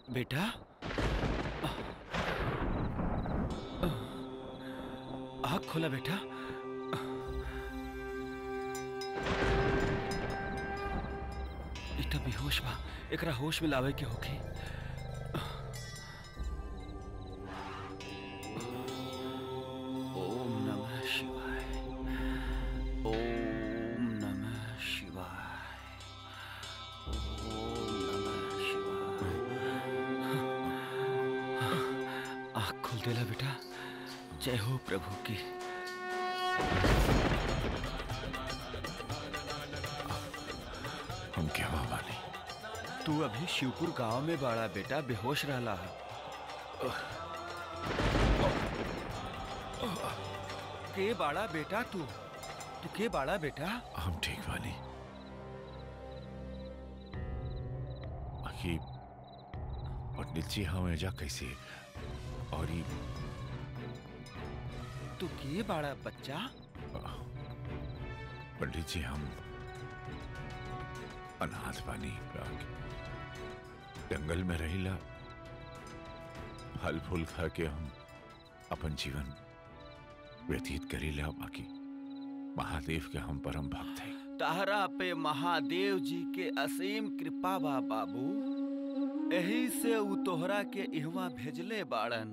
बेटा आँख खोला बेटा इतना बेहोश बा एकरा होश में लावे के होके ओम नमः शिवाय ओम नमः शिवाय ओम नमः शिवाय आँख खोल देला बेटा जय हो प्रभु की हम क्या बानी तू अभी शिवपुर गांव में बाड़ा बेटा बेहोश रहला है के बाड़ा बेटा तू तू के बाड़ा बेटा हम ठीक बानी बाकी पंडित जी हम एजा कैसे और ई तू के बाड़ा बच्चा पंडित जी हम अनाथ बानी जंगल में रहिला फल फूल खा के हम अपन जीवन व्यतीत करीला बाकी महादेव के हम परम भक्त हैं तारा पे महादेव जी के असीम कृपा बा बाबू यही से उ तोहरा के इहवा भेजले बाड़न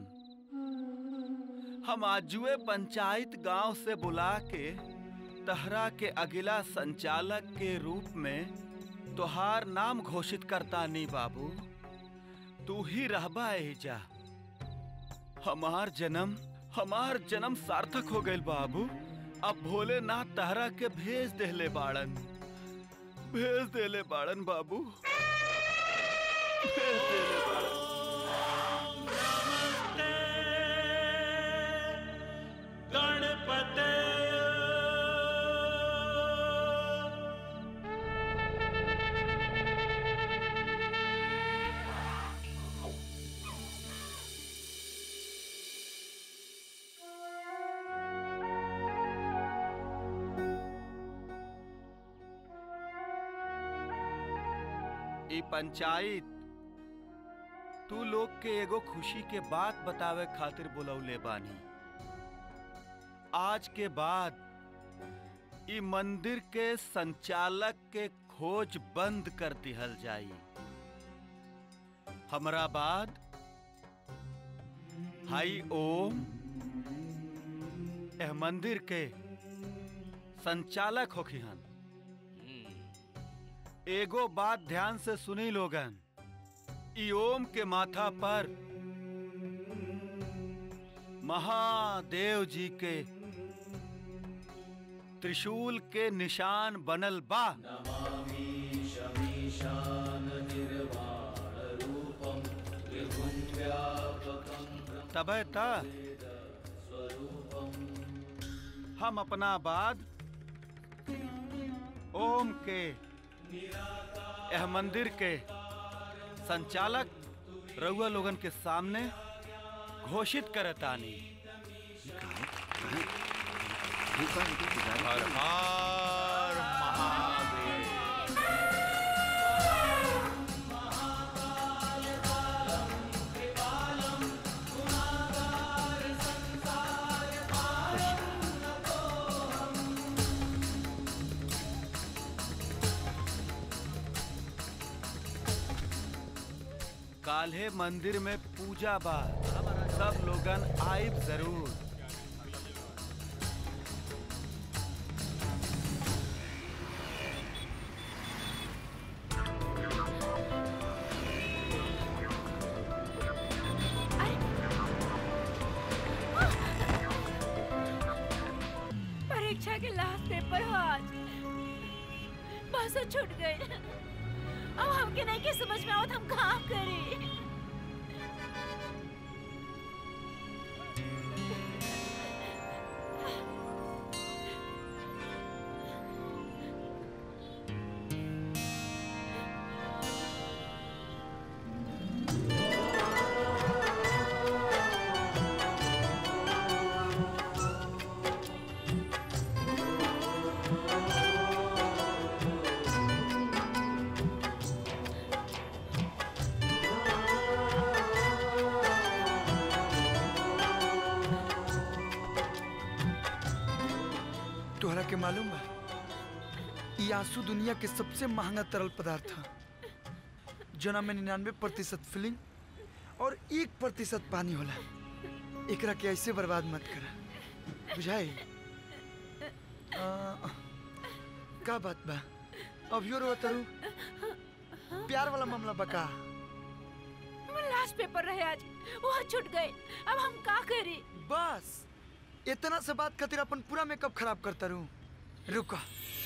हम आजुए पंचायत गांव से बुला के तहरा के अगिला संचालक के रूप में तोहार नाम घोषित करता नहीं बाबू तू ही रहबा एजा हमार जन्म हमार जन्म सार्थक हो गइल बाबू अब भोलेनाथ तहरा के भेज देले बाड़न भेज देले बाड़न बाबू भेज देले बाड़न गणपते ई पंचायत तू लोग के एगो खुशी के बात बतावे खातिर बुलौले बानी आज के बाद ई मंदिर के संचालक के खोज बंद कर दिहल जाई हमरा बाद हाई ओम एह मंदिर के संचालक होखिहन एगो बात ध्यान से सुनी लोगन ई ओम के माथा पर महादेव जी के त्रिशूल के निशान बनल बा तबे त हम अपना बाद ओम के यह मंदिर के संचालक रउआ लोगन के सामने घोषित करतानी हर हर महादेव काल्हे मंदिर में पूजा बा सब लोगन आइब जरूर परीक्षा के लास्ट पेपर हो आज बस छूट गए अब हमके नहीं के समझ में आवत हम काम करें गणपते के मालूम बा ई आंसू दुनिया के सबसे महंगा तरल पदार्थ है जोना में निन्यानवे प्रतिशत फिलिंग और एक प्रतिशत पानी होला एकरा के ऐसे बर्बाद मत करा बुझाई आ, का बात बा अभियो रो तरु प्यार वाला मामला बका लास्ट पेपर रहे आज वो छूट गए अब हम का करी बस इतना से बात खातिर अपन पूरा मेकअप खराब करता रहूं रुका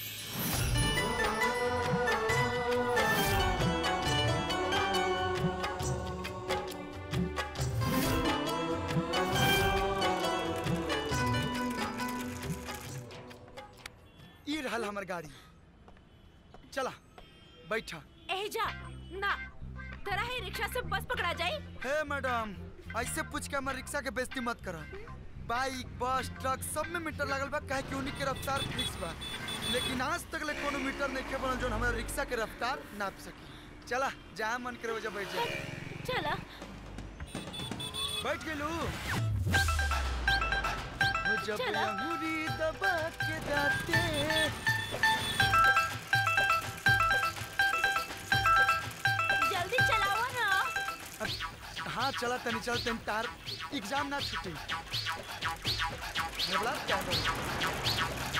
ई रहल हमर गाड़ी चला बैठा ए जा ना तेरा ही रिक्शा से बस पकड़ा जाए हे मैडम ऐसे पूछ के हमारे रिक्शा के बेइज्जती मत करा बाइक बस ट्रक सब में मीटर लागल बा काहे कि उन्हीं के रफ्तार फिक्स बा लेकिन आज तक ले कोनो मीटर नहीं के बनल जोन हमारा रिक्शा के रफ्तार नाप सकी चला जहाँ मन करे वजह बैठ जा चला बैठ गेलू हो जब चला। अंगूरी दबा के दाते जल्दी चलाओ ना अब हाँ चला तनी चल तनी तार एग्जाम ना छुटी बोला क्या करूं?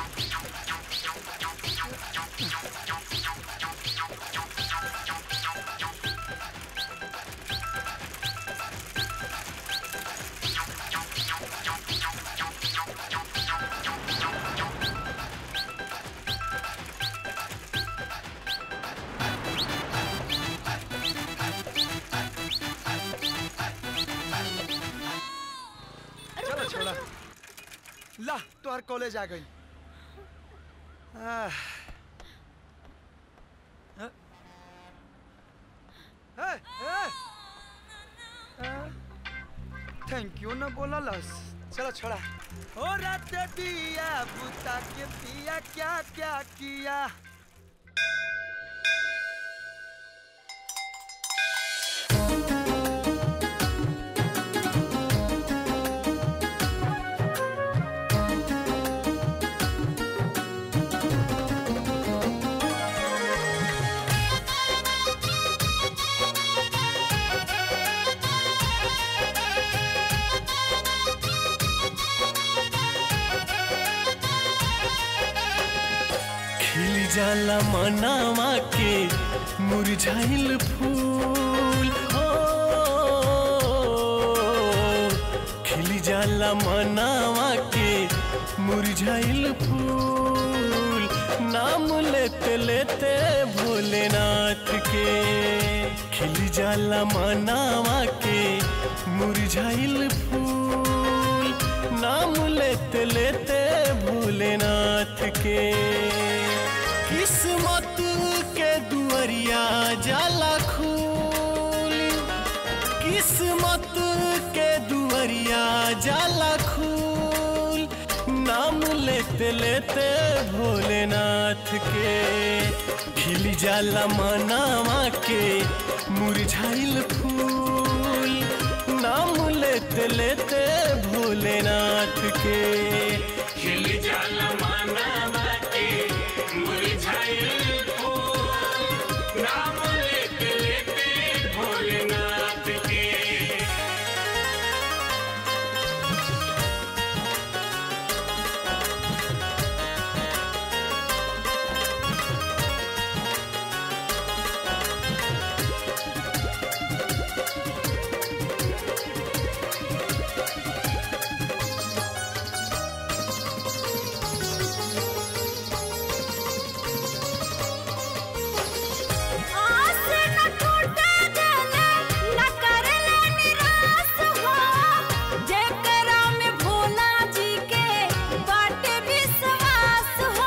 चलो छोड़ा ला तोहर कॉलेज आ गई आह। हाँ? ए, ए, आ, थैंक यू ना बोला लस चलो छोड़ा ओ रात दिया बुता के पिया क्या क्या किया खिल जाला मनावा के मुरझाइल फूल हो खिल जाला मनावा के मुरझाइल फूल नाम लेते लेते भोलेनाथ के खिल जाला मनावा के मुरझाइल फूल नाम लेते लेते भोलेनाथ के किस्मत के दुआरिया जाला खूल किस्मत के दुआरिया जाला खूल नाम लेते लेते भोलेनाथ के खिल जाला मनावा के मुरझाइल फूल नाम लेते लेते भोलेनाथ के खिल जाला मनावा के मुरझाइल फूल नाम लेते लेते भोलेनाथ के आस न टूटे दिल न करले निराश हो जेकरा में भोला जी के बाटे विश्वास हो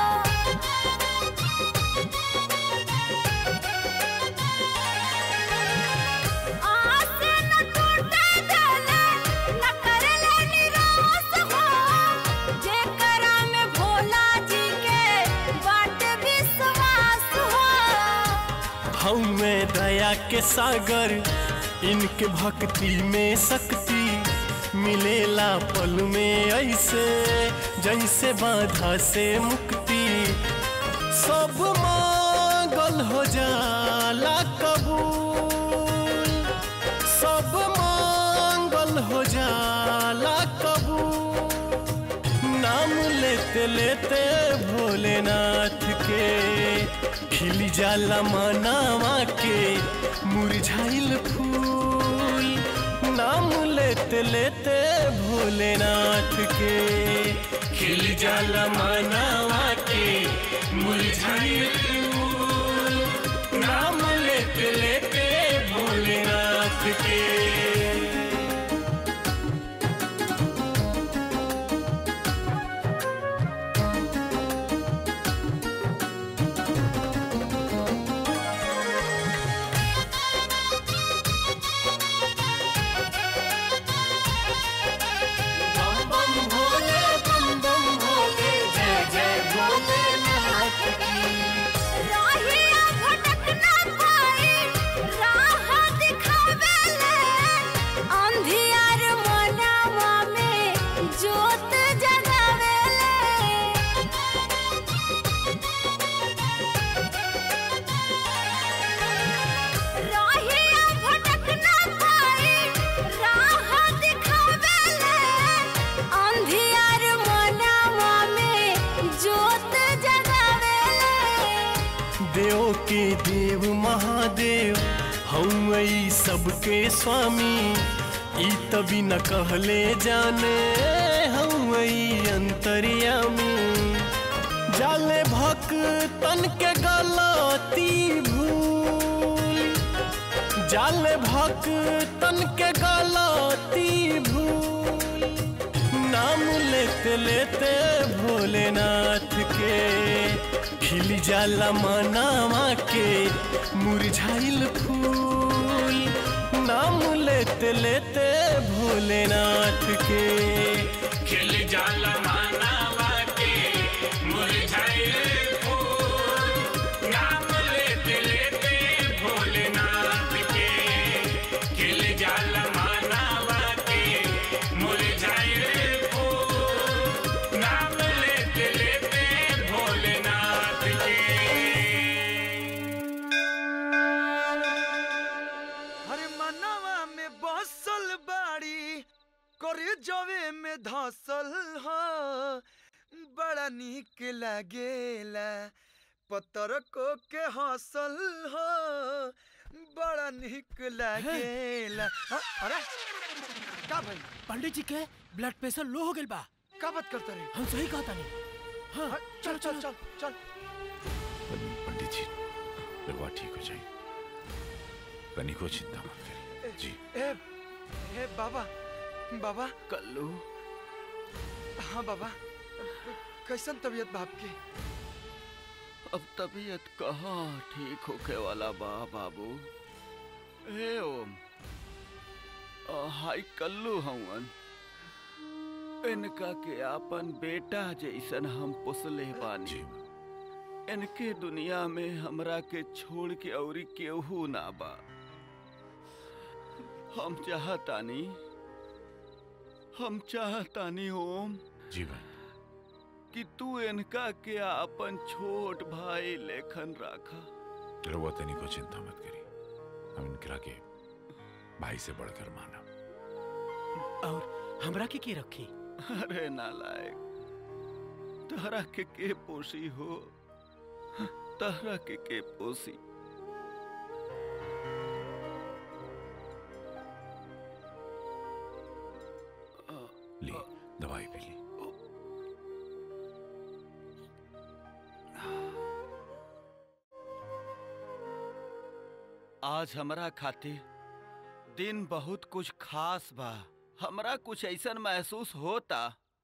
आस न टूटे दिल न करले निराश हो जेकरा में भोला जी के बाटे विश्वास हो हमें दया के सागर इनके भक्ति में शक्ति मिलेला पल में ऐसे जैसे बाधा से मुक्ति सब मांगल हो जाला कबूल सब मांगल हो जाला कबूल नाम लेते लेते भोलेनाथ के खिल जाला मनावा के मुरझाइल फूल नाम लेते लेते भोलेनाथ के खिल जाला मनावा के मुरझाइल फूल नाम लेते लेते भोलेनाथ के बम बम भोले बम बम भोले जय जय भोलेनाथ की राहिया भटक ना पाए राह दिखावेले अंधियार मनावा में जोत जगावेले राहिया भटक ना पाए राह दिखावेले अंधियार मनावा में जोत जगावेले देव के देव महादेव हम ई सबके स्वामी ई तभी न कहले जाने हम ई अंतर्यामी जाले भक्तन के गलती भूल जाले भक्तन के गलती भूल नाम लेते लेते भोलेनाथ के खिल जाला मनावा के मुरझाइल फूल नाम लेते लेते भोलेनाथ के खिल जाला मनावा के मुरझाइल फूल नाम लेते लेते भोलेनाथ के खिल जाला मनावा के मुरझाइल फूल नाम लेते लेते भोलेनाथ के अरे मनवा में बसल बाड़ी करे जवे में धसल हो बड़ा निक लागेला पतर को के हसल हो बड़ा निक लागेला हाँ, अरे का भाई पंडित जी के ब्लड प्रेशर लो हो गइल बा का बात करता रे हम सही कहता नहीं हाँ हाँ, चल चल चल चल पंडित जी रघुआ ठीक हो जाए तनिको चिंता मत करिए जी ए ए बाबा बाबा कल्लू हाँ बाबा कैसन तबीयत बाप की अब तबीयत कहाँ ठीक होके वाला बा बाबू हे ओम अ, हाय कल्लू हवन इनका के आपन बेटा जैसन हम पोसले बानी जी इनके दुनिया में हमरा के छोड़ के औरी केहू ना बा हम चाहतानी हम चाहतानी ओम जी भाई कि तू इनका के अपन छोट भाई लेखन राखा रघुआ तनिको चिंता मत करिए हम इनकरा के भाई से बढ़कर माना और हमरा के के रखी अरे नालायक तहरा के के पोसी हो तहरा के के पोसी ली दवाई पी ली आज हमरा खातिर दिन बहुत कुछ खास बा हमरा कुछ ऐसन महसूस होता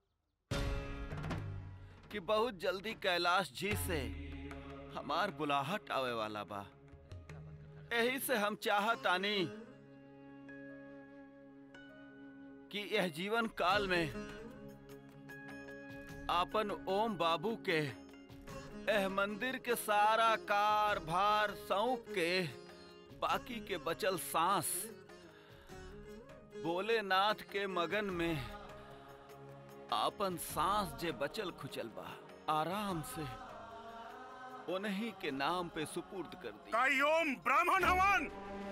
कि बहुत जल्दी कैलाश जी से हमार बुलाहट आवे वाला बा यही से हम चाहतानी कि यह जीवन काल में आपन ओम बाबू के एह मंदिर के सारा कार भार सौंप के बाकी के बचल सांस भोलेनाथ के मगन में आपन सांस जे बचल खुचल बा आराम से उन्हीं के नाम पे सुपुर्द कर दी का ओम ब्राह्मण हवन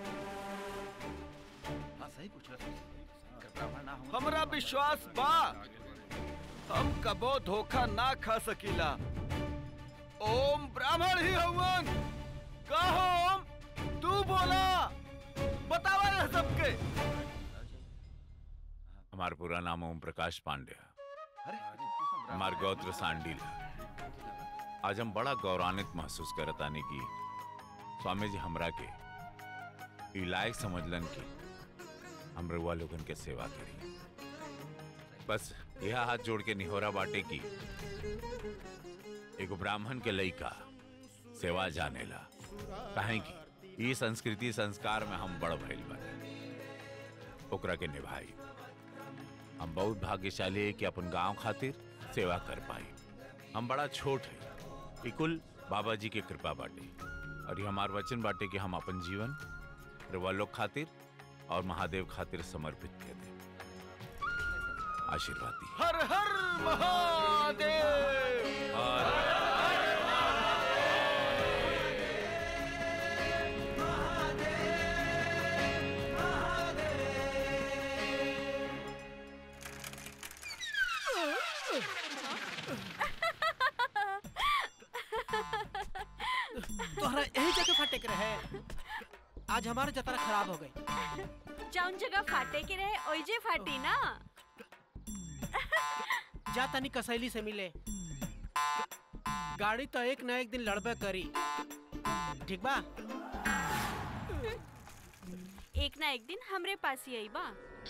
हमरा विश्वास बा हम कबो धोखा ना खा सकीला ओम ब्राह्मण ही हवन कहो ओम तू बोला बतावा यह सबके हमारा पूरा नाम ओम प्रकाश पांडे है हमार गौत्र सांडील है आज हम बड़ा गौरवान्वित महसूस करत आने की स्वामी जी हमरा के ई लायक समझलन की हम रउआ लोगन के सेवा करी बस यह हाथ जोड़ के निहोरा बाटे की एगो ब्राह्मण के लइका सेवा जानेला काहे की ई संस्कृति संस्कार में हम बड़ भइल बाटे ओकरा के निभाई हम बहुत भाग्यशाली है कि अपन गांव खातिर सेवा कर पाई हम बड़ा छोट है ई कुल बाबा जी के कृपा बाटे और ये हमार वचन बाटे कि हम अपन जीवन रवा लोग खातिर और महादेव खातिर समर्पित कर दे आशीर्वाद दी हर हर महादेव तोहरा यही जगह फटे के रहे आज हमारा जतरा खराब हो गई जौन जगह फाटे के रहे ओइजे फाटी ना जा तनी कसैली से मिले गाड़ी तो एक ना एक दिन लड़बे करी ठीक बा एक ना एक दिन हमरे पास ही आई बा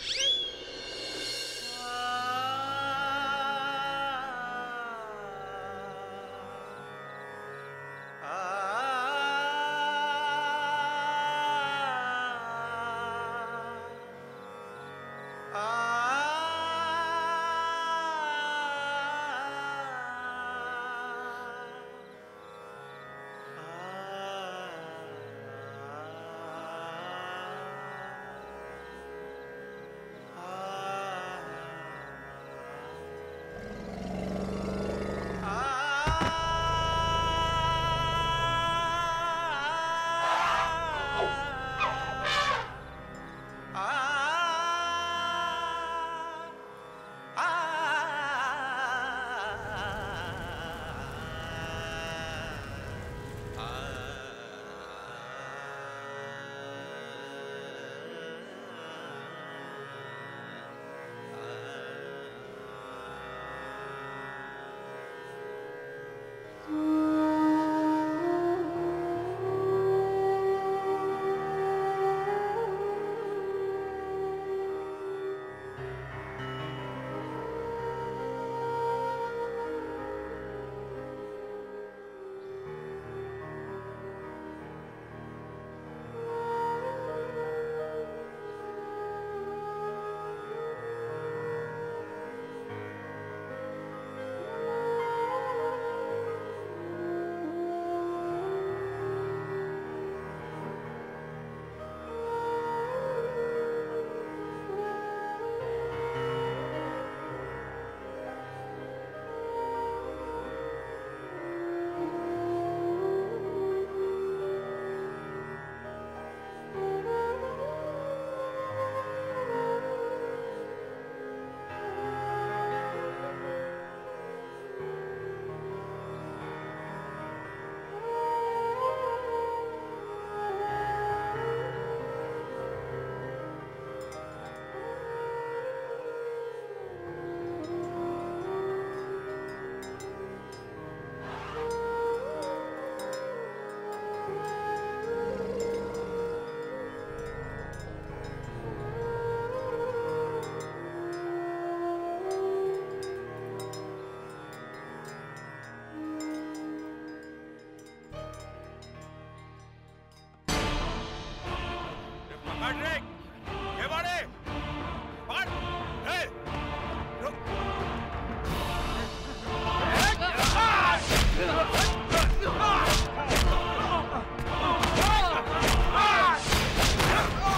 पकड़ रे ये बाड़े पकड़ ए रुक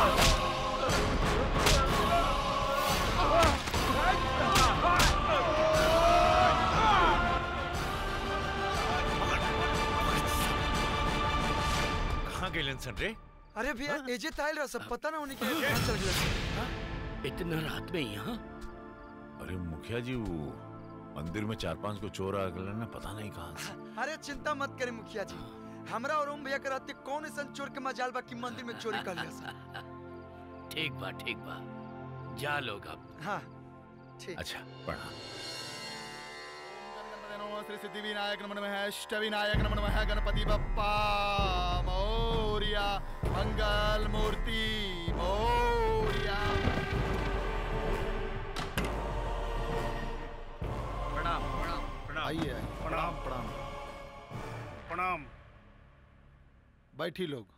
Ah! सन रे अरे भैया एजे ताइल रहा सब पता ना होने के कहाँ चल गया इतना रात में यहाँ अरे मुखिया जी वो मंदिर में चार पांच को चोर आ गए ना पता नहीं कहाँ से अरे चिंता मत करें मुखिया जी हमरा और ओम भैया के रहते कौन ऐसा चोर के मजाल बा कि मंदिर में चोरी कर लिया सा ठीक बा ठीक बा जा लोग अब हाँ ठीक अच्छा प्रणाम श्री सिद्धि विनायक नमन है अष्ट विनायक नमन है गणपति बप्पा मौर्या मंगल मूर्ति मौर्या प्रणाम प्रणाम प्रणाम आइए आइए प्रणाम प्रणाम प्रणाम बैठी लोग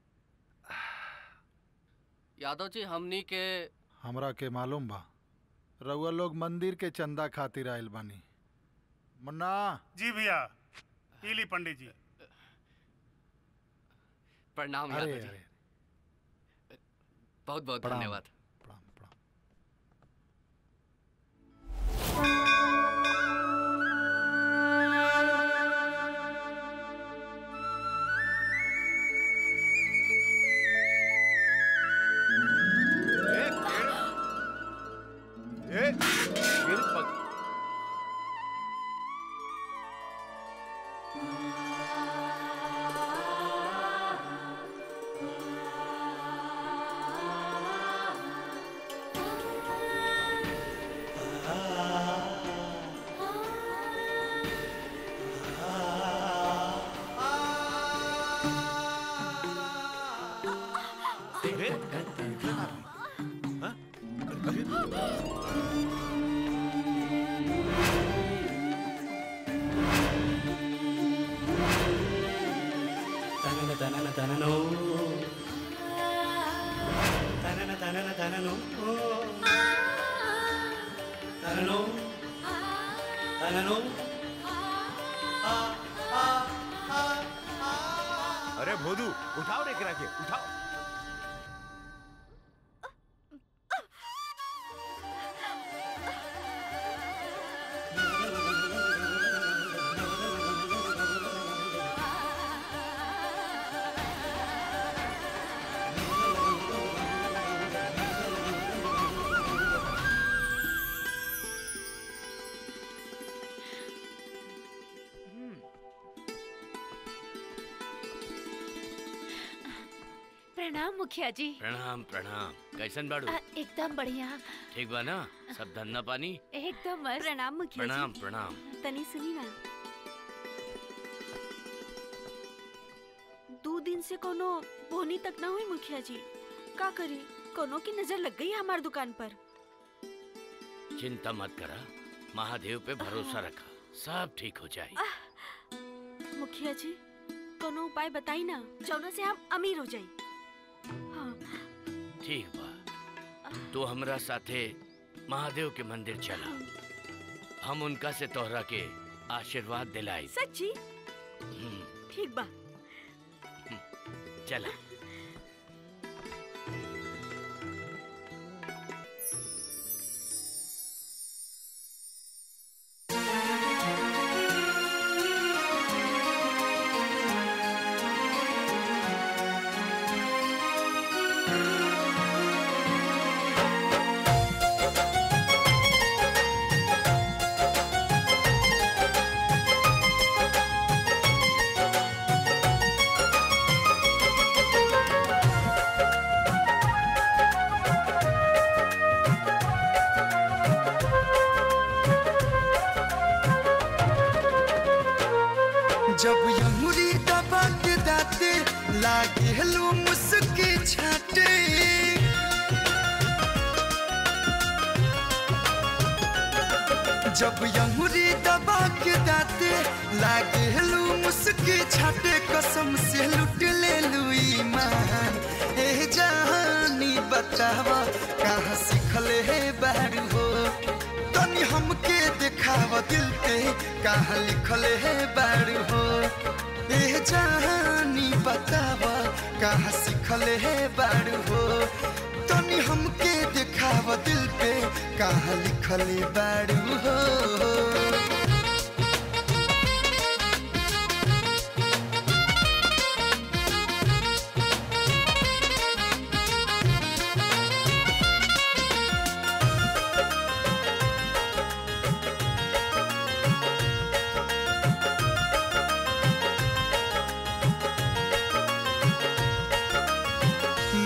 यादव जी हमनी के हमरा के मालूम बा रउआ लोग मंदिर के चंदा खातिर आयल बानी मुन्ना जी भैया पीली पंडित जी प्रणाम अरे यादव जी अरे बहुत बहुत प्रणाम। धन्यवाद प्रणाम प्रणाम తనన తనన తనను తనన తనన తనను తనను తనను अरे भोदू उठाओ रे करा के उठाओ प्रणाम मुखिया जी प्रणाम प्रणाम कैसन बाड़ू आ, एकदम बढ़िया ठीक बा ना सब धंधा पानी एकदम मस्त प्रणाम मुखिया प्रणाम प्रणाम तनी सुनी ना दो दिन से कोनो बोनी तक ना हुई मुखिया जी का करी कोनो की नजर लग गई हमार दुकान पर चिंता मत करा महादेव पे भरोसा रखा सब ठीक हो जाए मुखिया जी कोनो उपाय बताई ना जौना से हम अमीर हो जाई हाँ ठीक बा तू हमरा साथे महादेव के मंदिर चला हम उनका से तोहरा के आशीर्वाद दिलाई सच्ची हम्म, ठीक बा चला जब यमुरी दबा के दाते लागे हेलो मुस्की छाटे जब यमुरी दबा के दाते लागे हेलो मुस्की छाटे कसम से लुट ले लुई मान ए जहानी बतावा कहाँ सीखले है बारू हो तनी हमके दिखावा दिल पे कहाँ लिखल है बारू हो ए जहानी बतावा कहाँ सीखल है बारू हो तनी हमके दिखावा दिल पे कहाँ लिखल बारू हो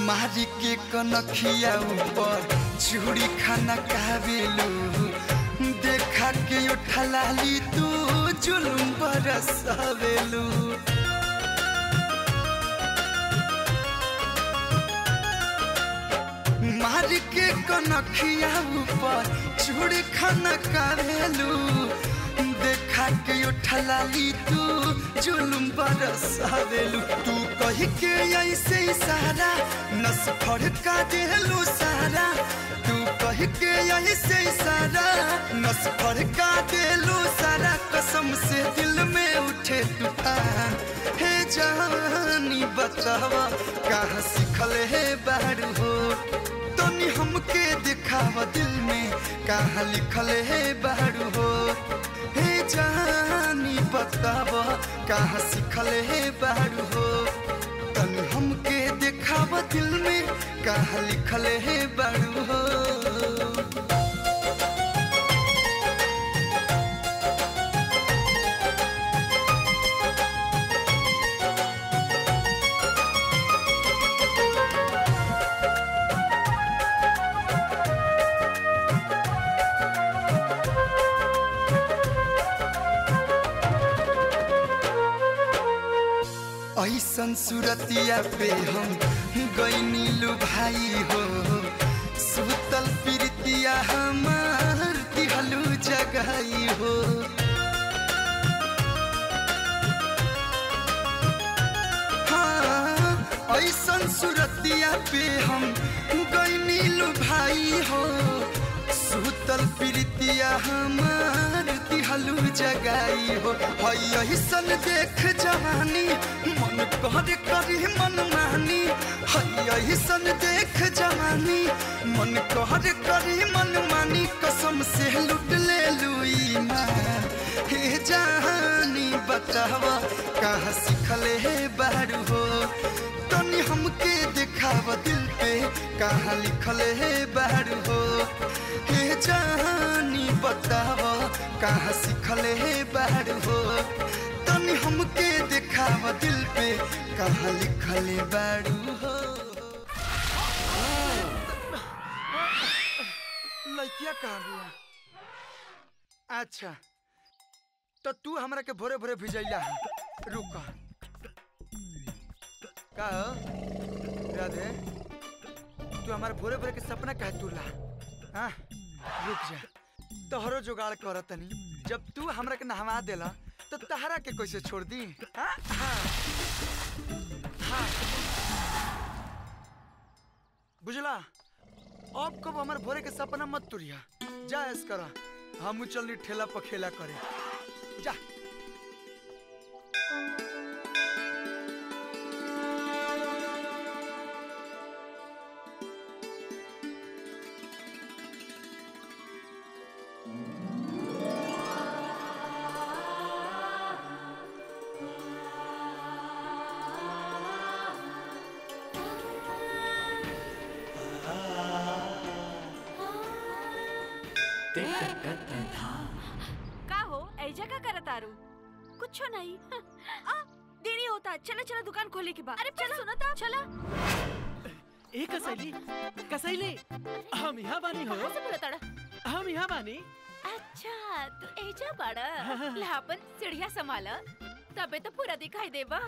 मारी के कनखिया ऊपर चूड़ी खाना कावेलू देखा के उठलाली तू जुलुम बरसावेलू मार के कनखिया ऊपर चूड़ी खाना कावेलू देखा के उठलाली तू जुलुम बरसावेलू तू कही के ऐसे इशारा नस फड़का देलू सारा तू कही के ऐसे इशारा नस फड़का देलू सारा कसम से दिल में उठे तूफान हे जानी बतावा कहाँ सीखल है बारू हो तनी हमके दिखावा दिल में कहाँ लिखल है बारू हो हे जानी बतावा कहाँ सीखल है बारू हो तनी हमके दिखावा दिल में कहाँ लिखल है बारू हो ऐसन सुरतिया पे हम गईनी लू भाई हो सुतल प्रीतिया हमार दिहलू जगाई हो हाँ, ऐसन सुरतिया पे हम गईनी लू भाई हो सुतल प्रीतिया हमार दिहलू जगाई हो हई ऐसन देख जवानी मन कर करी मन मानी हई ऐसन देख जवानी मन कर करी मन मानी कसम से लुट ले लुई माँ हे जहानी बतावा कहाँ सीखल है बारू हो तनी हमके दिखावा दिल पे कहाँ लिखल है बारू हो हे जानी बतावा कहाँ सीखल है बारू हो तनी हमके दिखावा दिल पे कहाँ लिखल है बारू हो लड़किया कहाँ बिया अच्छा तो तू हमरा के भोरे भोरे भिजैला है रुक का हो? राधे तू हमारे भोरे भोरे के सपना कहे तुरला हाँ रुक जा तोहरो जुगाड़ कर तनी जब तू हमरा के नहवा देला तो तहरा के कैसे छोड़ दी हाँ हाँ हाँ बुझला अब कब हमारे भोरे के सपना मत तुरिया जा ऐस करा हम चलनी ठेला पर खेला करे जा का हो ऐजा का करत आरू कुछ नहीं आ देरी होता चलो चलो दुकान खोले के बाद अरे चलो सुनो तो चलो ए कसैली कसैली हम यहाँ बानी हो कहाँ से बोला ताड़ा हम यहाँ बानी अच्छा तू ऐजा बाड़ा लापन सीढ़िया संभाला तबे तो पूरा दिखाई देबा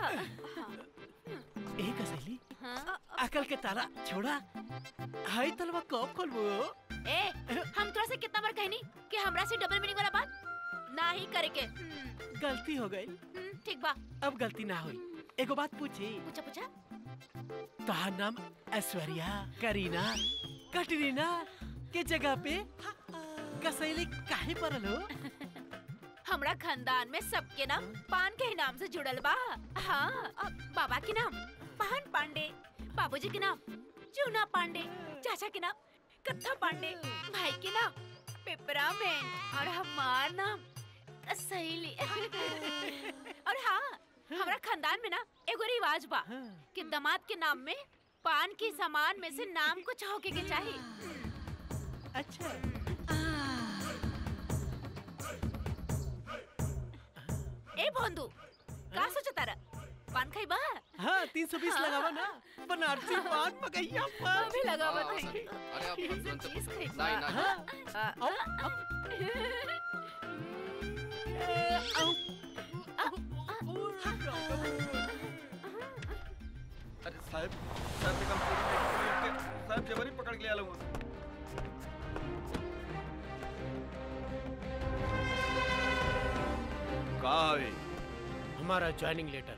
ए कसैली हाँ? अकल के ताला छोड़ा हाई तलवा कब खोलबो ए हम तोरा से कितना बार कहनी कि हमरा से डबल मीनिंग वाला बात ना ही करे के हम्म, गलती हो गई हम्म, ठीक बा अब गलती ना हुई एगो बात पूछी पूछा पूछा तोहार नाम ऐश्वर्या करीना कटरीना के जगह पे कसैली काहे पड़ल हो हमरा खानदान में सबके नाम पान के ही नाम से जुड़ल बा हाँ अब बाबा के नाम पान पांडे बाबूजी के नाम चूना पांडे चाचा के नाम कत्था पांडे भाई के नाम पेपरामेंट और हमार नाम सहेली और हाँ हमरा खानदान में ना एगो रिवाज बा कि दामाद के नाम में पान के सामान में से नाम कुछ होके के चाहिए अच्छा ए भोंदू का सोचा तारा पान खाई बा हाँ तीन सौ बीस लगावा ना बनारसी पान पकैया पान अभी लगावा हाँ, नहीं अरे अब तीन सौ तुरंत बीस खाई नहीं, बा। नहीं। आ, आ, अरे साहब साहब से कम पूरी साहब जबरी पकड़ के ले आलूंगा का हवे हमारा ज्वाइनिंग लेटर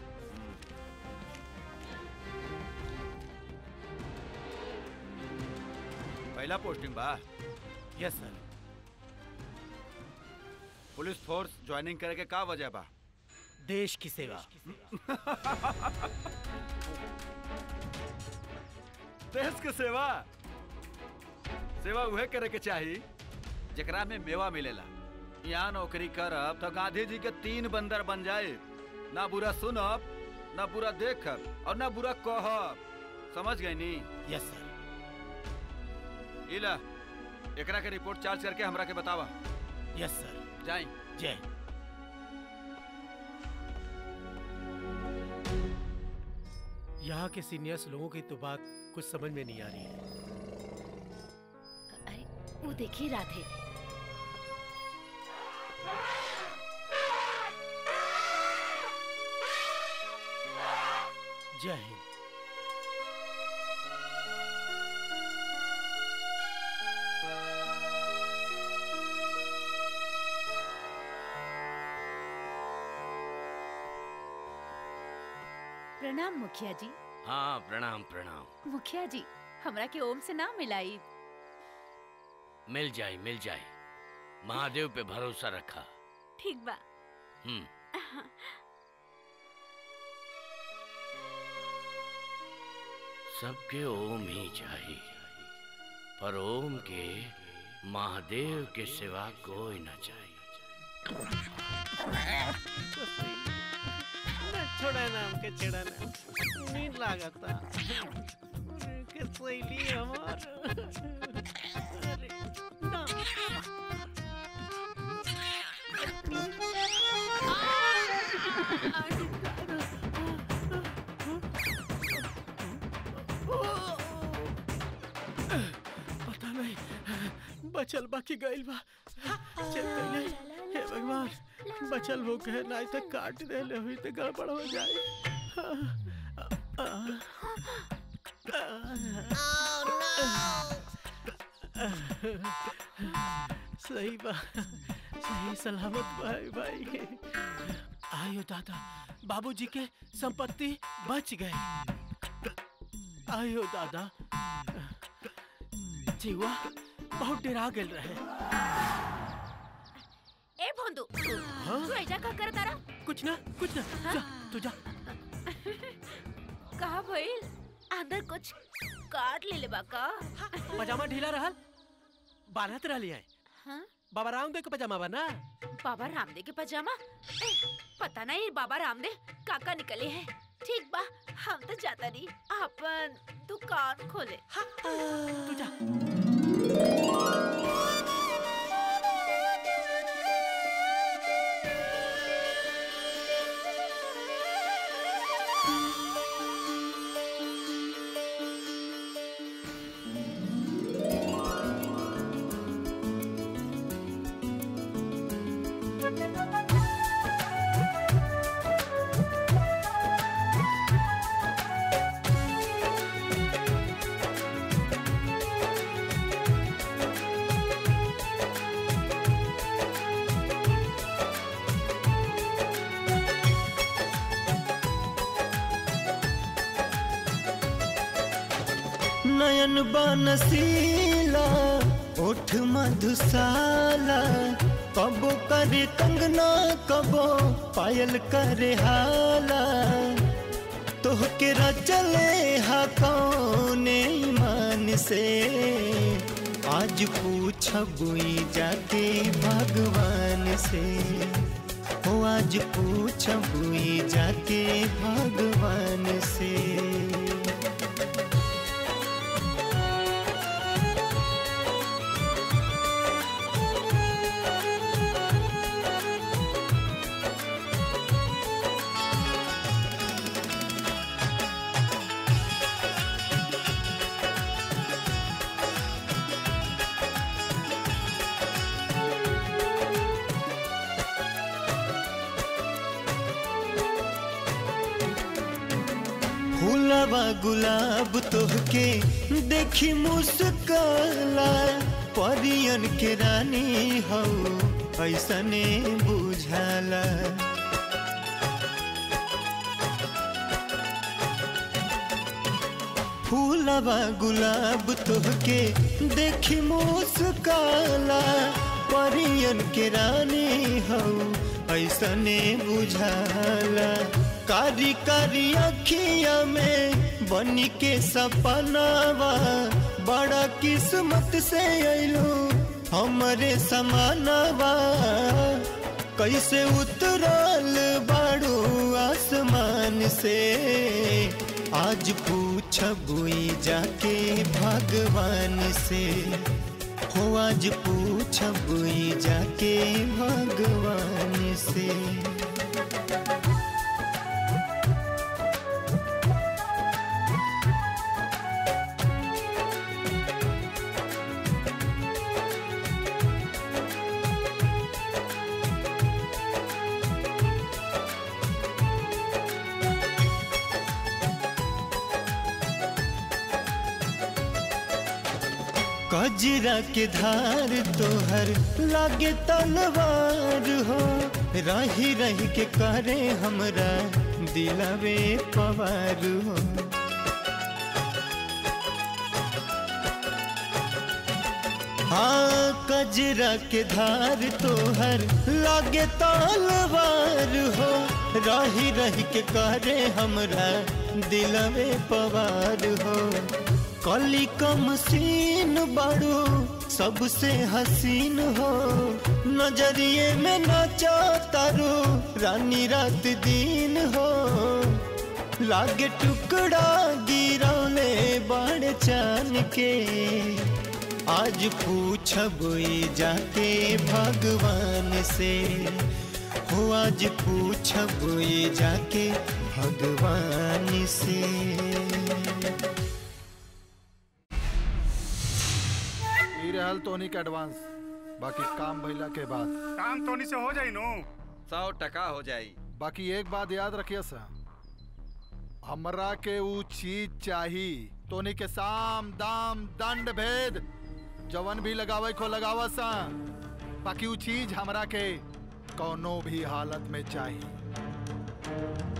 पहला पोस्टिंग बा yes sir police force joining करे के का वजह बा देश की सेवा देश के सेवा सेवा उहे करे के चाही जेकरा में मेवा मिलेला यहाँ नौकरी करब तो गांधी जी के तीन बंदर बन जाए ना बुरा सुनब ना बुरा देखब और ना बुरा कहब समझ गए नी यस सर इला एकरा के रिपोर्ट चार्ज करके हमरा के बतावा यस सर जाई जय यहाँ के सीनियर्स लोगों की तो बात कुछ समझ में नहीं आ रही है अरे वो देखिए राधे जय हिंद प्रणाम मुखिया जी हाँ प्रणाम प्रणाम मुखिया जी हमरा के ओम से ना मिलाई मिल जाए मिल जाए महादेव पे भरोसा रखा ठीक बा हम्म सबके ओम ही चाहिए पर ओम के महादेव के सिवा कोई न चाहिए छोड़ा ना हमके छेड़ा ना नींद लागता के सहेली हमार अरे ना पता नहीं बचल बाकी गइल बा चल गइले हे भगवान बचल हो गए नहीं तो काट दे ले हुई तो गड़बड़ हो जाए सही बा सही सलामत भाई भाई आयो दादा बाबूजी के संपत्ति बच गए आयो दादा जीवा बहुत डरा गेल रहे ए भोंदू हाँ? तू ऐजा का कर तारा कुछ ना कुछ ना जा तू जा कहा भइल अंदर कुछ काट ले ले बा का पजामा ढीला रहल बारहत रहली है हाँ? बाबा रामदेव के पजामा बना बाबा रामदेव के पजामा ए, पता नहीं बाबा रामदेव काका निकले हैं ठीक बा हम तो जाता नहीं अपन दुकान खोले तू जा नयन बनसीला ओठ मधुशाला कबो करे कंगना कबो पायल करे हाला तोहके रचले हा कौने ईमान से आज पूछबुई जाके भगवान से हो आज पूछबुई जाके भगवान से फूलवा गुलाब तोहके देखी मुस्काला परियन के रानी हो ऐसने बुझाला फूलवा गुलाब तोहके देखी मुस्काला परियन के रानी हो ऐसने बुझाला कारी कारी अखिया में बनी के सपनावा बड़ा किस्मत से अइलू हमरे समानवा कैसे उतरल बाड़ू आसमान से आज पूछबुई जाके भगवान से हो आज पूछबुई जाके भगवान से कजरा के धार तोहर लागे तलवार हो रही रही के करे हमरा दिलवे पवार हो हाँ कजरा के धार तोहर लागे तलवार हो रही रही के करे हमरा दिलवे पवार हो कली कम सीन बाड़ू सबसे हसीन हो नजरिए में नाचा तारू रानी रात दिन हो लागे टुकड़ा गिरौले बड़ चान के आज पूछब जाके भगवान से हो आज पूछब जाके भगवान से ई रहल तोनी के एडवांस बाकी काम भइला के बाद काम तोनी से हो जाई नु सौ टका हो जाई बाकी एक बात याद रखिए सा हमरा के ऊ चीज चाही तोनी के साम दाम दंड भेद जवन भी लगावे को लगावा सा बाकी ऊ चीज हमरा के कौनो भी हालत में चाहिए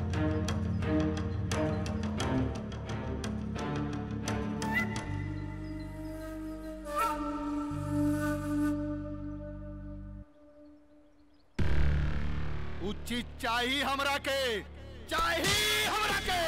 ऊ चीज चाहिए हमरा के चाहिए हमरा के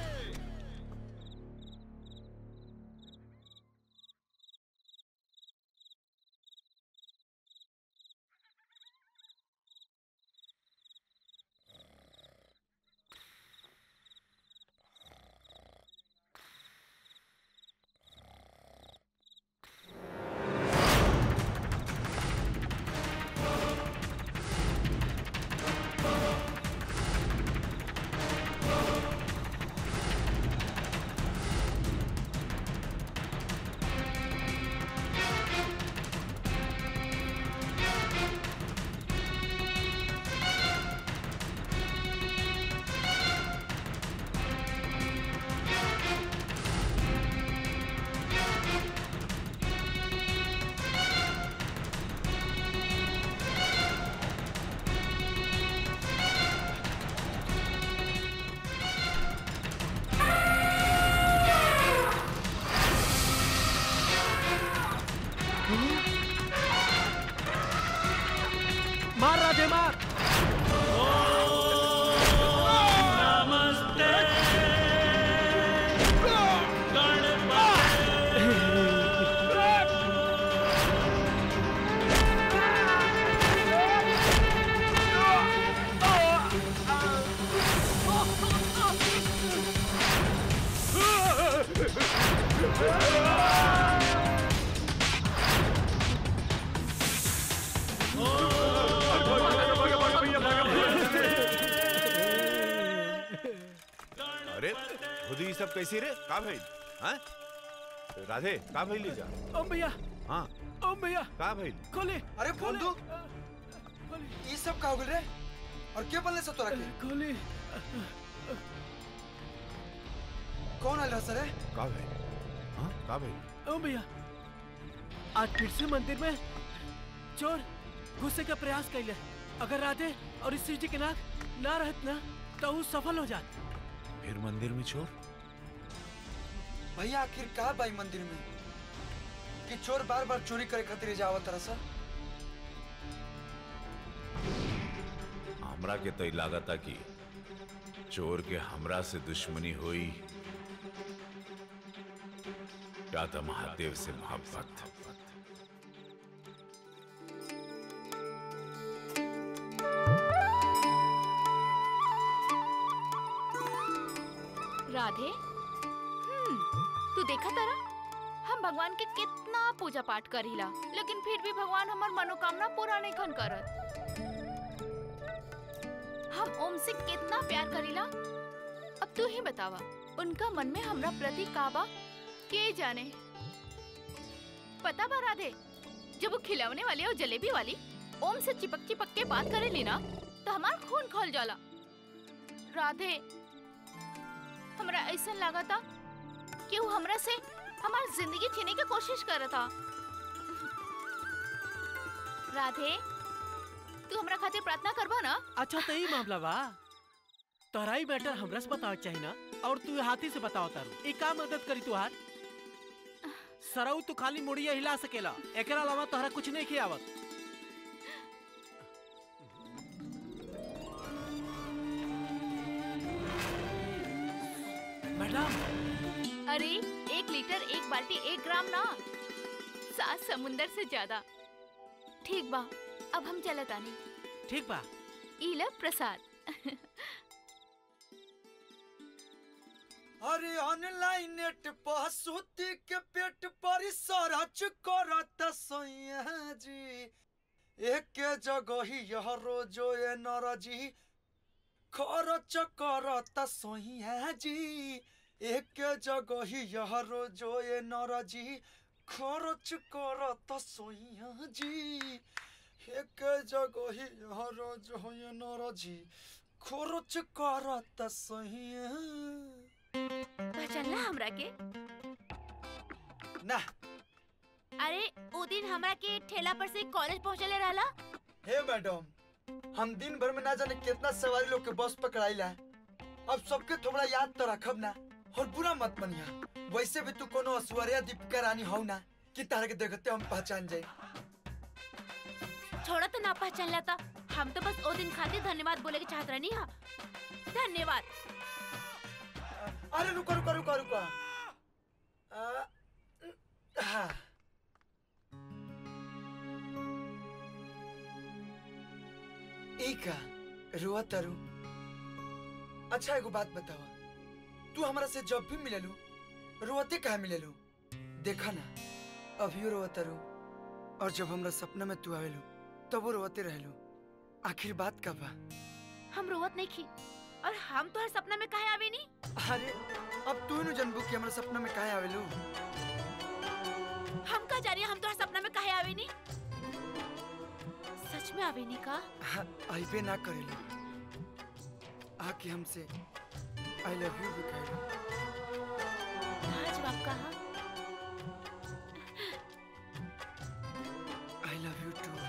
मार राधे मार अरे खुद ही सब कैसी रे का भइल हाँ राधे का भइल लीजा ओम भैया हाँ ओम भैया का भइल खोले अरे बंधु ये सब का हो गइल रे और के बोलने से तोरा के खोले कौन आयल सर का भाई हाँ का भाई ओ भैया आज फिर से मंदिर में चोर घुसे का प्रयास कैले अगर राधे और इस जी के नाक ना रहत ना तो वो सफल हो जात फिर मंदिर में चोर भैया आखिर का बाई मंदिर में कि चोर बार बार चोरी करे खातिर जावत तरह सर हमरा के तो ई लागता कि चोर के हमरा से दुश्मनी हुई या तो महादेव से मोहब्बत राधे हम्म तू देखा तारा हम भगवान के कितना पूजा पाठ करीला लेकिन फिर भी भगवान हमार मनोकामना पूरा नहीं खन करत हम ओम से कितना प्यार करीला अब तू ही बतावा उनका मन में हमरा प्रति काबा के जाने पता बा राधे जब वो खिलौने वाली और जलेबी वाली ओम से चिपक चिपक के बात करेली ना तो हमार खून खोल जाला राधे हमरा ऐसा लगा था कि वो हमरा से हमार जिंदगी छीने की कोशिश कर रहा था राधे तू हमरा खातिर प्रार्थना करबा ना अच्छा तो यही मामला बा तोहरा ही मैटर हमरा से बतावे चाहिए ना और तू हाथी से बताओ तारू एक का मदद करी तुहार सरऊ तू खाली मुड़िया हिला सकेला एकरा अलावा तोहरा कुछ नहीं खियावत मैडम अरे एक लीटर एक बाल्टी एक ग्राम ना सात समुंदर से ज्यादा ठीक बा अब हम चलत आनी ठीक बा इला प्रसाद अरे ऑनलाइन नेट पर सूती के पेट पर सरच करत सैया जी एक जगह ही यह रोजो ए नरजी खरच करत सैया जी एक जगह ही यह रोजो ए नरजी खरच करत सैया जी एक जगह ही यह रोजो ए नरजी खरच करत सैया पहचानला हमरा के ना अरे ओ दिन हमरा के ठेला पर से कॉलेज पहुंचले रहला हे मैडम हम दिन भर में ना जाने कितना सवारी लोग के बस पकड़ाइला अब सबके थोड़ा याद तो रखब ना और बुरा मत मनिया वैसे भी तू कोनो ऐश्वर्या दीपिका रानी हो ना कि तारा के देखते हम पहचान जाए छोड़ा तो ना पहचान लेता हम तो बस ओ दिन खातिर धन्यवाद बोले के चाहत रहनी हा धन्यवाद अरे रुको रुको रुको रुको आ, हाँ ई का रुआ तरु अच्छा एगो बात बतावा तू हमरा से जब भी मिलेलू रोते काहे मिलेलू देखा ना अभियो रोआ तरु और जब हमरा सपना में तू आवेलू तब वो रोते रहेलू आखिर बात का बा हम रोवत नहीं की और हम तो हर सपना में काहे आवे नी अरे अब तू नु जनबू कि हमरा सपना में काहे आवेलू हम का जा रही हम तो हर सपना में काहे आवे नी सच में आवे नी का हाँ, आइबे ना करेलू आके हमसे आई लव यू भी कहेलू आज बाप कहा आई लव यू टू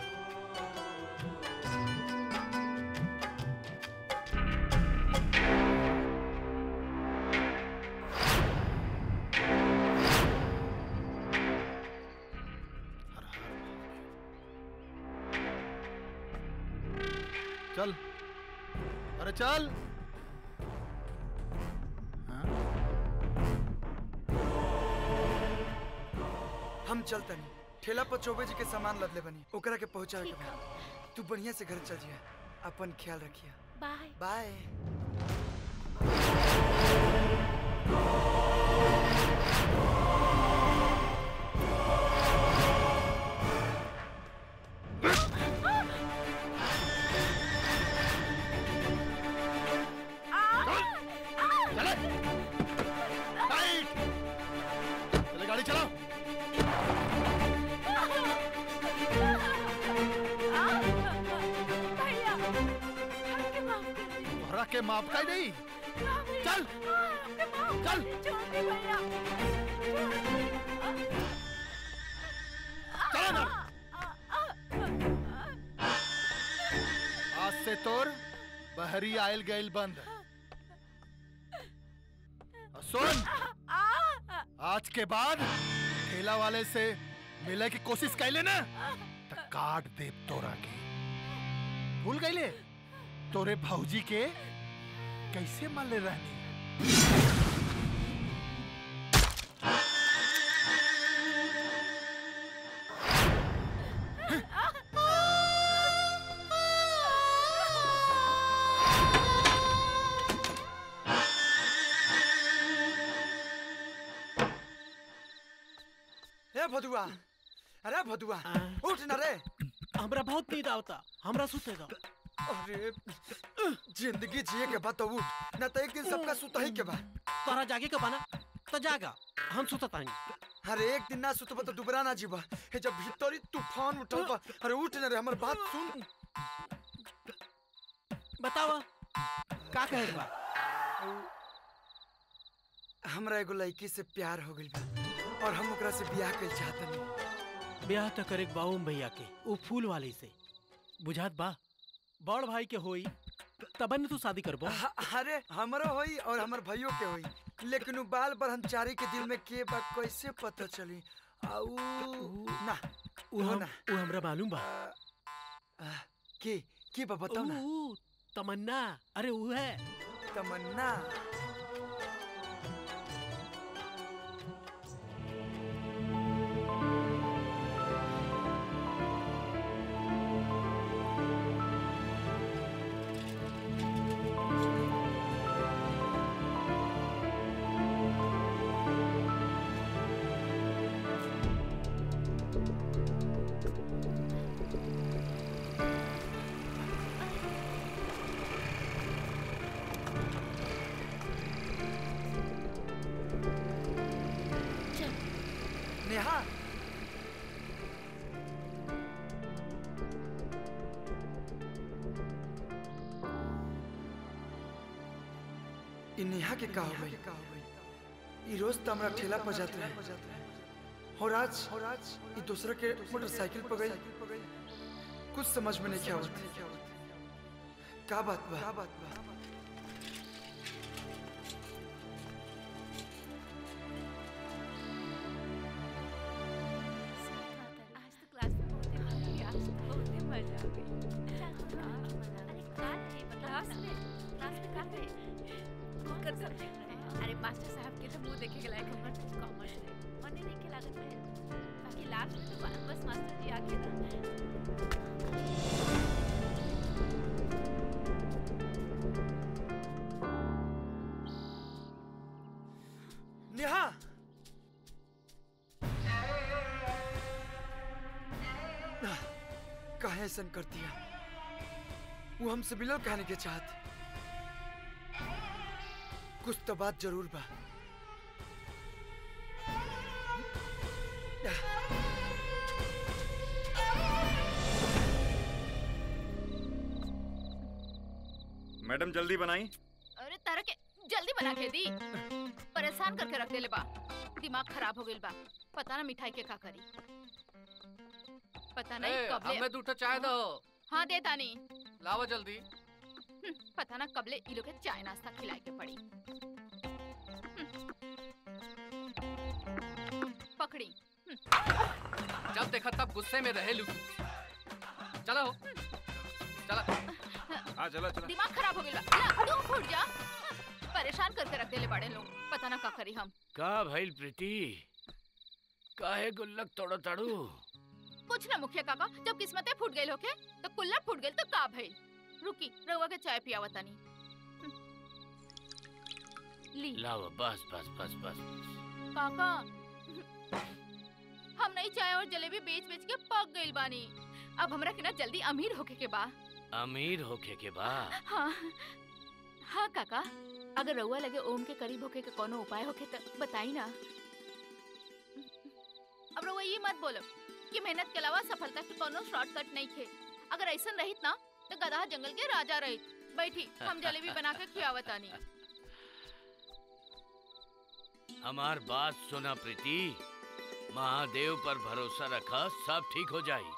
चल अरे चल हम चलतनी ठेला पर चौबे जी के सामान लदले बनी ओकरा के पहुंचावे के बा तू बढ़िया से घर चल जिया अपन ख्याल रखिया बाय बाय चले गाड़ी चलाओ भैया हमके माफ कर दे तोहरा के माफ का नहीं चल चल छोड़ दे भैया चलो ना आज से तोर बहरी आयल गइल बंद और सुन आज के बाद ठेला वाले से मिले की कोशिश कैले ना तो काट दे तोरा के भूल गईले तोरे भौजी के कैसे मले रहनी ए भदुआ अरे भदुआ उठ ना रे हमरा बहुत नींद आवता हमरा सुते दो अरे जिंदगी जिए के बाद तो उठ ना तो एक दिन सबका सुता ही के बा तोरा जागे के बना तो जागा हम सुतत आनी अरे एक दिन ना सुतबा तो दुबरा ना जीवा हे जब भीतरी तूफान उठल बा अरे उठ ना रे हमर बात सुन बतावा का कहे बा हमरा एगो लड़की से प्यार हो गइल बा और हम ओकरा से बियाह कइल चाहतनी ब्याह तो करे बाऊम भैया के वो फूल वाली से बुझात बा बड़ भाई के होई तबन तू शादी करबो अरे हमरो होई और हमर भाइयों के होई लेकिन उ बाल ब्रह्मचारी के दिल में के बा कैसे पता चली आउ ना उ वो हम ना उ हमरा मालूम बा के के बा बताओ ना उ, उ, तमन्ना अरे वो है तमन्ना नेहा इ नेहा के का हो गई इ रोज तो हमरा ठेला पर जात रहे और आज और आज इ दूसरा के मोटरसाइकिल पर गई कुछ समझ में नहीं आवत का बात बा का बात बा आज तो क्लास में बहुत ही मजा आई आज तो बहुत ही मजा आ गई अरे कहाँ है क्लास में क्लास में कहाँ है कौन कर सब्जेक्ट रहे अरे मास्टर साहब के तो मुंह देखे के लायक हमर कॉमर्स रहे मने नहीं के लागत रहे बाकी लास्ट में तो बा- बस मास्टर जी आके ना नेहा काहे ऐसा कर दिया वो हमसे मिलल कहने के चाहत कुछ तो बात जरूर बा मैडम जल्दी बनाई अरे तारा के जल्दी बना के दी परेशान करके रख देले बा दिमाग खराब हो गइल बा पता ना मिठाई के का करी पता नहीं ए, कबले हमें दूठो चाय दो हाँ दे तानी लावा जल्दी हम्म, पता ना कबले इ लोग के चाय नाश्ता खिलाए के पड़ी हम्म। पकड़ी जब देखा तब गुस्से में रहे लू चलो चला हाँ चला चला दिमाग खराब हो गइल बा ला, तू फूट जा परेशान करके रख देले बड़े लोग पता ना का करी हम का भइल प्रीति काहे गुल्लक तोड़ो ताड़ू कुछ ना मुखिया काका जब किस्मतें फूट गई होके तो कुल्ला फूट गई तो का भइल रुकी रउआ के चाय पियावा तनी ली लावा बस बस बस बस काका हम नहीं चाय और जलेबी बेच बेच के पक गइल बानी अब हमरा के ना जल्दी अमीर होके के बा अमीर होके के बा हाँ हाँ काका अगर रउआ लगे ओम के करीब होके के कोनो उपाय होके तो बताई ना अब रउआ ये मत बोलो कि मेहनत के अलावा सफलता के कोनो शॉर्टकट नहीं थे अगर ऐसा रहित ना तो गधा जंगल के राजा रहित बैठी हम जलेबी बना के खियावतानी हमार बात सुना प्रीति महादेव पर भरोसा रखा सब ठीक हो जाई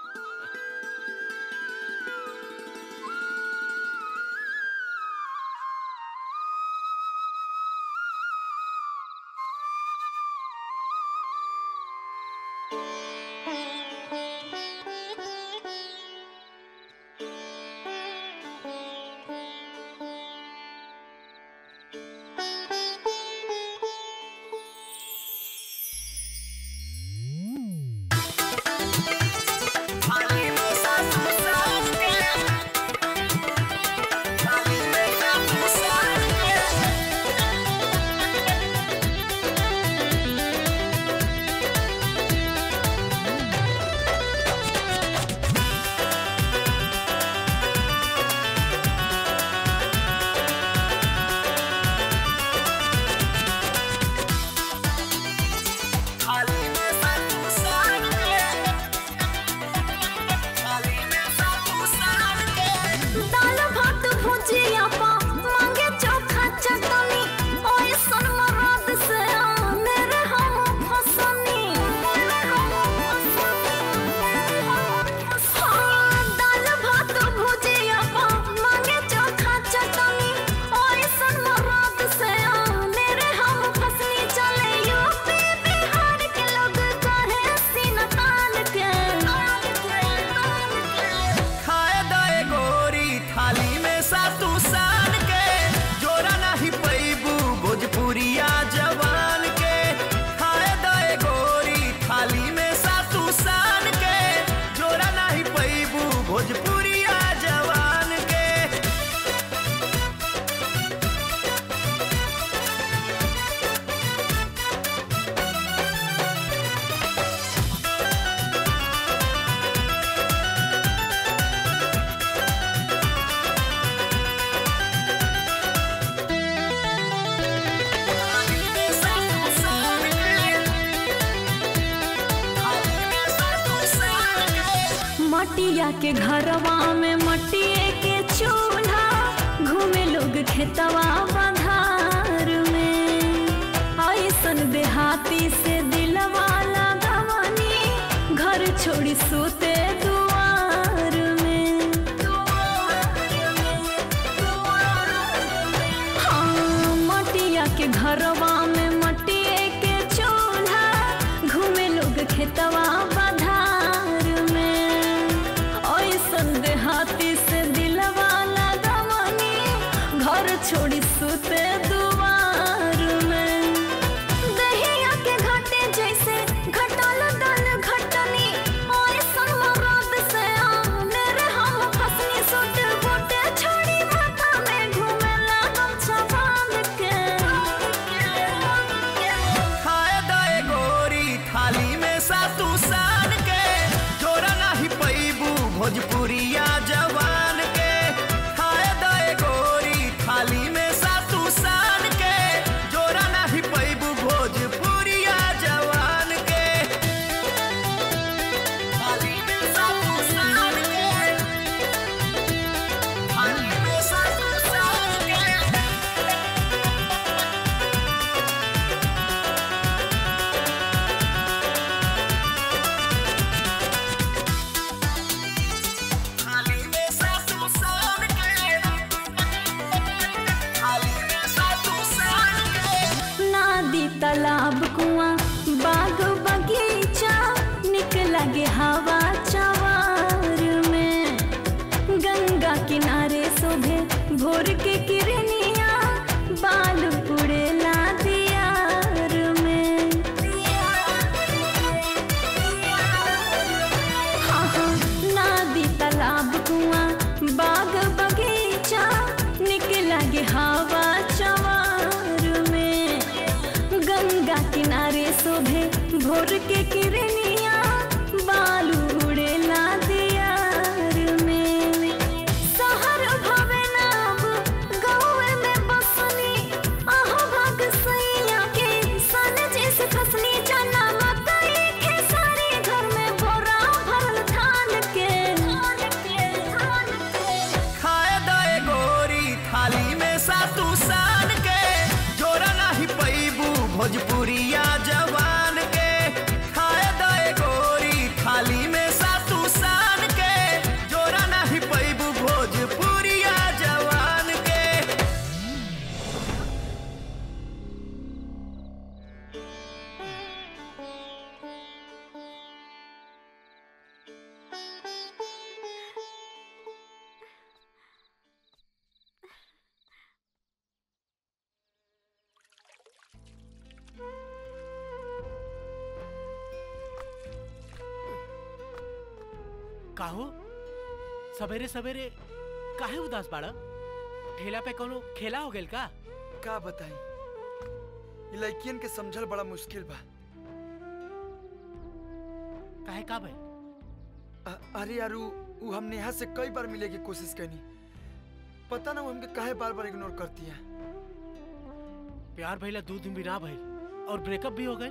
दाल भात भुजिया पा मांगे चोखा चटनी ओए सन मराद से आने रे हम फसनी हाँ, दाल भात भुजिया पा मांगे चोखा चटनी ओए सन मराद से आने रे हम फसनी चले यूपी बिहार के लोग कहे सीना तान के खाए दए गोरी थाली में सातू सान के जोरा नहीं पैबू भोजपुरिया जवान के खाए दए गोरी थाली में सातू सान के जोरा नहीं पैबू भोजपुरिया जवान के मटिया के घरवा में मटिए के चूल्हा घूमे लोग खेतवा बधार में ऐसन देहाती से दिलवा लगवनी घर छोड़ी सोते दुआर में हाँ मटिया के घरवा में मटिए के चूल्हा घूमे लोग खेतवा बधार में ऐसन देहाती से दिलवा लगवनी घर छोड़ी सुते दुआर में दहिया के घाटे जैसे घटल दल घटनी ऐसन मराद से आने रे हम फसनी सुट बूटे छोड़ी माथा में घूमेला गमछा बांध के खाए दए गोरी थाली में सातू सान के जोरा नहीं पैबू भोजपुरिया जवान के खाए दए गोरी थाली में सातू सान के जोरा नहीं पैबू भोजपुरिया जवान के थाली में सातू सान के थाली में सातू सान के थाली में सातू सान के थाली में सातू सान के नादी तालाब कुआं बाग बगीचा निक लगे हवा चवार में गंगा किनारे शोभे भोर के किरनिया बाल उड़ेला दियार में हाँ हाँ नादी तालाब कुआं बाग बगीचा निक लगे हवा चवार में गंगा किनारे शोभे भोर के किरनिया बालू उड़ेला दियार में शहर भवे नाब गाँव में बसनी आहो भाग सैया के सन जैसे खसनी चना मकई खेसारी घर में बोरा भरल धान के खाए दए गोरी थाली में सातू सान के जोरा नहीं पैबू भोज काहो सवेरे सवेरे काहे उदास बाड़ा ठेला पे कोनो खेला हो गेल का का बताई ये लड़कियन के समझल बड़ा मुश्किल बा काहे का भाई अ- अरे यार उ उ हम नेहा से कई बार मिले की कोशिश करनी पता ना वो हमके काहे बार बार इग्नोर करती है प्यार भइला दो दिन भी ना भइल और ब्रेकअप भी हो गए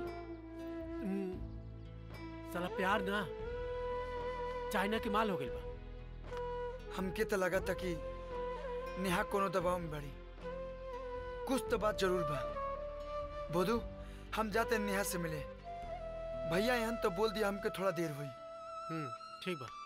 साला प्यार ना चाइना के माल हो गइल बा हमके तो लगा था कि नेहा कोनो दबाव में बड़ी कुछ तो बात जरूर बा बोधू हम जाते हैं नेहा से मिले भैया यहाँ तो बोल दिया हमके थोड़ा देर हुई हम्म ठीक बा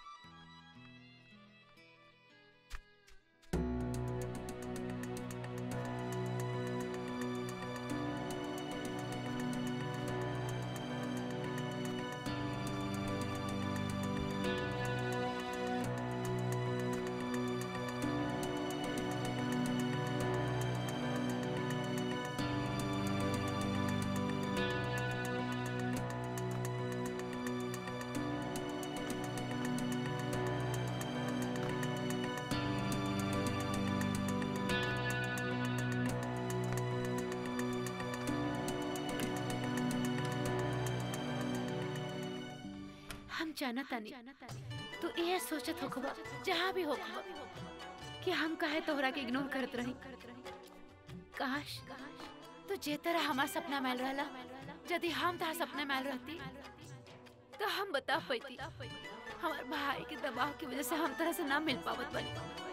हम जाना तानी तू ये सोचत हो जहाँ भी हो कि हम काहे तोहरा के इग्नोर करत रही काश तू जे तरह हमार सपना मैल रहला यदि हम तहार सपना मैल रहती तो हम बता पाती हमार भाई के दबाव की वजह से हम तरह से ना मिल पावत बनी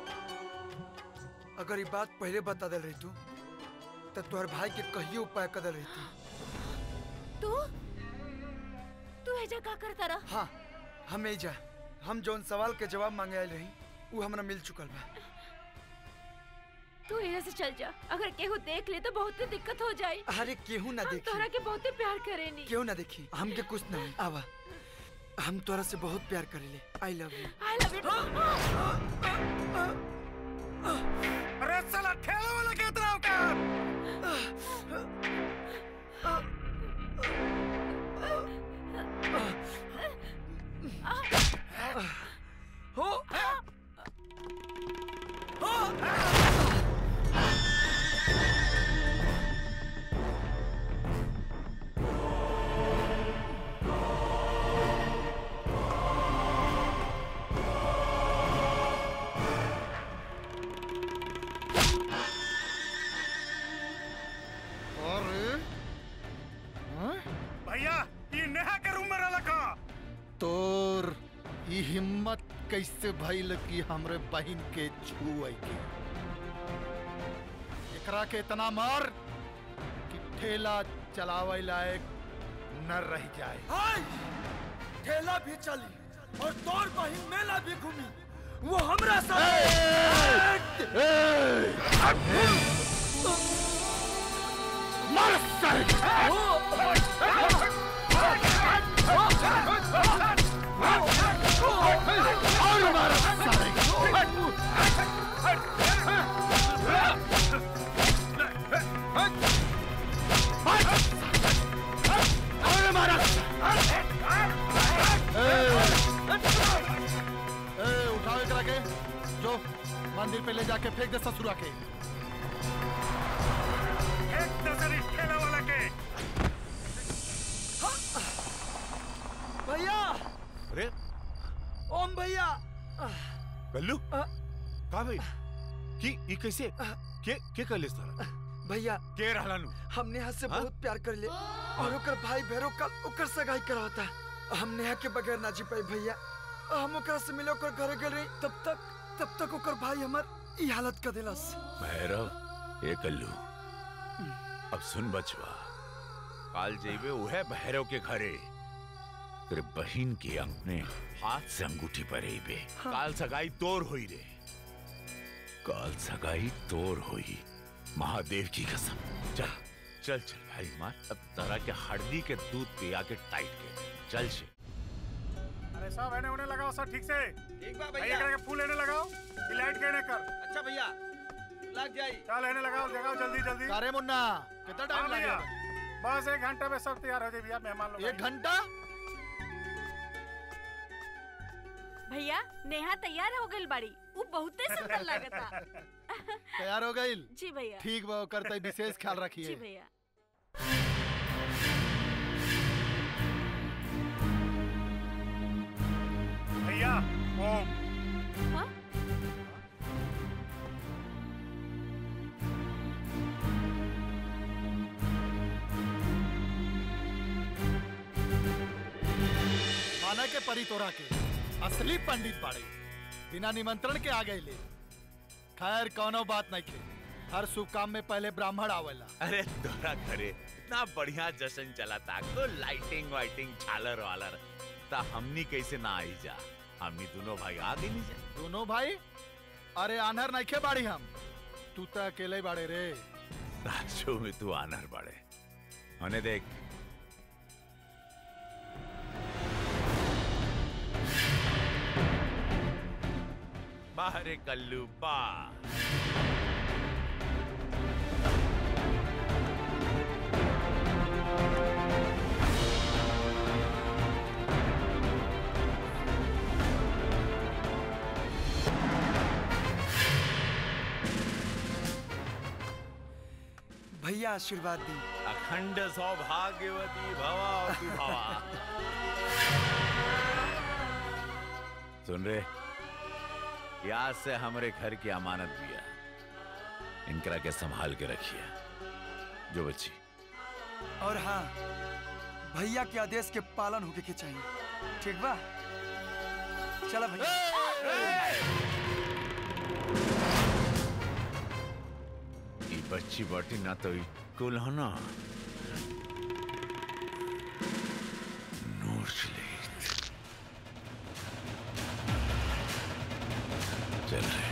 अगर ये बात पहले बता दल रही तू तो तुम्हारे भाई के कहिए उपाय कदल रही थी तू तू एजा का करता रहा हाँ हम एजा हम जौन सवाल के जवाब मांगे आयल रही वो हमरा मिल चुकल बा तू यहाँ से चल जा अगर केहू देख ले तो बहुत ही दिक्कत हो जाई अरे केहू ना हम देखी तोहरा के बहुत ही प्यार करेनी क्यों ना देखी हमके कुछ नहीं आवा हम तोरा से बहुत प्यार करेले I love you I love you अरे साला ठेला वाला के इतना औकात हो अरे हाँ? भैया ये नेहा के रूम में रहला का तोर ई हिम्मत कैसे भइल कि हमरे बहन के छुए के एकरा के इतना मार कि ठेला चलावे लायक न रह जाए हाय ठेला भी चली और तोर बहिन मेला भी घूमी वो हमरा मर सर और मार और मारा ए उठाओ एकरा के जो मंदिर पे ले जाके फेंक दे ससुरा के एक दसरी ठेला वाला के भैया अरे ओम भैया कल्लू का भाई की ई कैसे के के कर लेस तारा भैया के रहला नु हम नेहा से हाँ? बहुत प्यार कर ले और ओकर भाई भैरव का ओकर सगाई करावता हम नेहा के बगैर ना जी पाई भैया हम ओकरा से मिले ओकर घरे गए रही तब तक तब तक ओकर भाई हमर ई हालत कर देलस भैरव ए कल्लू अब सुन बचवा काल जेबे उहे भैरव के घरे तेरे बहन के अपने हाथ से अंगूठी पर बे काल सगाई तोर हुई रे काल सगाई तोर हुई महादेव की कसम चल चल चल भाई मार अब तरह के हल्दी के दूध पिया के टाइट के चल से अरे सब एने उन्हें लगाओ सब ठीक से ठीक बा भैया एकरा के फूल एने लगाओ ये लाइट के एने कर अच्छा भैया लग जाई चल एने लगाओ लगाओ जल्दी जल्दी कारे मुन्ना कितना टाइम हाँ भैया, लगेगा बस एक घंटे में सब तैयार हो जाए भैया मेहमान लोग एक घंटा भैया नेहा तैयार हो गई बाड़ी वो बहुते सुंदर लगता तैयार हो गई जी भैया ठीक बा करते विशेष ख्याल जी रखिए भैया भैया ओम हाँ? माना के परी तोरा के असली पंडित बाड़े बिना निमंत्रण के आ गए ले खैर कौनो बात नहीं के हर शुभ काम में पहले ब्राह्मण आवेला अरे तोरा घरे इतना बढ़िया जश्न चला था तो लाइटिंग वाइटिंग झालर वालर ता हमनी कैसे ना आई जा हमनी दोनों भाई आ गई नहीं जा दोनों भाई अरे आनहर नहीं खे बाड़ी हम तू तो अकेले ही बाड़े रे राजू में तू आनर बड़े होने देख बाहर कल्लू बा भैया आशीर्वाद दी अखंड सौभाग्यवती भवा और तू भवा सुन रे याद से हमारे घर की अमानत दिया इनकरा के संभाल के रखिए जो बच्ची और हाँ भैया के आदेश के पालन होके के चाहिए ठीक बा चला भैया ये बच्ची बाटी ना तो कुल है ना नोच ले चल रहे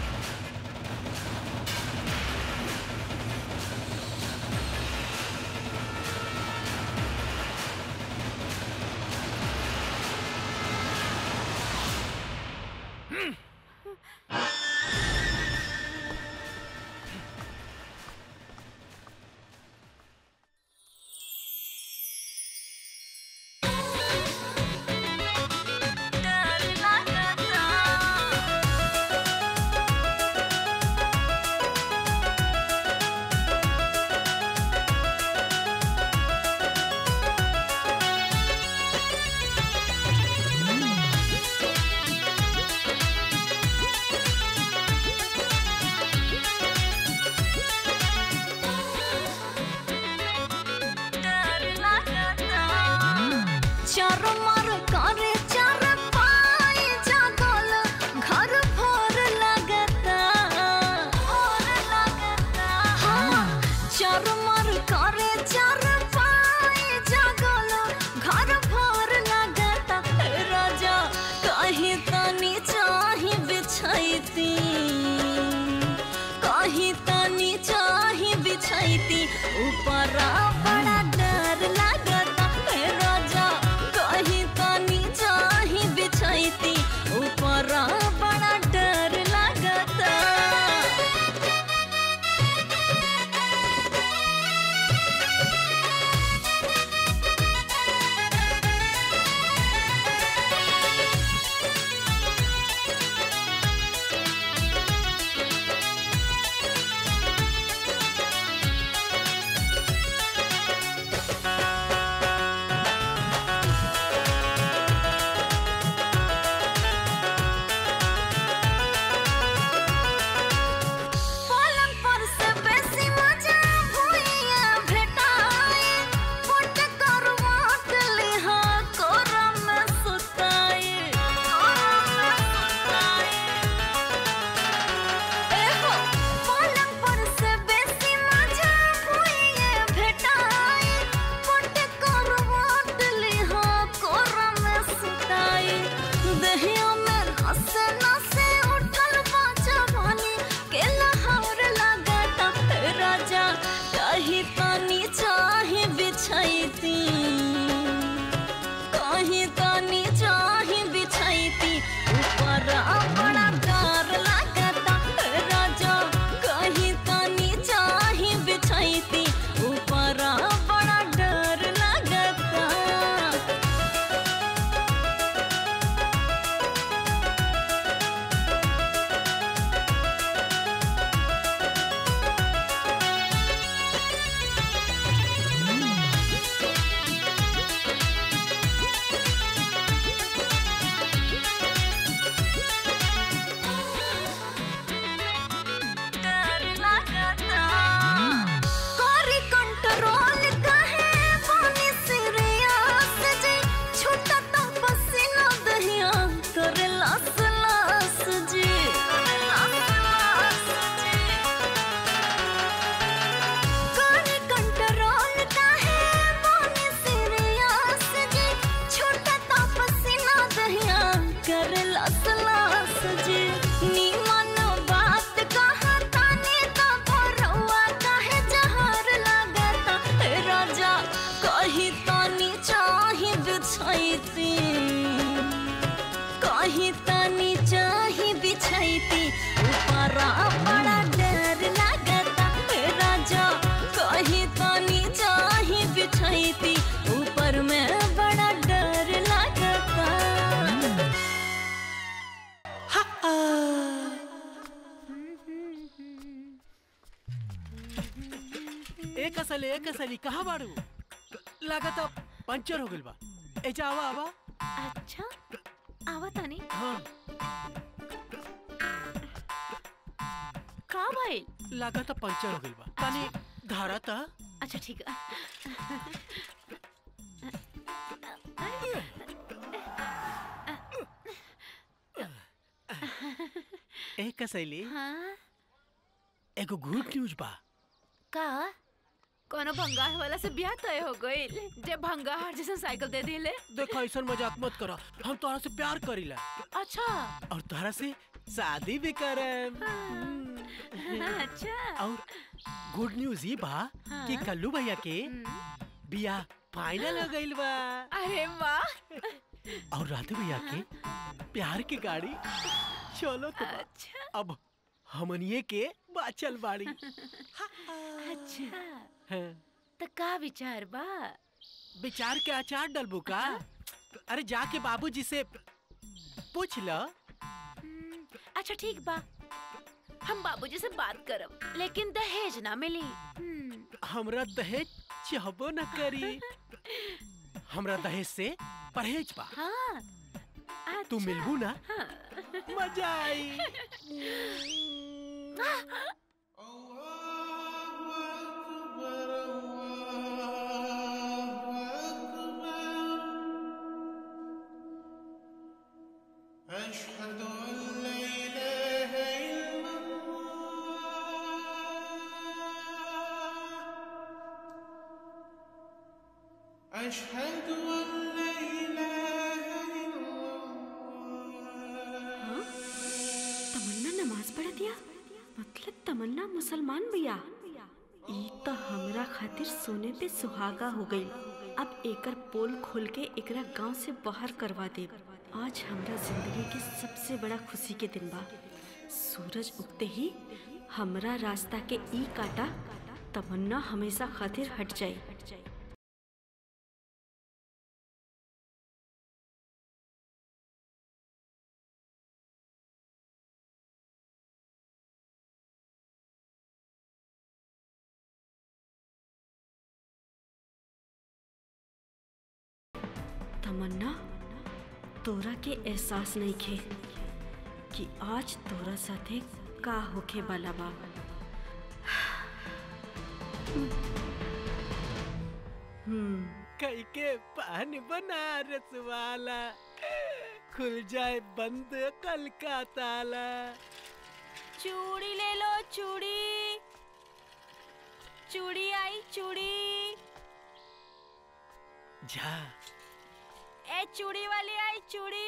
चरमर करे चर पाई जागल घर भर लगता भर लगता हाँ चरमर करे चर पाई जागल घर भर लगता हे राजा कहीं तनी चाही बिछैती कहीं तनी चाही बिछैती ऊपर बड़ा डर लगता हे राजा कहीं बिछैती कहीं तनी चाही बिछैती ऊपर बड़ा डर लागता हे राजा कहीं तनी चाही बिछैती ऊपर में बड़ा डर लागता एक असली एक असली कहाँ बाड़ू लागत पंचर हो गइल बा एजा आवा आवा अच्छा आवा तानी हाँ का भइल लागत पंचर हो गइल बा तनी धारा ता अच्छा ठीक है एक कसैली हाँ एगो गुड न्यूज बा का कोनो भंगार वाला से ब्याह तय हो गइल जे भंगार जैसे साइकिल दे दिले देखो ऐसा मजाक मत करो हम तोहरा से प्यार करीला अच्छा और तोहरा से शादी भी करम अच्छा और गुड न्यूज ये बा कि हाँ। कल्लू भैया के बियाह फाइनल हो गइल बा अरे वाह और राधे भैया के प्यार की गाड़ी चलो तो बा। अच्छा अब हमनिए के बाचल बाड़ी अच्छा हाँ। तो का विचार बा विचार के अचार डलबू का अरे जाके बाबूजी से पूछ ल अच्छा ठीक बा हम बाबूजी से बात करब लेकिन दहेज ना मिली हम्म, हमरा दहेज चाहबो न करी हमरा दहेज से परहेज बा हाँ तू मिलबू ना हाँ। मजा आई أشهد أن لا إله إلا الله أشهد أن لا إله إلا तमन्ना नमाज पढ़ दिया मतलब तमन्ना मुसलमान भैया ई तो हमरा खातिर सोने पे सुहागा हो गई अब एकर पोल खोल के एकरा गांव से बाहर करवा दे आज हमरा जिंदगी के सबसे बड़ा खुशी के दिन बा सूरज उगते ही हमरा रास्ता के ई काटा तमन्ना हमेशा खातिर हट जाए तमन्ना तोरा के एहसास नहीं खे कि आज तोरा साथे का होखे वाला बा हम्म कई के पान बनारस वाला खुल जाए बंद कल का ताला चूड़ी ले लो चूड़ी चूड़ी आई चूड़ी जा ए चूड़ी वाली आई चूड़ी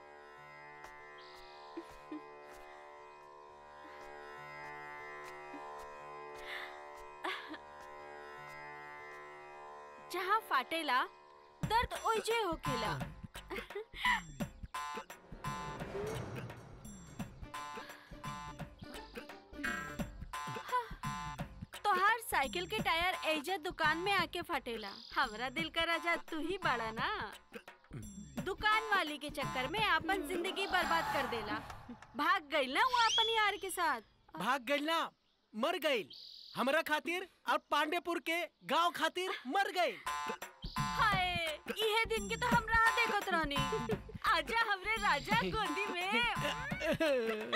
जहाँ फाटेला दर्द ओइजे होखेला तोहार साइकिल के टायर एजा दुकान में आके फटेला हमरा दिल का राजा तू ही बड़ा ना दुकान वाली के चक्कर में अपन जिंदगी बर्बाद कर देला भाग गई ना वो अपन यार के साथ भाग गइल ना मर गइल हमरा खातिर और पांडेपुर के गांव खातिर मर गइल हाय इहे दिन के तो हम राह देखत रहनी आजा हमरे राजा गोदी में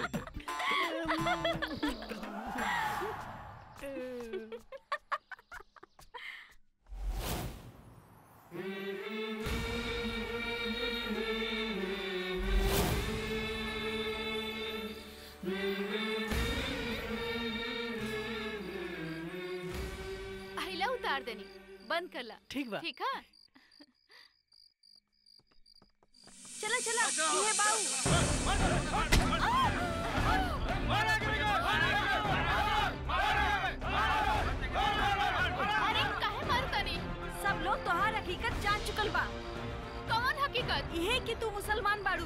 अहिला उतार देनी बंद कर ला ठीक बा। ठीक है चला चला ये बाऊ अरे काहे मारता नहीं सब लोग तोहार हकीकत जान चुकल बा कौन इहे कि तू मुसलमान बाड़ू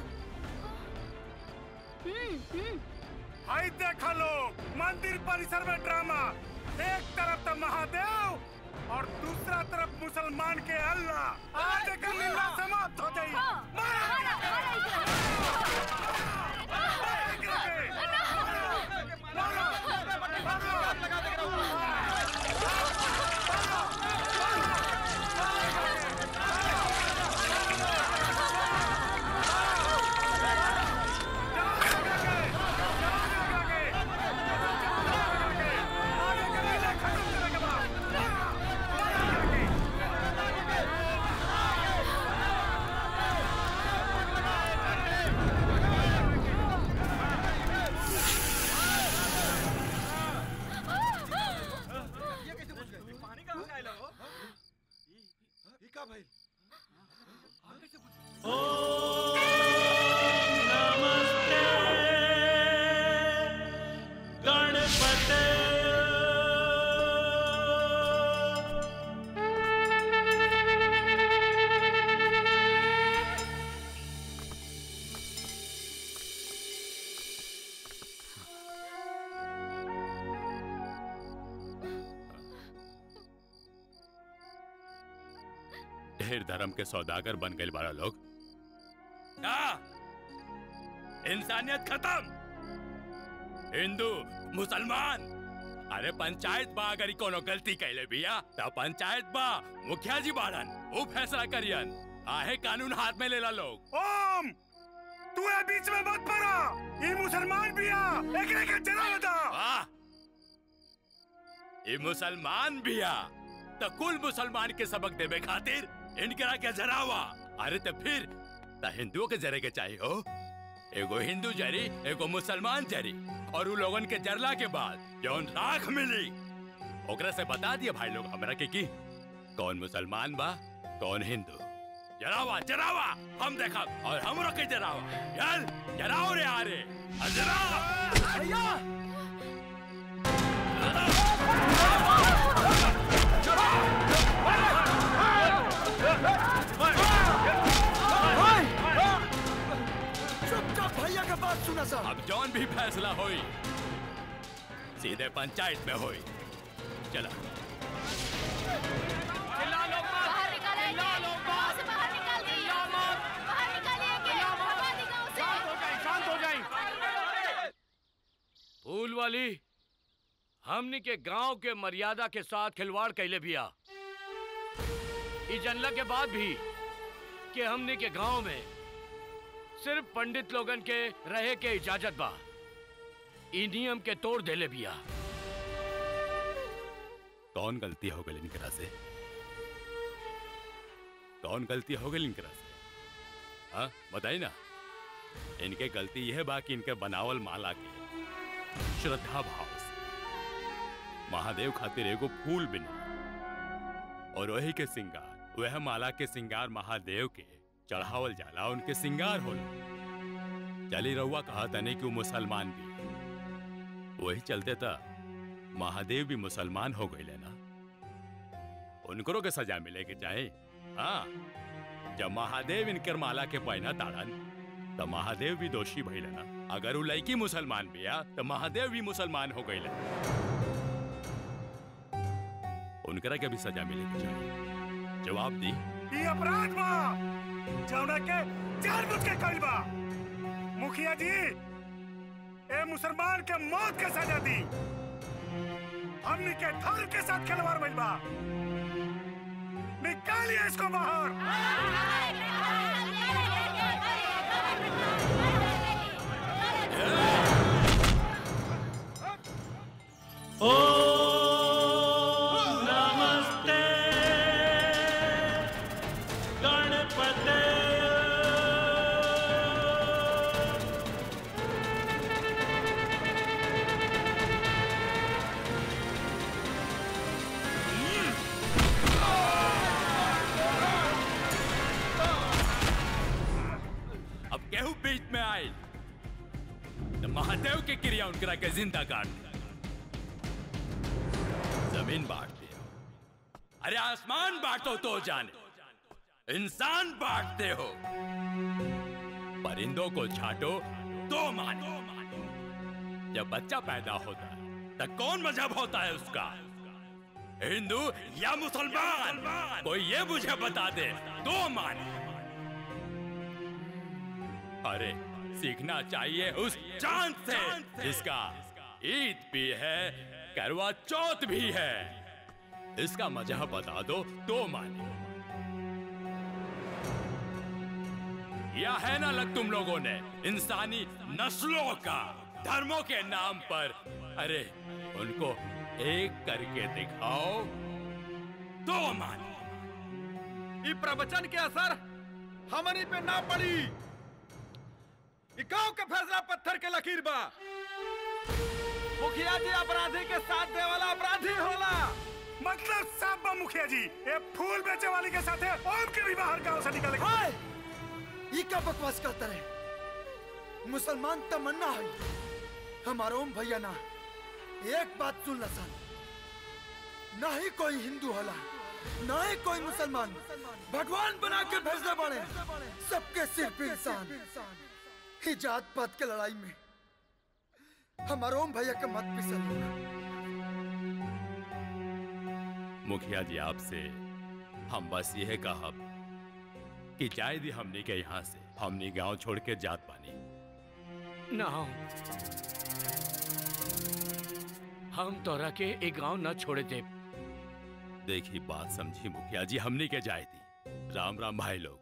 हम्म हम्म हाय देखा लोग मंदिर परिसर में ड्रामा एक तरफ तो महादेव और दूसरा तरफ मुसलमान के अल्लाह आज का लीला समाप्त हो जाई मारा ढेर धर्म के सौदागर बन गए बड़ा लोग ना इंसानियत खत्म हिंदू मुसलमान अरे पंचायत बा अगर ई कोनो गलती कैले बिया त पंचायत बा मुखिया जी बाड़न वो फैसला करियन आहे कानून हाथ में लेला लोग ओम तू ए बीच में मत पड़ा ये मुसलमान भी आ एकरे के जला बता वाह ये मुसलमान बिया तो कुल मुसलमान के सबक देवे खातिर इनकरा के जरावा अरे तो फिर त हिंदुओं के जरे के चाहिए हो एगो हिंदू जरी एगो मुसलमान जरी और उ लोगन के जरला के बाद जौन राख मिली ओकरा से बता दिए भाई लोग हमरा के की कौन मुसलमान बा कौन हिंदू जरावा जरावा हम देखा और हमरो के जरावा चल जराओ रे आरे अजरा भैया चुपचाप भैया का बात सुना सर अब जौन भी फैसला होई सीधे पंचायत में होई चला बाहर निकालिए गांव से बाहर निकाल दीजिए बाहर निकालिए के भगा दी गांव से शांत हो जाए फूल वाली हमनी के गांव के मर्यादा के साथ खिलवाड़ कैले बिया ई जनला के बाद भी कि हमनी के गांव में सिर्फ पंडित लोगन के रहे के इजाजत बा ई नियम के तोड़ देले बिया कौन गलती हो गई इनकरा से कौन गलती हो गई इनकरा से हाँ बताई ना इनके गलती यह बा कि इनके बनावल माला के श्रद्धा भाव से महादेव खातिर एगो फूल बिना और वही के सिंगार वह माला के सिंगार महादेव के चढ़ावल जाला उनके सिंगार होला चली रहुआ कहा तने कि वो मुसलमान भी वही चलते था महादेव भी मुसलमान हो गए ना उनको के सजा मिले के चाहे हाँ जब महादेव इनकर माला के पहना ताड़न तो महादेव भी दोषी भइल ना अगर वो लड़की मुसलमान भी आ तो महादेव भी मुसलमान हो गए उनकरा के भी सजा मिले के चाहे जवाब दी ये अपराध बा जौना के जानबूझ के कइल बा मुखिया जी ए मुसलमान के मौत के सजा दी हमनी के धर्म के साथ खिलवाड़ भइल बा निकालिए इसको बाहर नमस्ते गणपते अब केहू बीच में आए तो महादेव के क्रिया उनकरा के जिंदा काट दिया। जमीन बांट दिया अरे आसमान बांटो तो जाने इंसान बांटते हो परिंदों को छाटो तो माने जब बच्चा पैदा होता है तो कौन मजहब होता है उसका हिंदू या मुसलमान कोई ये मुझे बता दे तो माने अरे सीखना चाहिए उस चांद से जिसका ईद भी है करवा चौथ भी है इसका मजहब बता दो तो माने या है ना लग तुम लोगों ने इंसानी नस्लों का धर्मों के नाम पर अरे उनको एक करके दिखाओ तो माने ई प्रवचन के असर हमनी पे ना पड़ी ई गांव के फैसला पत्थर के लकीर बा मुखिया जी अपराधी के साथ दे वाला अपराधी होला मतलब साहब बा मुखिया जी ये फूल बेचे वाली के साथ है ओम के भी बाहर गांव से निकल हाय ये क्या बकवास करता रहे मुसलमान तमन्ना है हमारा ओम भैया ना एक बात सुन ला सन ना ही कोई हिंदू होला ना ही कोई मुसलमान भगवान बना के भेजने पड़े सबके सिर्फ इंसान ही जात पात के लड़ाई में हमारा ओम भैया के मत पिसल मुखिया जी आपसे हम बस यह कहा कि जाए दी हमने के यहाँ से हमने गांव छोड़ के जात पानी ना हम तोरा के एक गांव न छोड़े दे देखी बात समझी मुखिया जी हमने के जाए दी राम राम भाई लोग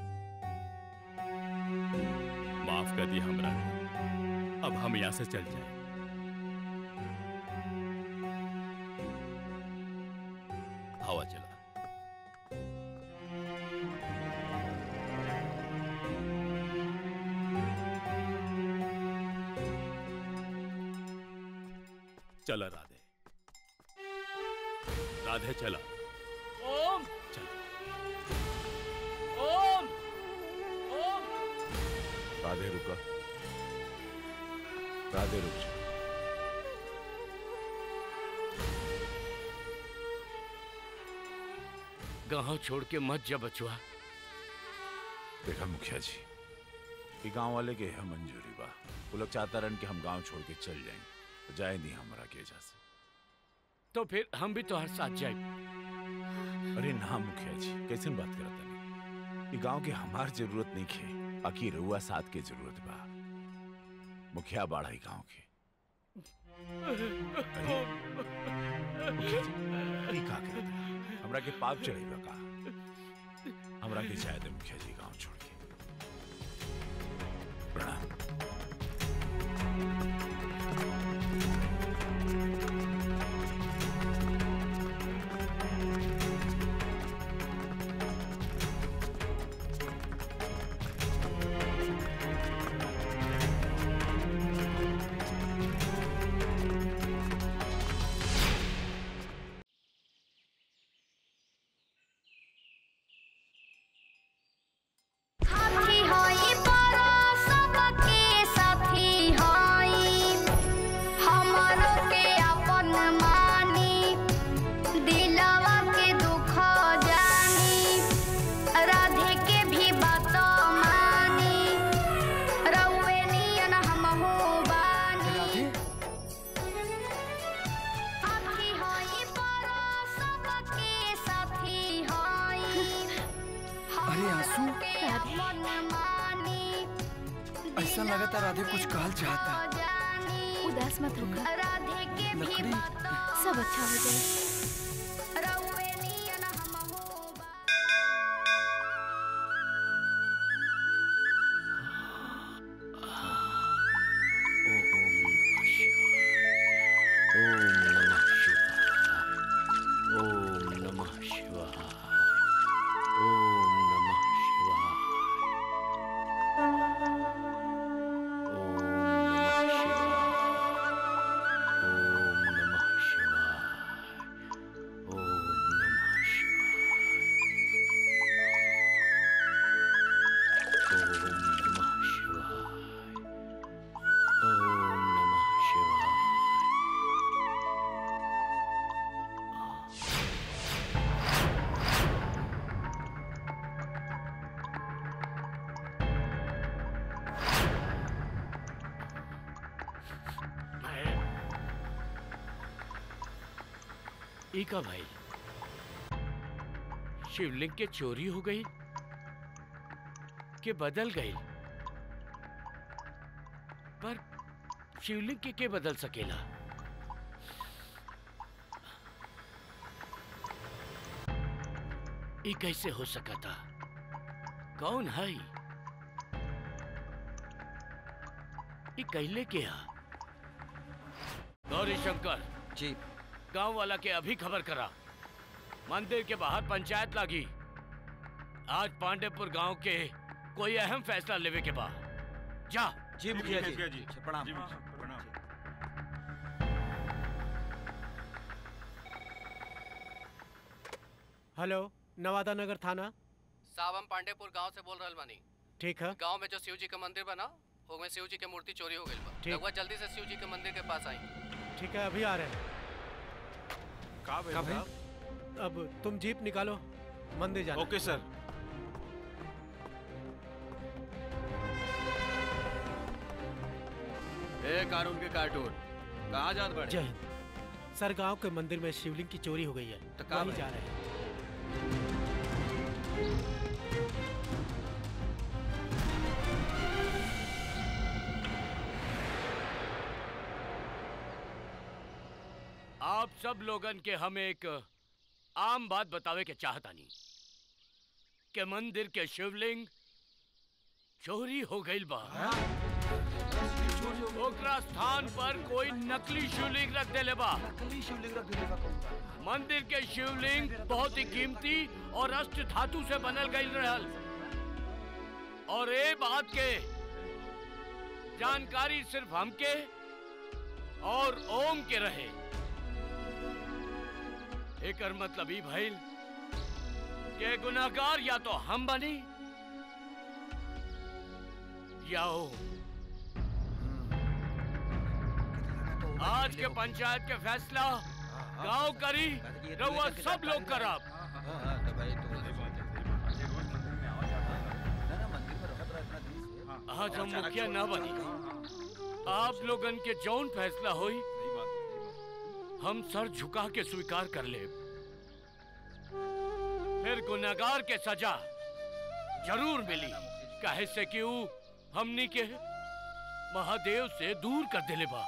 माफ कर दी हमरा के। अब हम यहाँ से चल जाए हवा चला चला राधे राधे चला ओम ओम ओम राधे रुका राधे रुक जा गांव छोड़ के मत जा बचुआ देखा मुखिया जी कि गांव वाले के है मंजूरी बा वो लोग चाहता रन कि हम गांव छोड़ के चल जाएं तो जाए नहीं हमारा के जा से तो फिर हम भी तोहर साथ जाए अरे ना मुखिया जी कैसे बात करता नहीं ये गांव के हमार जरूरत नहीं खे बाकी रउआ साथ के जरूरत बा मुखिया बाड़ा ही गांव के मुखिया जी, ई का करता हमरा के पाप चढ़ेगा का हमरा के जाए दे मुखिया जी गांव छोड़ के प्रणाम हाथी होई परो सबके साथी होई हमरो के अपन मानी दिलवा के दुख जानी राधे के भी बात मानी रउए नियन हमहू बानी हाथी होई परो सबके साथी होई अरे आंसू मन मानी ऐसा लगता राधे कुछ कहल चाहता उदास मत होकर राधे के भी लकड़ी सब अच्छा हो जाए रउए नियन हमहू ओम नमः शिवाय ओम नमः शिवाय ओम नमः शिवाय ओम नमः शिवाय ओम नमः शिवाय ई का भाई शिवलिंग के चोरी हो गई के बदल गई पर शिवलिंग के के बदल सकेला ई कैसे हो सका था कौन है ई? ई कैले के हा गौरी शंकर जी गांव वाला के अभी खबर करा मंदिर के बाहर पंचायत लागी आज पांडेपुर गांव के कोई अहम फैसला लेवे के बा जा जी मुखिया जी मुखिया जी। प्रणाम जी, प्रणाम हेलो नवादा नगर थाना साहब हम पांडेपुर गांव से बोल रहल बानी ठीक है गांव में जो शिव जी का मंदिर बना ओमे शिव जी के मूर्ति चोरी हो गई बा ठीक। रघुआ जल्दी से शिव जी के मंदिर के पास आई ठीक है अभी आ रहे हैं का का भाई? अब तुम जीप निकालो मंदिर जाना ओके सर ए कानून के कार्टून कहाँ जात बड़े जय हिंद सर गांव के मंदिर में शिवलिंग की चोरी हो गई है तो का वहीं भाई? जा रहे हैं आप सब लोगन के हम एक आम बात बतावे के चाहतानी के मंदिर के शिवलिंग चोरी हो गई बा ओकरा स्थान पर कोई नकली शिवलिंग रख देले बा नकली शिवलिंग रख देले बा कौन बा? मंदिर के शिवलिंग बहुत ही कीमती और अष्ट धातु से बनल गई रहल और ए बात के जानकारी सिर्फ हमके और ओम के रहे एकर मतलब ई भइल के गुनाहगार या तो हम बनी या ओम आज के पंचायत के फैसला गांव करी रउआ सब लोग करब आज हम मुखिया न बनी आप लोगन के जौन फैसला होई हम सर झुका के स्वीकार कर ले फिर गुनाहगार के सजा जरूर मिली काहे से कि ऊ हमनी के महादेव से दूर कर देले बा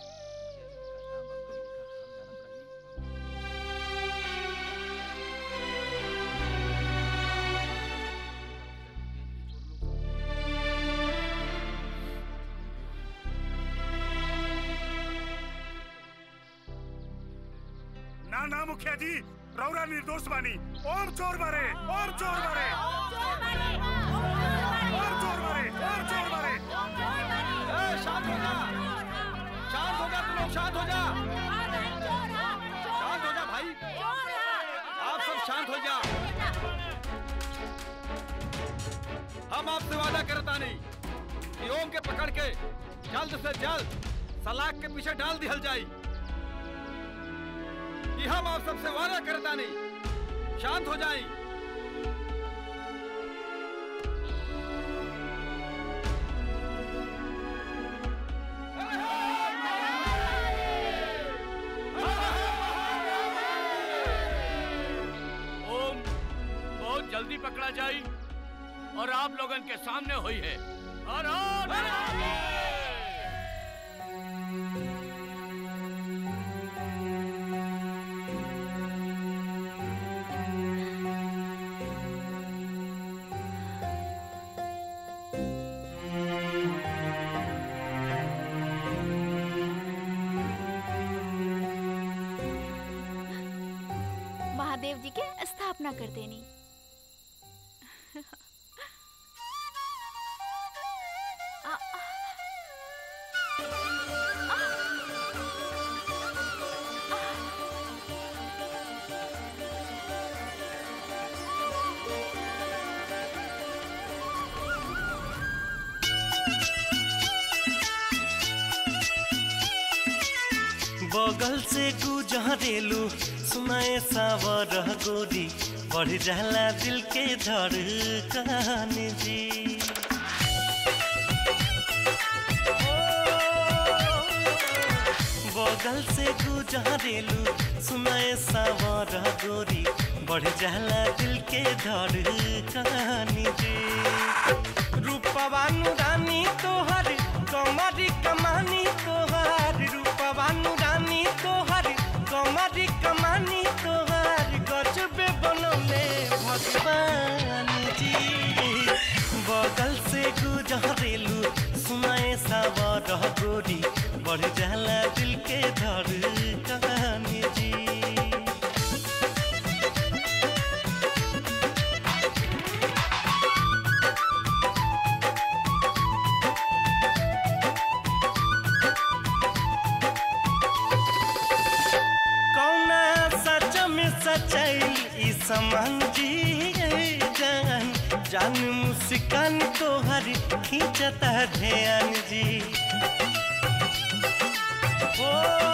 ना ना मुखिया जी रौरा निर्दोष बानी ओम चोर मारे ओम चोर मारे ओम चोर मारे ओम चोर मारे शांत हो जा शांत हो जा तुम लोग शांत हो जा शांत हो जा भाई आप सब शांत हो जा हम आपसे वादा करता नहीं कि ओम के पकड़ के जल्द से जल्द सलाख के पीछे डाल दिहल जाई कि हम आप सबसे वादा करता नहीं शांत हो जाएं ओम बहुत जल्दी पकड़ा जाई और आप लोगन के सामने हुई है हर हर महादेव जी के स्थापना कर देनी आ, बगल से गुजरेलू सुनाए सावर गोरी बढ़ जाला दिल के धड़कन जी बगल से गुजरेलू सुनाए सावर गोरी बढ़ जाला दिल के धड़कन जी रूपवानु रानी तोहर कमरी कमानी तोहर रूपवानु रानी तोहर कमरी कमानी तोहर गजबे बनौले भगवान जी बगल से गुजरेलू सुनाए सावर गोरी बढ़ जाला दिल के धड़कन जी कौना सच में सच्चाई ई समान जी जान जान मुस्कान तोहर खींचता ध्यान जी ओ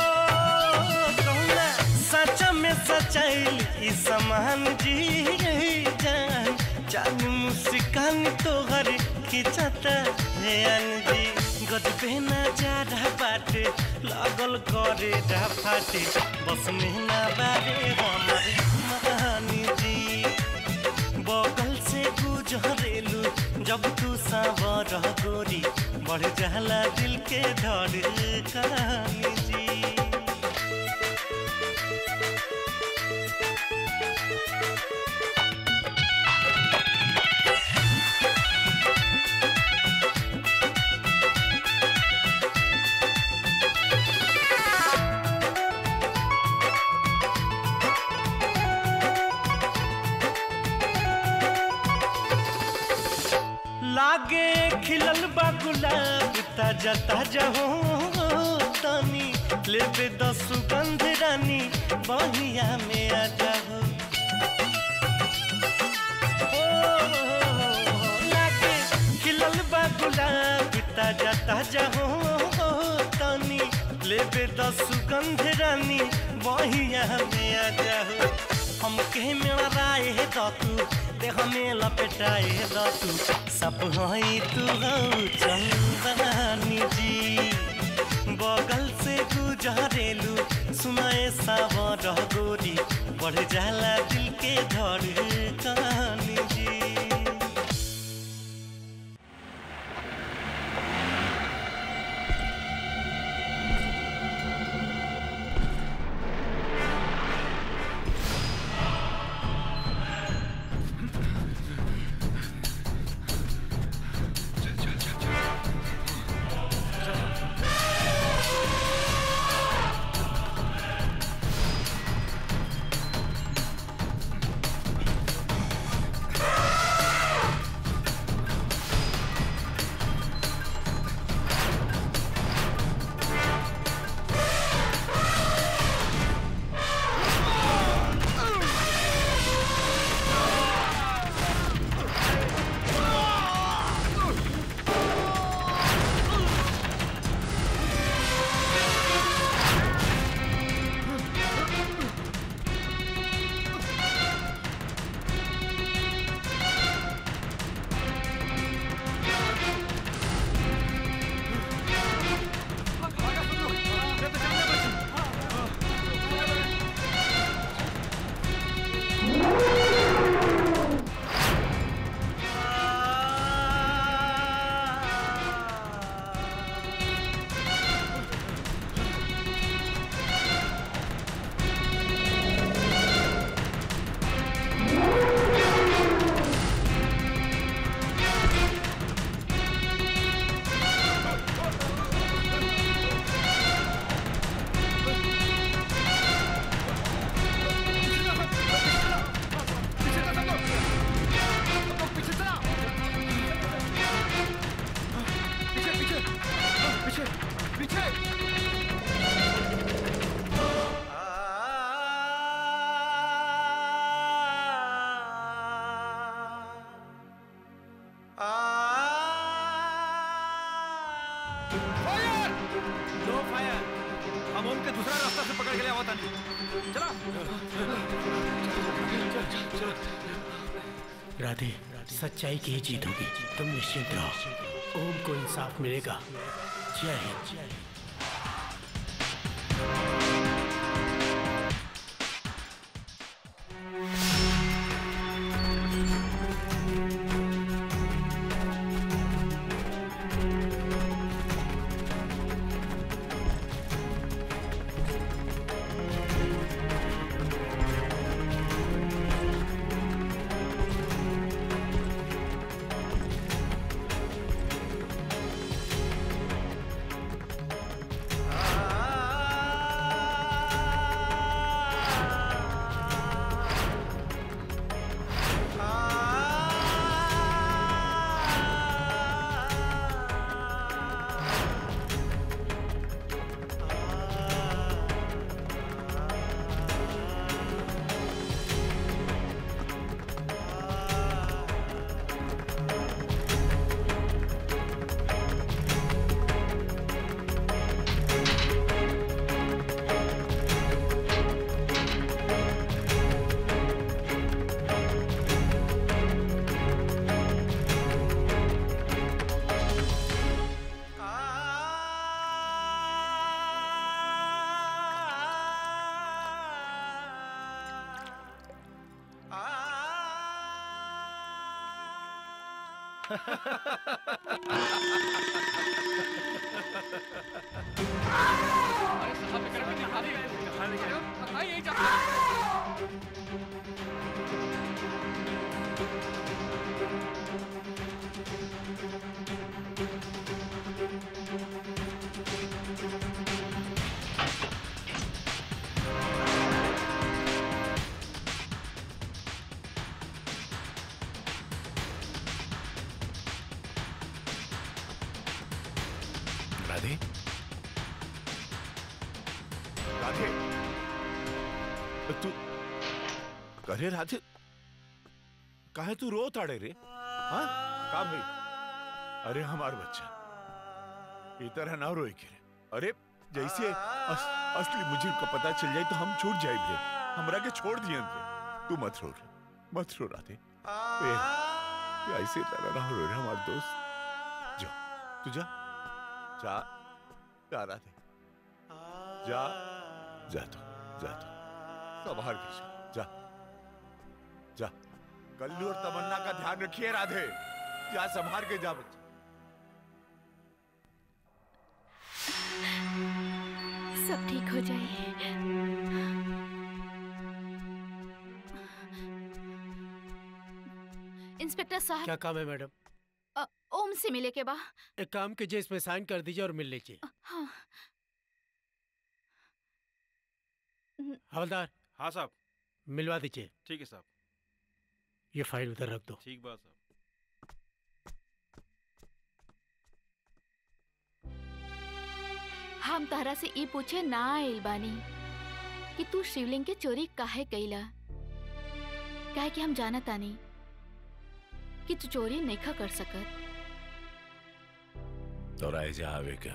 कौना सच में सच्चाई ई समान जी जान जान मुस्कान तोहर खींचता ध्यान जी गजबे ना जा रहा बाटे लागल करे रहा फाटे बस में ना बारे हमर महानी जी बगल से गुजरेलू जब तू सावर गोरी बढ़ जाला दिल के धड़कन जी लागे खिलल बा गुलाब ताजा ताजा हो तनी लेबे द सुगंध रानी बहिया में आ जाओ लागे खिलल बा गुलाब ताजा ताजा हो तनी लेबे द सुगंध रानी बहिया में आ जाओ हमके मेरा राय द तू देह में लपेटाए द तू सब हई तू हो चंदनी जी बगल से गुजरेलू सुनाए सावर गोरी बढ़ जाला दिल के धड़कन जी नो फायर हम ओम के दूसरा रास्ता से पकड़ के ले आवता नहीं चला राधे सच्चाई की ही जीत होगी तुम निश्चिंत रहो ओम को इंसाफ मिलेगा जय हिंद राधे राधे तू अरे राधे काहे तू रो ताड़े रे हाँ का भाई अरे हमार बच्चा ई तरह ना रोए के रे अरे जैसे अस, असली मुझे का पता चल जाए तो हम छूट जाए रे हमरा के छोड़ दिए रे तू मत रो रे मत रो राधे ए, ए, ऐसे तरह ना रो रे हमार दोस्त जा तू जा जा जा राधे जा जा तू जा तू संभाल के जा जा जा कल्लू और तमन्ना का ध्यान रखिए राधे जा संभाल के जा बच्चा सब ठीक हो जाए इंस्पेक्टर साहब क्या काम है मैडम अ, ओम से मिले के बा एक काम कीजिए इसमें साइन कर दीजिए और मिल लीजिए हाँ हवलदार हाँ साहब मिलवा दीजिए ठीक है साहब ये फाइल उधर रख दो ठीक बात साहब हम तहरा से ई पूछे ना आइल बानी कि तू शिवलिंग के चोरी काहे कैला काहे कि हम जानत तानी कि तू चोरी नइखा कर सकत तोरा एजा आवे का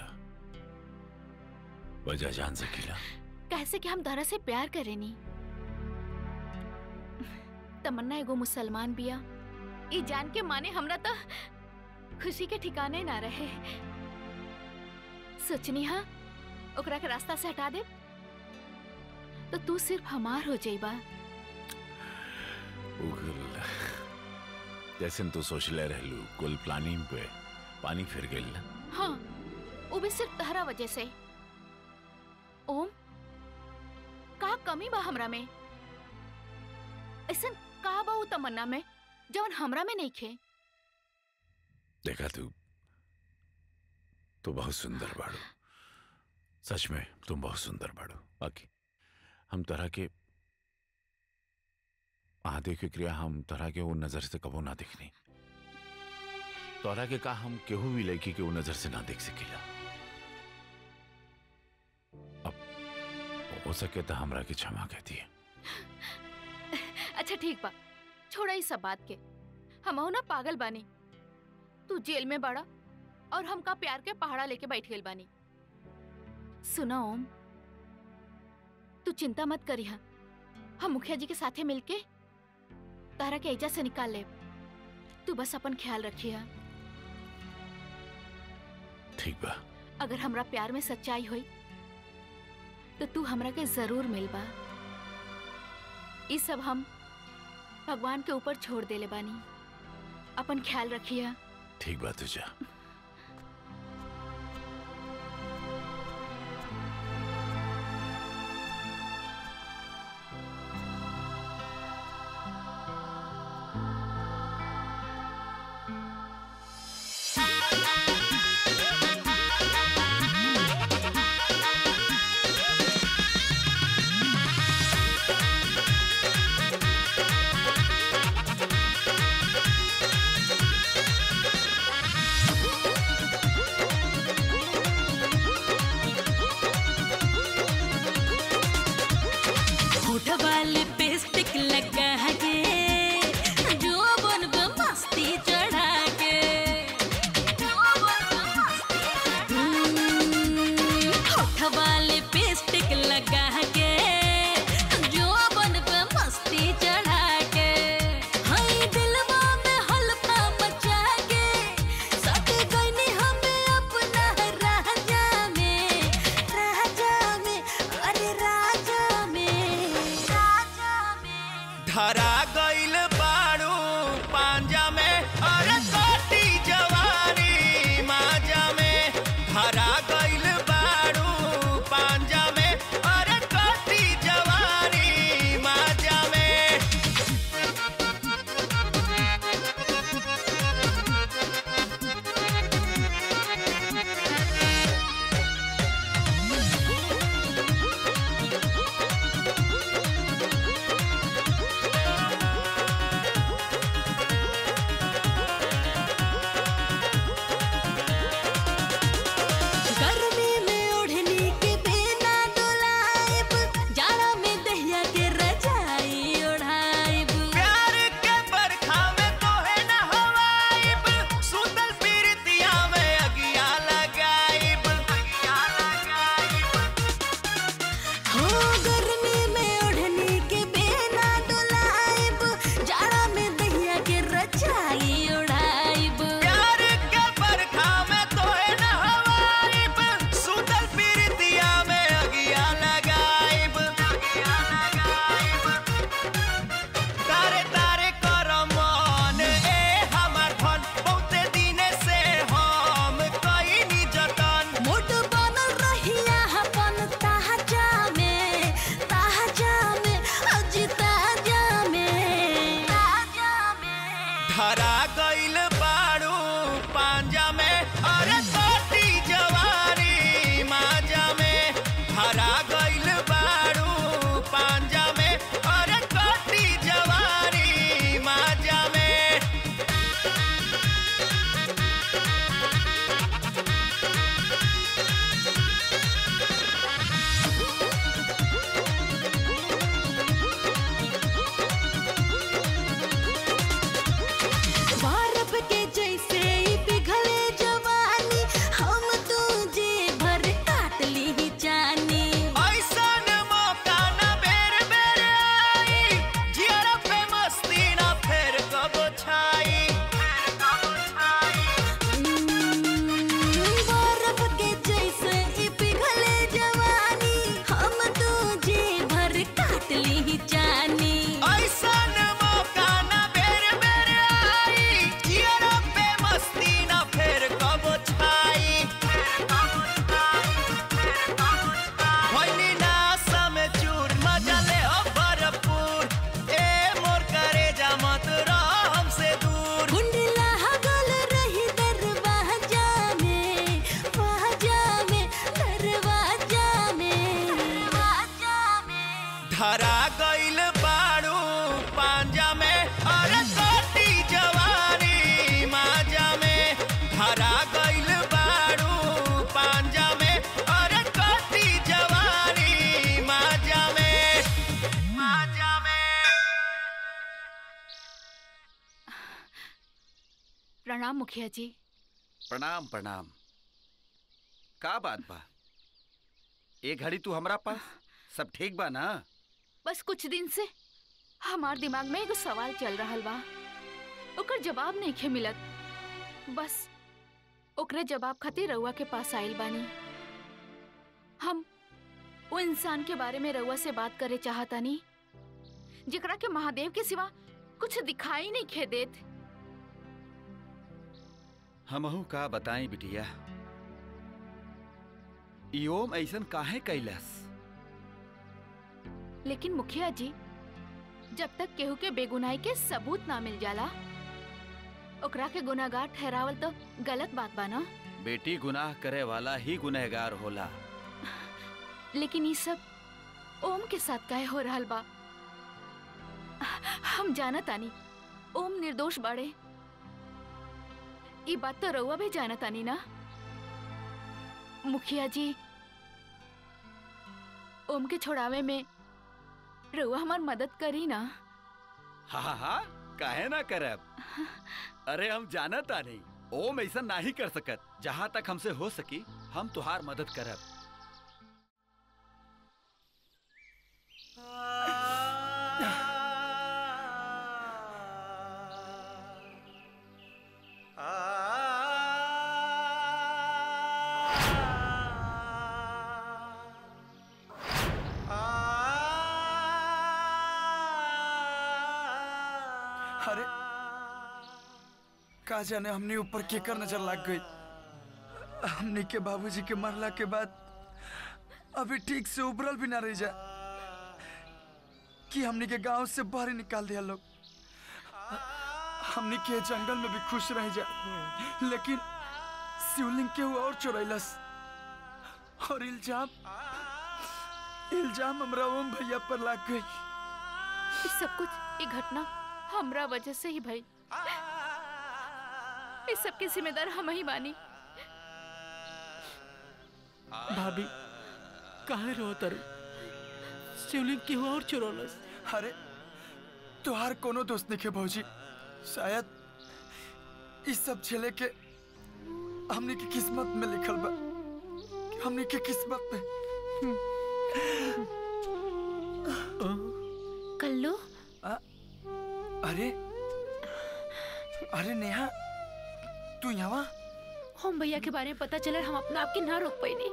वजह जान सकीला कैसे कि हम तहरा से प्यार करेनी तमन्ना एगो मुसलमान बिया ई जान के माने हमरा तो खुशी के ठिकाने ना रहे सोचनी हा ओकरा के रास्ता से हटा दे तो तू सिर्फ हमार हो जाइबा उगल जैसे तू सोचले रहलू कुल प्लानिंग पे पानी फिर गइल ना हाँ वो भी सिर्फ तहरा वजह से ओम का कमी बा हमरा में ऐसा का बा उ तमन्ना में जवन हमरा में नहीं खे देखा तू तू बहुत सुंदर बाड़ू सच में तुम बहुत सुंदर बाड़ू बाकी हम तरह के आधे की क्रिया हम तरह के वो नजर से कबो ना देखनी तोरा के का हम केहू भी लड़की के वो नजर से ना देख सकेला अब हो सके तो हमरा के क्षमा कहती है अच्छा ठीक बा छोड़ा इस सब बात के हम ना पागल बानी तू जेल में बड़ा और हमका प्यार के पहाड़ा लेके बैठ गइल बानी सुना ओम तू चिंता मत करिहा हम मुखिया जी के साथे मिलके तारा के एजा से निकाल ले तू बस अपन ख्याल रखिया ठीक बा अगर हमरा प्यार में सच्चाई हुई तो तू हमरा के जरूर मिलबा ई सब हम भगवान के ऊपर छोड़ देले बानी अपन ख्याल रखिया ठीक बा तुझा Thank पांजा में अरे कोटी जवानी माजा में हरा गइल बाड़ू पांजा में अरे कोटी जवानी माजा में बर्फ के जैसे ई पिघले जवानी हम तुझे भर काट ली ही जानी ऐसन मौका न बेर बेर आई जियर पे मस्ती न फेर कबो छाई बर्फ के जैसे ई पिघले जवानी हम तुझे भर काट ली ही जानी ऐसन मौका न बेर बेर आई जियर पे मस्ती न फेर कबो छाई भइनी नासा में चूर मजा ले हो भरपूर ए मोर करे जा मत रह हमसे दूर कुंडला हगल रही दरवाजा में वाजा में दरवाजा में दरवाजा में धरा गइल बाड़ू पांजा में अरे कोटी जवानी माजा में धरा गइल बाड़ू पांजा में अरे कोटी जवानी माजा में माजा में प्रणाम मुखिया जी प्रणाम प्रणाम का बात बा ए घड़ी तू हमरा पास सब ठीक बा ना बस कुछ दिन से हमार दिमाग में एगो सवाल चल रहल बा ओकर जवाब नहीं खे मिलत बस ओकरे जवाब खातिर रउआ के पास आइल बानी हम वो इंसान के बारे में रउआ से बात करे चाहतानी जेकरा के महादेव के सिवा कुछ दिखाई नहीं खे देत हमहू का बताई बिटिया ई ओम ऐसन काहे कैलस लेकिन मुखिया जी जब तक केहू के बेगुनाही के सबूत ना मिल जाला ओकरा के गुनाहगार ठहरावल तो गलत बात बा ना बेटी गुनाह करे वाला ही गुनहगार होला लेकिन ये सब ओम के साथ काहे हो रहल बा हम जानत आनी ओम निर्दोष बाड़े ई बात तो रउआ भी जानत आनी ना मुखिया जी ओम के छोड़ावे में रउआ हमार मदद करी ना हा हा हा काहे ना करब अरे हम जानता नहीं ओम ऐसा नहीं कर सकत जहाँ तक हमसे हो सकी हम तुहार मदद करब अरे का जाने हमने ऊपर केकर नजर लग गई हमने के बाबूजी के मरला के बाद अभी ठीक से उबरल भी ना रह जा कि हमने के गांव से बाहर ही निकाल दिया लोग हमने के जंगल में भी खुश रह जा लेकिन शिवलिंग के हुआ और चोरैलस और इल्जाम इल्जाम हमरा ओम भैया पर लग गई ये सब कुछ ये घटना हमरा वजह से ही भई इस सब के जिम्मेदार हम ही बानी भाभी काहे रो तरु शिवलिंग की हुआ और चुरोलस अरे तुहार कोनो दोस्त नहीं के भौजी शायद इस सब छेले के हमने की किस्मत में लिखल बा हमने की किस्मत में कल्लू अरे अरे नेहा तू यहाँ ओम भैया के बारे में पता चला हम अपना आप के ना रोक पाई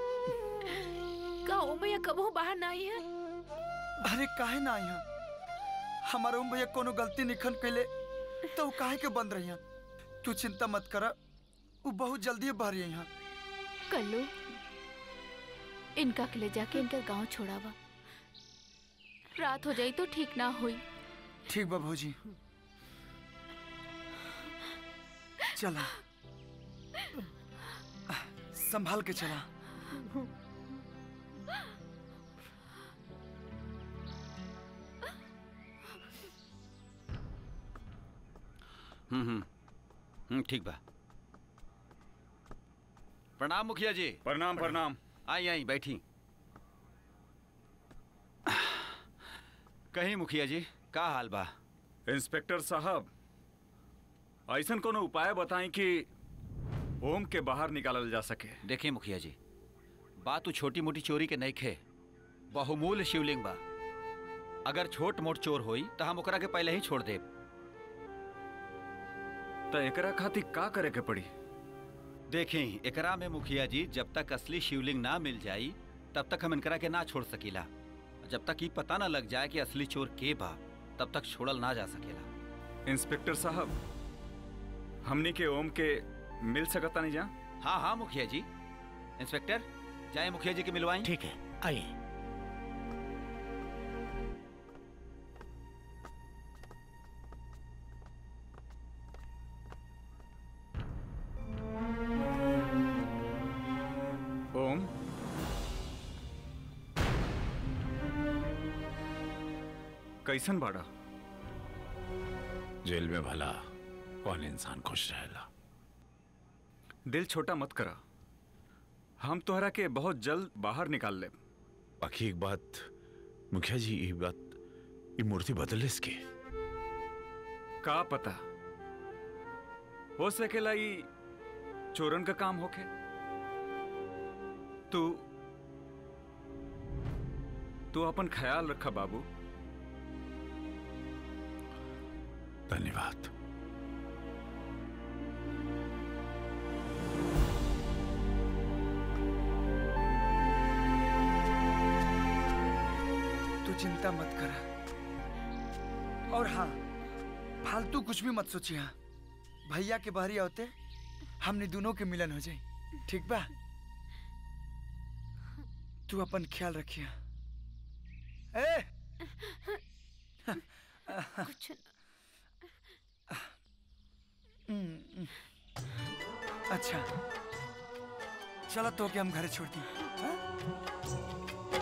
का ओम भैया कबो बाहर ना आई है अरे काहे ना यहाँ हमारा ओम भैया कोनो गलती निखन कैले तो वो काहे के बंद रही तू चिंता मत कर वो बहुत जल्दी बाहर आई यहाँ कल्लू इनका के ले जाके इनका गांव छोड़ावा रात हो जाई तो ठीक ना हुई ठीक बा भौजी चला संभाल के चला हम्म हम्म हम्म, ठीक बा प्रणाम मुखिया जी प्रणाम प्रणाम आई आई बैठी कहीं मुखिया जी का हाल बा इंस्पेक्टर साहब ऐसन कोनो उपाय बताएं कि ओम के बाहर निकालल जा सके देखिए मुखिया जी बात छोटी मोटी चोरी के नहीं खे बहुमूल्य शिवलिंग बा अगर छोट मोट चोर होई तो हम ओकरा के पहले ही छोड़ देब तो एकरा खातिर का करे के पड़ी देखें एकरा में मुखिया जी जब तक असली शिवलिंग ना मिल जाई तब तक हम इनकरा के ना छोड़ सकीला जब तक ये पता ना लग जाए कि असली चोर के बा तब तक छोड़ल ना जा सकेला इंस्पेक्टर साहब हमनी के ओम के मिल सकता नहीं जा हाँ हाँ मुखिया जी इंस्पेक्टर जाए मुखिया जी के मिलवाएं ठीक है आइए ओम कैसन बाड़ा जेल में भला कौन इंसान खुश रहेला दिल छोटा मत करा हम तोहरा के बहुत जल्द बाहर निकाल ले बाकी एक बात मुखिया जी ये बात ये मूर्ति बदल इसके का पता हो सकेला ई चोरन का काम होके तू तू अपन ख्याल रखा बाबू धन्यवाद तू चिंता मत करा और हाँ फालतू कुछ भी मत सोची हाँ भैया के बाहरी होते हमने दोनों के मिलन हो जाए ठीक बा तू अपन ख्याल रखिया ए कुछ हम्म, अच्छा चलो तो के हम घर छोड़ दी हाँ?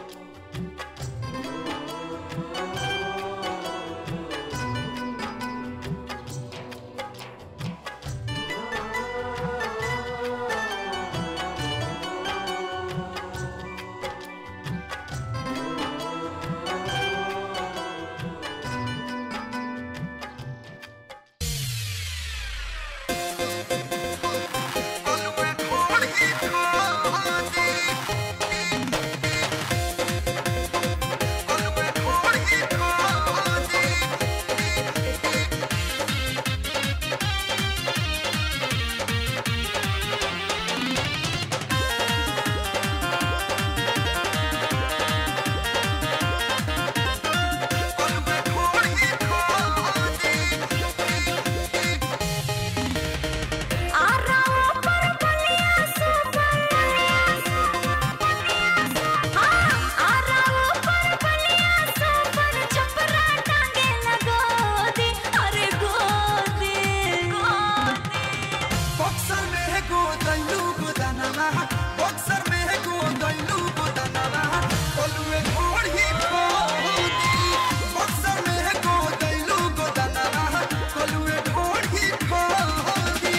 बक्सर में है गो दैलू गो दानवा बक्सर में है गो दैलू गो दानवा ओलुए घोड़ ही खोदी बक्सर में है गो दैलू गो दानवा ओलुए घोड़ ही खोदी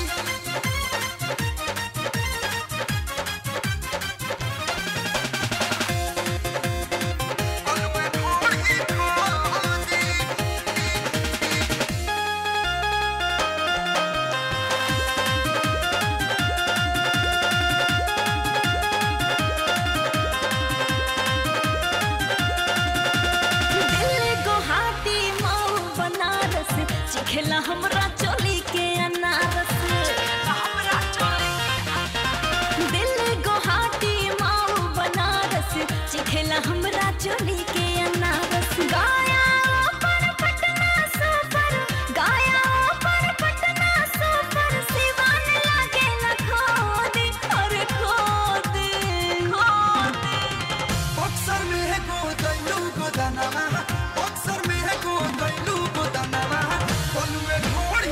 दिल्ली गुवाहाटी मऊ बनारस चिखेला हमरा चोली के अनारस दिल्ली गुवाहाटी मऊ बनारस चिखेला हमरा चोली के अनारस गाया पर पटना सुपर गाया पर पटना सुपर सिवान लागे न खोदी अरे खोदी खोदी बक्सर में है गो दैलू गो दानवा बक्सर में है गो दैलू गो दानवा ओलुए घोड़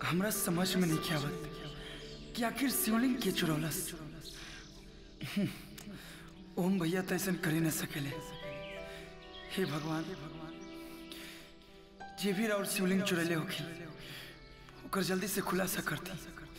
हमरा समझ में नहीं आवत कि आखिर शिवलिंग के चुरौलस ओम भैया तो ऐसा कर ही न सकेले हे भगवान जे भी और शिवलिंग चुरैले होखी ओकर जल्दी से खुलासा करती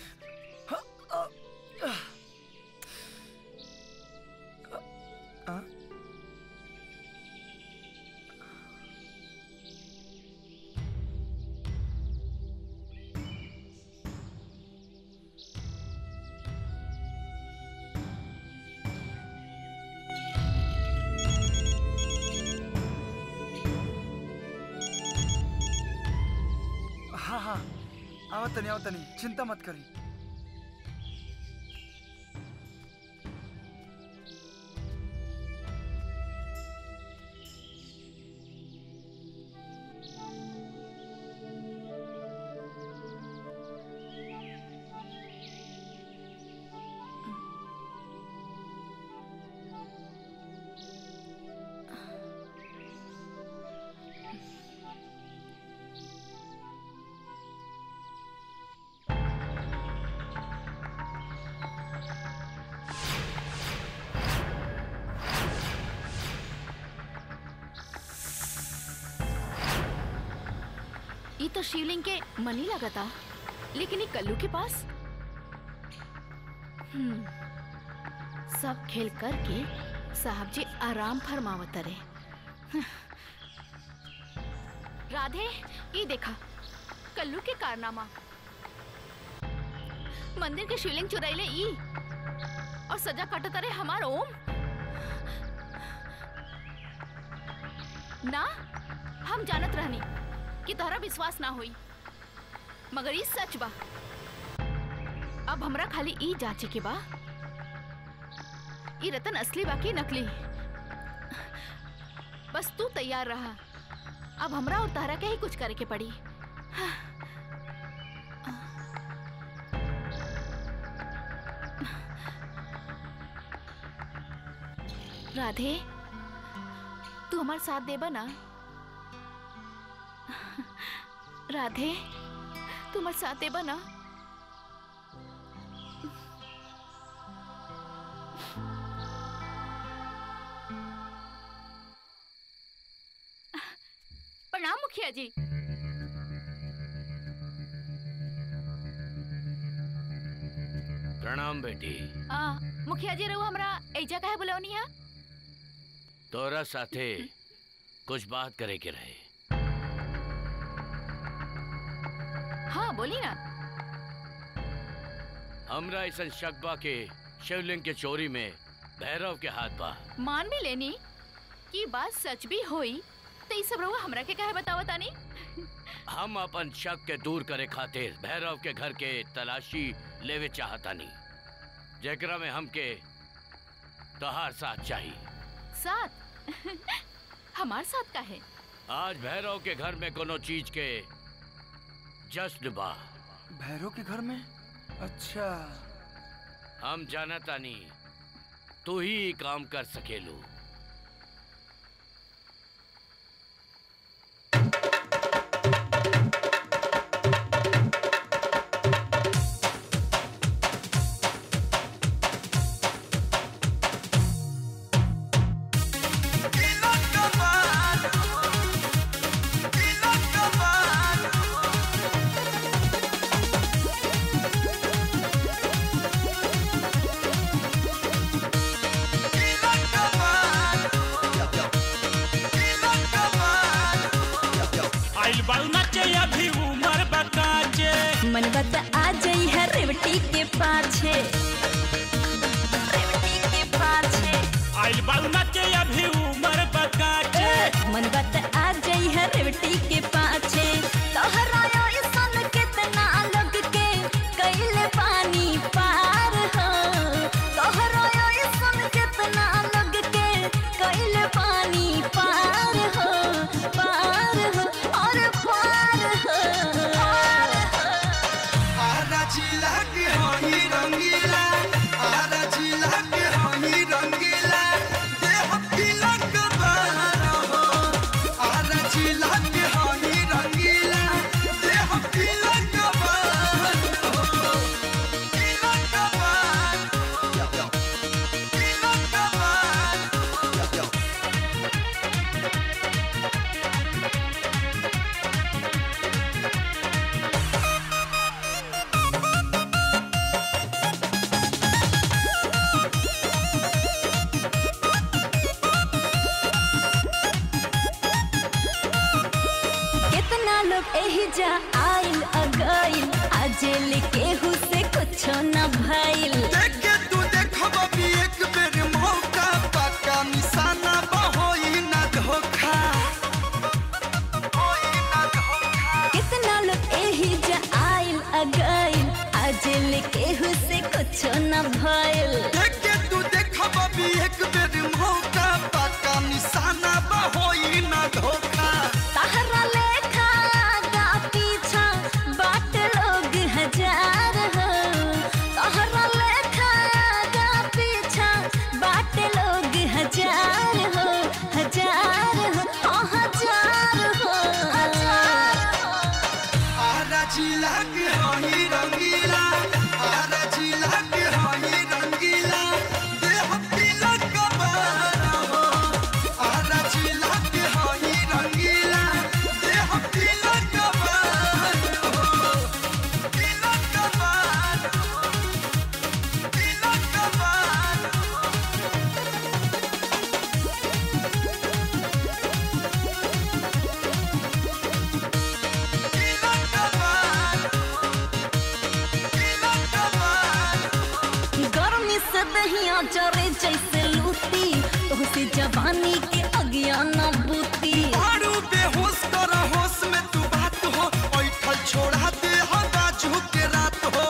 हाँ हाँ आवत नहीं आवत नहीं चिंता मत करी ये तो शिवलिंग के मनी लगा था लेकिन ये कल्लू के पास हम्म, सब खेल करके साहब जी आराम फरमावत रहे राधे ये देखा कल्लू के कारनामा मंदिर के शिवलिंग चुराइले ई और सजा काटत रहे हमार ओम ना हम जानत रहनी कि तोहरा विश्वास ना होई मगर ई सच बा अब हमरा खाली ई जांचे के बा ई रतन असली बा कि नकली बस तू तैयार रहा अब हमरा और तारा के ही कुछ करे के पड़ी राधे तू हमार साथ देबा ना राधे तू हमार साथ देबा ना प्रणाम मुखिया जी प्रणाम बेटी आ, मुखिया जी रहू हमरा ऐजा काहे बुलौनी है तोरा साथे कुछ बात करे के रहे हाँ बोली ना हमरा ऐसा शक बा के शिवलिंग के चोरी में भैरव के हाथ बा मान भी लेनी कि बात सच भी होई तो ई सब रहुआ हमरा के काहे बतावत तानी हम अपन शक के दूर करे खातिर भैरव के घर के तलाशी लेवे चाहतानी जेकरा में हमके तोहार साथ चाहिए साथ हमार साथ का है आज भैरव के घर में कोनो चीज के जश्न बा भैरव के घर में अच्छा हम जानतानी तू ही ई काम कर सकेलू आइल बाल नाचे अभी उमर बकाचे मन बत आ जाई है रेवटी के पाछे रेवटी के पाछे आइल बाल नाचे अभी उमर बकाचे मन बत आ जाई है रेवटी के पाछे तोहरा ऐसन कितना लोग के कैले पानी पार हो तोहरा ऐसन कितना लोग के कैले पानी पार हो पार हो और पार हो आरा जिला के हई रंगीला आरा जिला के हई रंगीला देह पीला लोग एही जा आइल अगइल आजेल केहू से कुछो न भइल देख के तू देखब भी एक बेर मौका पक्का निशाना बहोई ना धोखा कितना लोग एही जा आइल अगइल आजेल केहू से कुछो न भइल देख के तू देखब भी एक बेर मौका पक्का निशाना बहोई ना धोखा तहरा लेखा गा पीछा बाट लोग हजार हो तहरा लेखा गा पीछा बाट लोग हजार हो हजार हो ओ हजार हो आरा जिला के हई रंगीला आरा जिला के हई रंगीला देह तिलक कबारा हो आरा जिला के हई रंगीला देह तिलक कबारा हो तिलक कबारा हो तिलक कबारा गर्मी से दहिया जरे जैसे लूटी तोहसे जवानी के अगिया न बूती मारू बेहोश कर होश में तू बात हो ऐठल छोड़ा दे हो बाजू के रात हो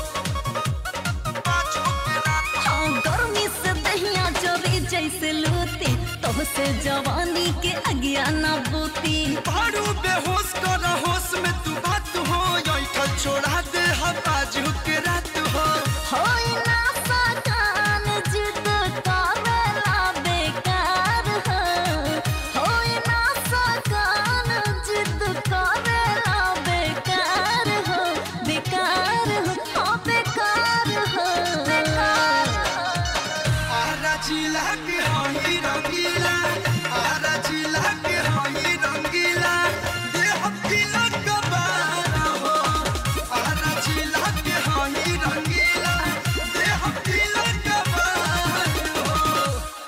हाँ गर्मी से दहिया जरे जैसे लूटी तोहसे जवानी के अगिया न बूती मारू बेहोश कर होश में तू बात हो ऐठल छोड़ा दे हो बाजू के रात हो होई ना सकान जिद करेला बेकार हो होई ना सकान जिद करेला बेकार हो बेकार हो हाँ बेकार हो आरा जिला के हई रंगीला आरा जिला के हई रंगीला देह तिलक कबारा हो आरा जिला के हई रंगीला देह तिलक कबारा हो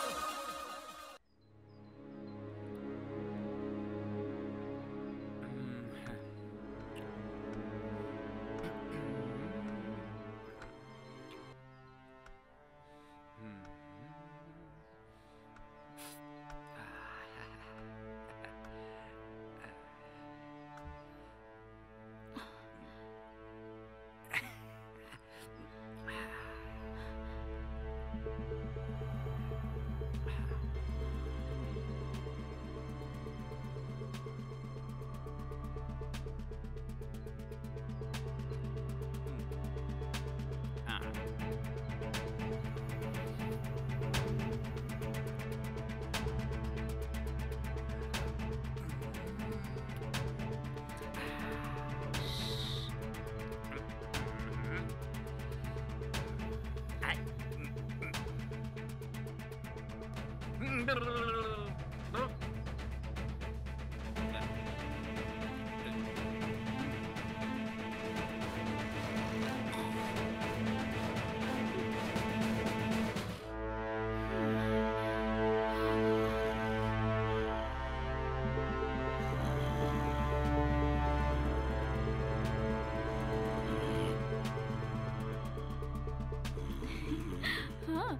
हाँ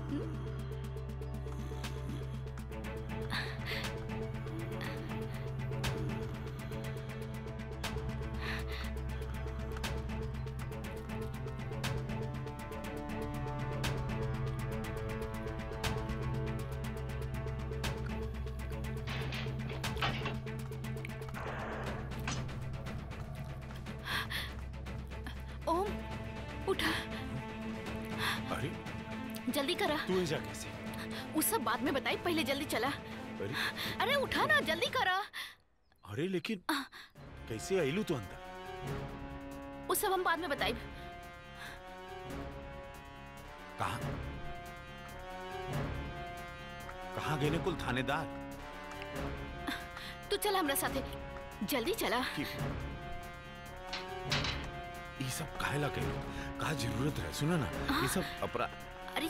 ओम उठा अरे जल्दी करा तू ऐसा कैसे उस सब बाद में बताई पहले जल्दी चला अरे अरे उठा ना जल्दी करा अरे लेकिन कैसे आइलू तू अंदर उस सब हम बाद में बताई कहा कहाँ गए ने कुल थानेदार तू चला हमरा साथे जल्दी चला ये सब काहे ला कहे कहा जरूरत है सुना ना ये सब अपराध अरे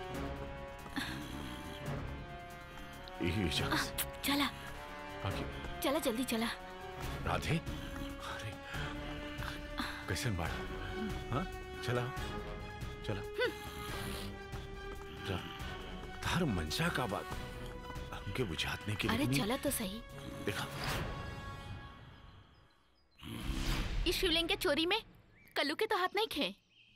यही शख्स चला बाकी चला जल्दी चला राधे कैसन बाड़ा हाँ चला चला जा तार मंशा का बात हमके बुझात नहीं कि अरे लेकिन- चला तो सही देखा इस शिवलिंग के चोरी में कल्लू के तो हाथ नहीं खे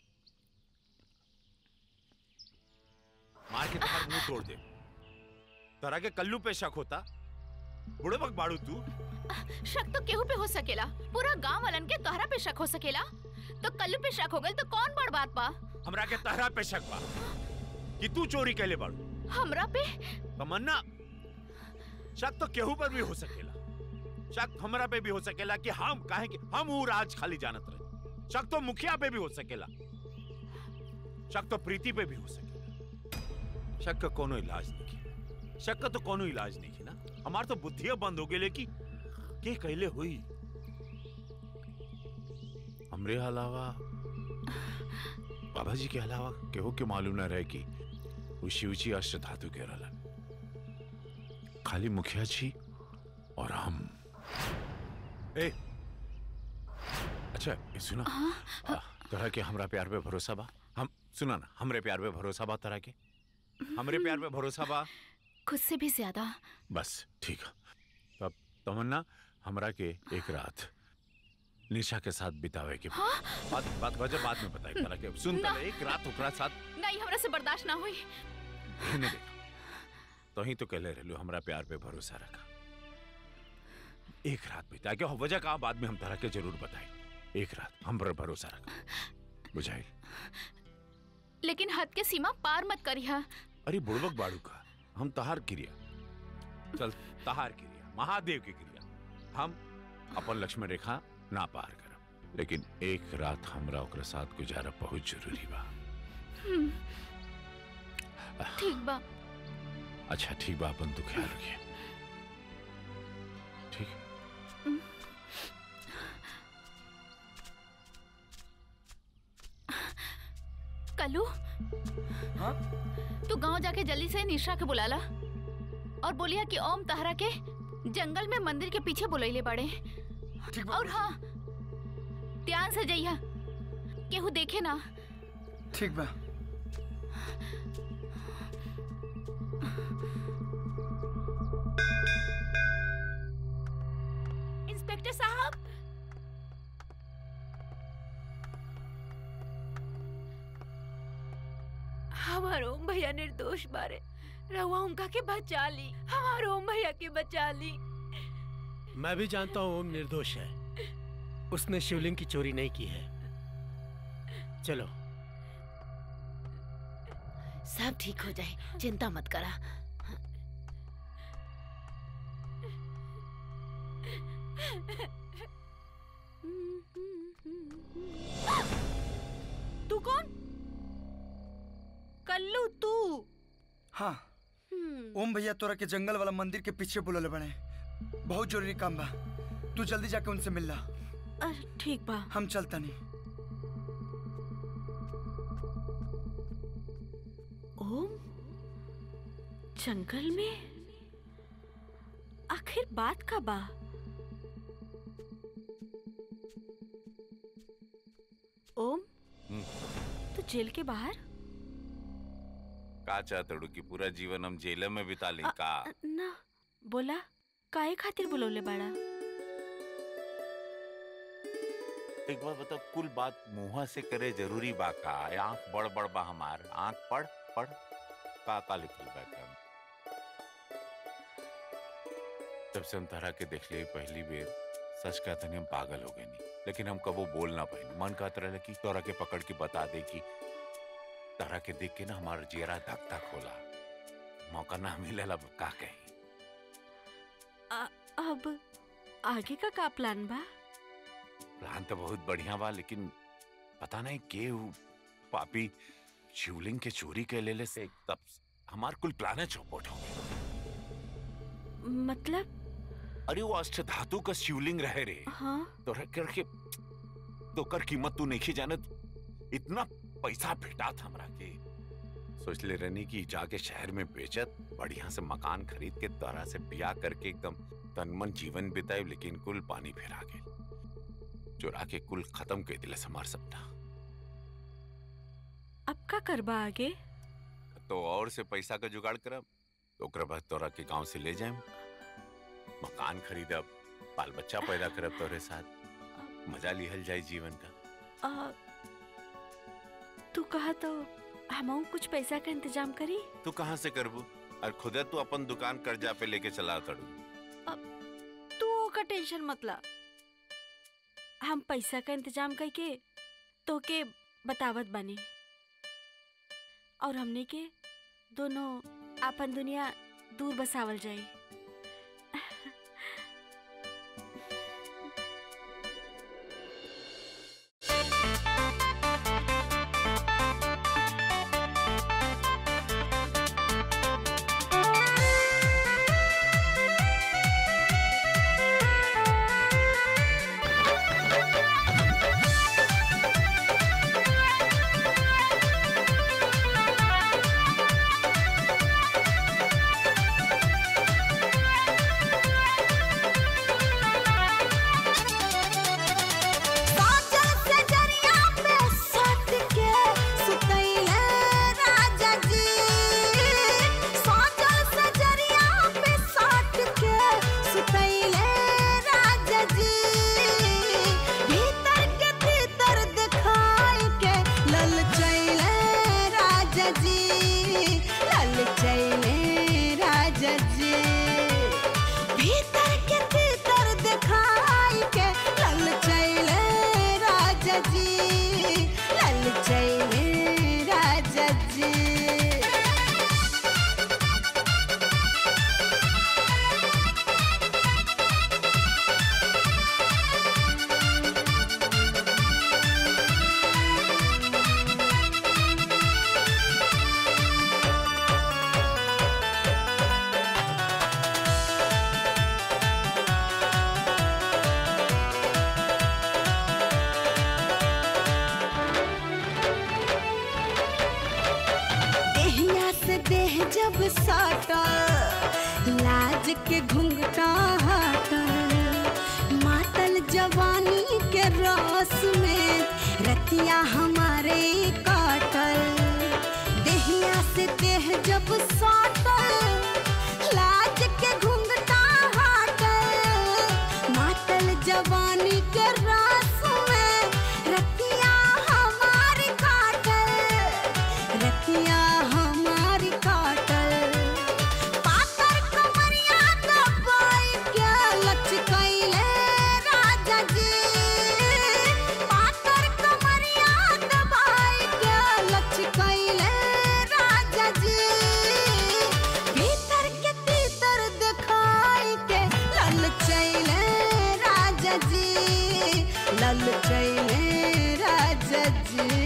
मार के तुम्हारा मुंह तोड़ दे तरा के कल्लू पे शक होता बुढ़े वक्त बाड़ू तू शक तो केहू पे हो सकेला पूरा गांव वालन के तोहरा पे शक हो सकेला तो कल्लू पे शक हो गल तो कौन बड़ बात बा हमरा के तहरा पे शक बा कि तू चोरी कैले बाड़ू हमरा पे तमन्ना शक तो केहू पर भी हो सकेला शक हमरा पे भी हो सकेला कि हम काहे कि हम ऊ राज खाली जानत रहे शक तो मुखिया पे भी हो सकेला शक तो प्रीति पे भी हो सकेला शक का कोनो इलाज नहीं है शक का तो कोनो इलाज नहीं है ना हमार तो बुद्धिया बंद हो गेले कि के कहले हुई हमरे अलावा बाबा जी के अलावा केहू के मालूम ना रहे कि वो शिवजी अष्ट धातु के रहलन खाली मुखिया जी और हम ए अच्छा ये सुना आ, तरह के हमरा प्यार पे भरोसा बा हम सुना ना हमरे प्यार पे भरोसा बा तरह के हमरे प्यार पे भरोसा बा खुद से भी ज्यादा बस ठीक है अब तमन्ना हमरा के एक रात निशा के साथ बितावे के हाँ? बात बात वजह बाद में बताई तरह के सुन ना। पहले एक रात ओकरा साथ नहीं हमरा से बर्दाश्त ना हुई रहने दे तो ही तो कहले रहलू हमरा प्यार पे भरोसा रखा एक रात बिता के वजह का बाद में हम तरह के जरूर बताई एक रात हम पर भरोसा रखा बुझाई लेकिन हद के सीमा पार मत करिहा अरे बुड़बक बाड़ू का हम तहार क्रिया चल तहार क्रिया महादेव की क्रिया हम अपन लक्ष्मण रेखा ना पार करब लेकिन एक रात हमरा ओकरा साथ गुजारा बहुत जरूरी बा हम्म, ठीक बा अच्छा ठीक बा अपन तू ख्याल रखिए ठीक कल्लू हाँ? तू गांव जाके जल्दी से निशा के बुलाला और बोलिया कि ओम तहरा के जंगल में मंदिर के पीछे बुलैले बड़े और हाँ ध्यान से जइहा केहू देखे ना ठीक बा इंस्पेक्टर साहब हमार ओम भैया निर्दोष बारे रहुआ उनका के बचा ली हमार ओम भैया के बचा ली मैं भी जानता हूँ ओम निर्दोष है उसने शिवलिंग की चोरी नहीं की है चलो सब ठीक हो जाए चिंता मत करा तू कौन कल्लू तू हाँ ओम भैया तोरा के जंगल वाला मंदिर के पीछे बुलले बने बहुत जरूरी काम बा तू जल्दी जाके उनसे मिल ला ठीक बा हम चलता नहीं ओम जंगल में आखिर बात का बा ओम तू जेल के बाहर का चाहतड़ू कि पूरा जीवन हम जेल में बिता ली का ना बोला काहे खातिर बुलौले बाड़ा एक बार बताओ कुल बात मुंह से करे जरूरी बा का आंख बड़ बड़ बा हमार आंख पढ़ पढ़ का का लिखल बा का जब से हम तरह के देख लिए पहली बेर सच कहते हम पागल हो गए नहीं लेकिन हम कबो बोल ना पाए मन कहत रहे कि तोरा के पकड़ के बता दे कि तरह के देख के ना हमारा जेरा धक धक होला मौका ना मिले लब का कही आ- अब आगे का का प्लान बा प्लान तो बहुत बढ़िया बा लेकिन पता नहीं के उ पापी शिवलिंग के चोरी के लेले से तब हमार कुल प्लान चौपट हो गए मतलब अरे वो अष्ट धातु का शिवलिंग रहे रे हाँ तो रख करके तो कर कीमत तू नहीं जानत इतना पैसा भेटात हमरा के सोच ले रहनी कि जाके शहर में बेचत बढ़िया से मकान खरीद के तरह से ब्याह करके एकदम तनमन जीवन बिताए लेकिन कुल पानी फिरा गए चुरा के कुल खत्म कर दिले हमार सपना अब का करबा आगे तो और से पैसा का जुगाड़ करब तो ओकरा बाद तोरा के गांव से ले जाएम मकान खरीदब बाल बच्चा पैदा करब तोरे साथ मजा लिहल जाए जीवन का आ, तू कहा तो हम कुछ पैसा का इंतजाम करी तू कहाँ से करबू और खुदे तू अपन दुकान कर्जा पे लेके चला तड़ू तू का टेंशन मत ला हम पैसा का इंतजाम करके तो के बतावत बनी और हमने के दोनों अपन दुनिया दूर बसावल जाई साजन से जरिया पे सट के सुतैले राजा जी साजन से जरिया पे सट के सुतैले राजा जी भीतर के भीतर दिखाई के ललचैले राजा जी ललचैले राजा जी भीतर के भीतर दिखाई के ललचैले राजा जी ललचैले राजा जी देहिया से देह जब साटल लाज के घुंघटा हटल मातल जवानी के रस में रतिया हमारे काटल देहिया से देह जब साटल लाज के घुंघटा हटल मातल जवानी के रस में रतिया हमारी काटल रतिया हमारी काटल पातर कमरिया दबाई के लचकैले राजा जी पातर कमरिया दबाई के लचकैले राजा जी भीतर के तीतर दिखाई के ललचैले राजा जी ललचैले राजा जी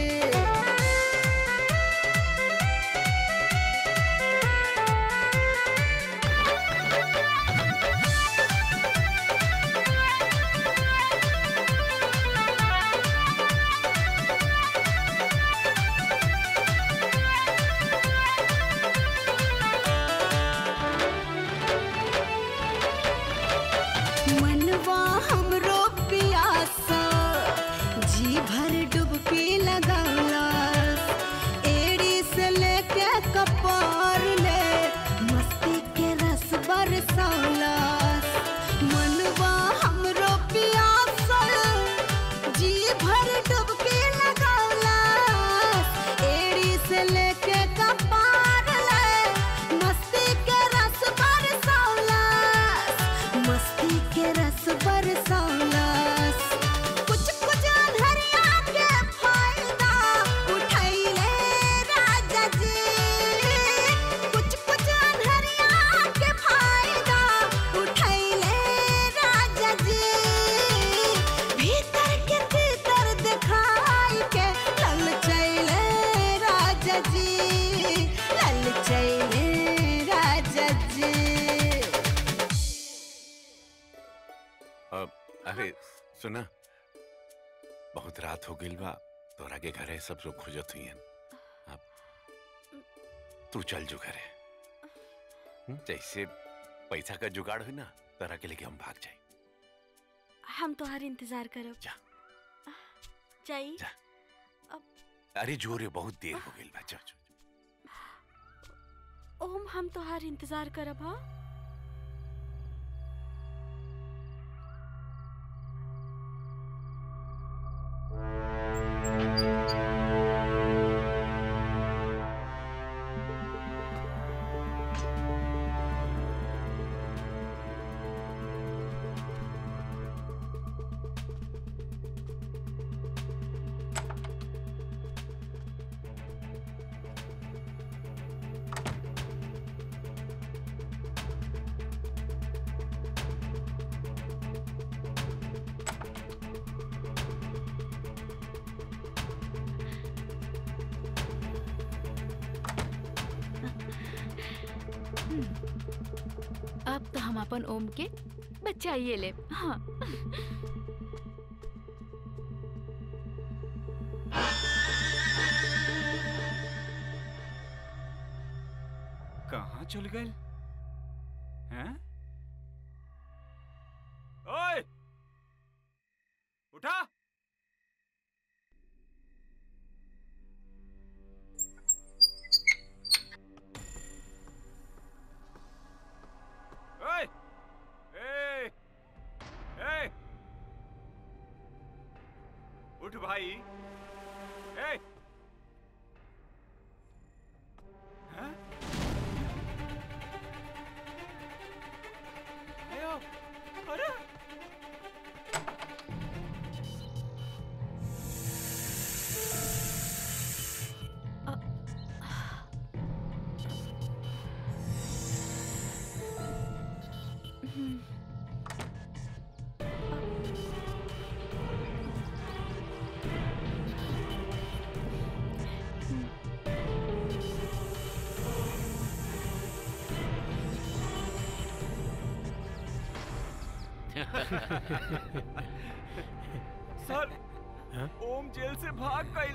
मनवा हमरो पियासा जी भर डुबकी लगौला एड़ी से लेके कपार ले मस्ती के रस बरसौला मनवा हमरो पियासा जी भर डुबकी लगौला एड़ी से लेके कपार ले मस्ती के रस बरसौला मस्ती के रस बरसौलस कुछ कुछ अनहरिया के फायदा उठैले राजा जी कुछ कुछ अनहरिया के फायदा उठैले राजा जी भीतर के भीतर दिखाई के ललचैले राजा जी ललचैले राजा जी अब अरे सुना बहुत रात हो गई बा तोरा के घरे सब लोग खोजत हुई अब तू चल जो घरे हम्म, जैसे पैसा का जुगाड़ हुई ना तोरा के लेके हम भाग जाए हम तोहार इंतजार करब जा। जाई अरे जोरे बहुत देर हो गई बा चल चल। ओम हम तोहार इंतजार करब हाँ अब तो हम अपन ओम के बचाइए ले हाँ कहाँ चल गए हैं ओए उठा ओए ए ए उठ भाई ए हैं आयो अरे सर ओम जेल से भाग गई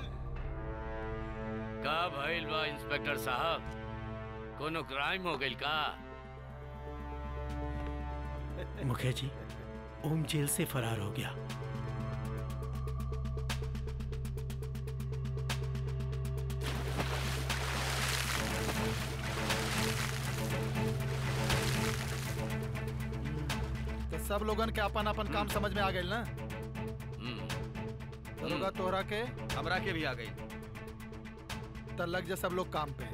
का भइल बा इंस्पेक्टर साहब कोनो क्राइम हो गइल का मुखिया जी ओम जेल से फरार हो गया तो सब लोगन के अपन अपन काम समझ में आ गए ना दरोगा तोहरा के हमरा के भी आ गई तो लग जा सब लोग काम पे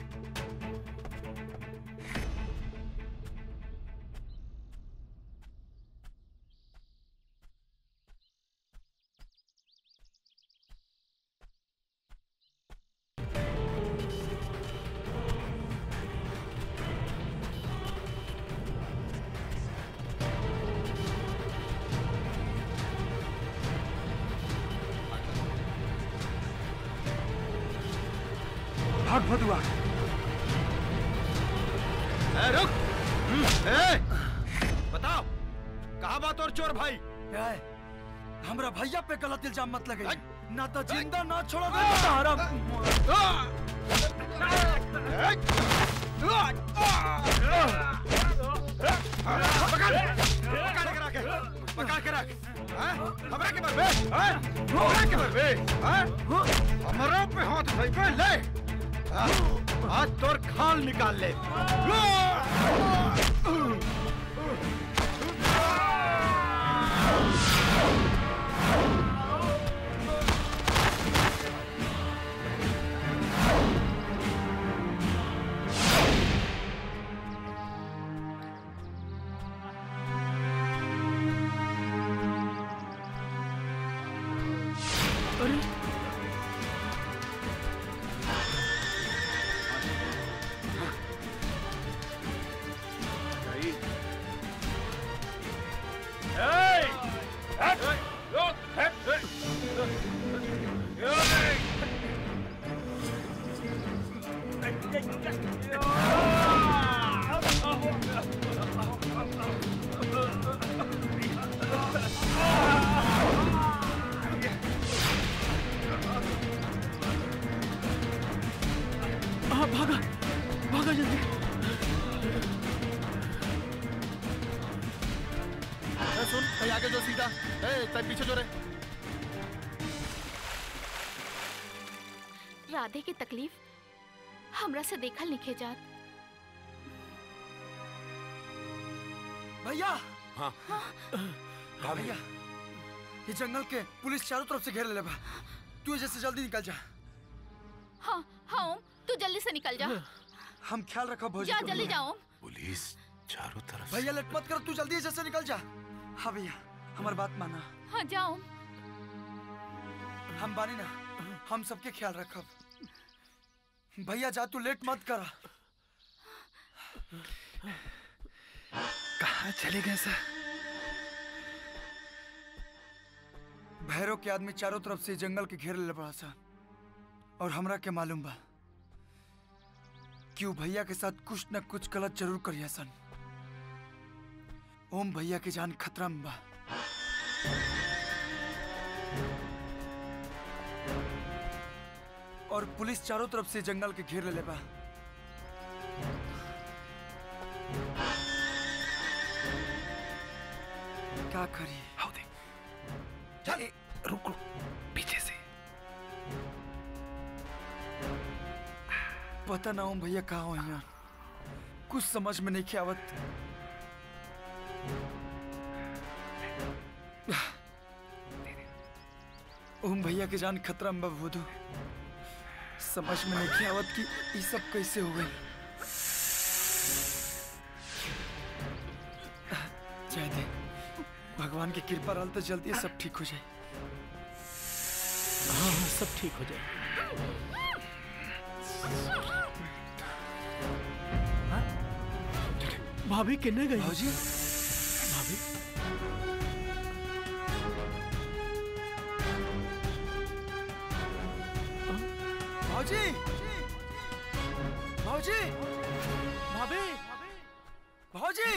भाग भदुआ ए, रुक हम्म, ए, बताओ कहा बात और चोर भाई हमरा भैया पे गलत इल्जाम मत लगे ना तो जिंदा ना छोड़ोगे ना तो हरा पकड़ के रख हैं? हमरा के मरबे हैं? हमरा के मरबे हैं? हमरा पे हाथ उठाई पे ले हाँ, आज तोर खाल निकाल ले अरे भाई आगे जो सीधा ए तब पीछे जो रे राधे की तकलीफ हमरा से देखल निखे जात भैया हाँ हाँ भैया ये जंगल के पुलिस चारों तरफ से घेर ले बा तू एजे से जल्दी निकल जा हाँ हाँ ओम तू जल्दी से निकल जा हम ख्याल रखो भौजी जा का। जल्दी जाओ पुलिस चारों तरफ भैया लेट मत कर तू जल्दी एजे से निकल जा हाँ भैया हमारी बात माना हाँ जाओ हम बानी ना हम सबके ख्याल रखब भैया जा तू लेट मत करा कहाँ चले गए सर भैरव के आदमी चारों तरफ से जंगल के घेर ले पड़ा सा और हमरा के मालूम बा कि ऊ भैया के साथ कुछ न कुछ गलत जरूर करिया सन ओम भैया के जान खतरा में बा और पुलिस चारों तरफ से जंगल के घेर ले बा क्या करी आओ देख चल रुक रुक पीछे से पता ना ओम भैया कहाँ हो यहाँ कुछ समझ में नहीं के आवत ओम भैया के जान खतरा में बा बुधू समझ में नहीं के आवत कि ये सब कैसे हो गई जय दे भगवान की कृपा रहल तो जल्दी सब ठीक हो जाए हाँ हाँ सब ठीक हो जाए भाभी किन्ने गई भाजी भाभी भाजी भाजी भाभी भाजी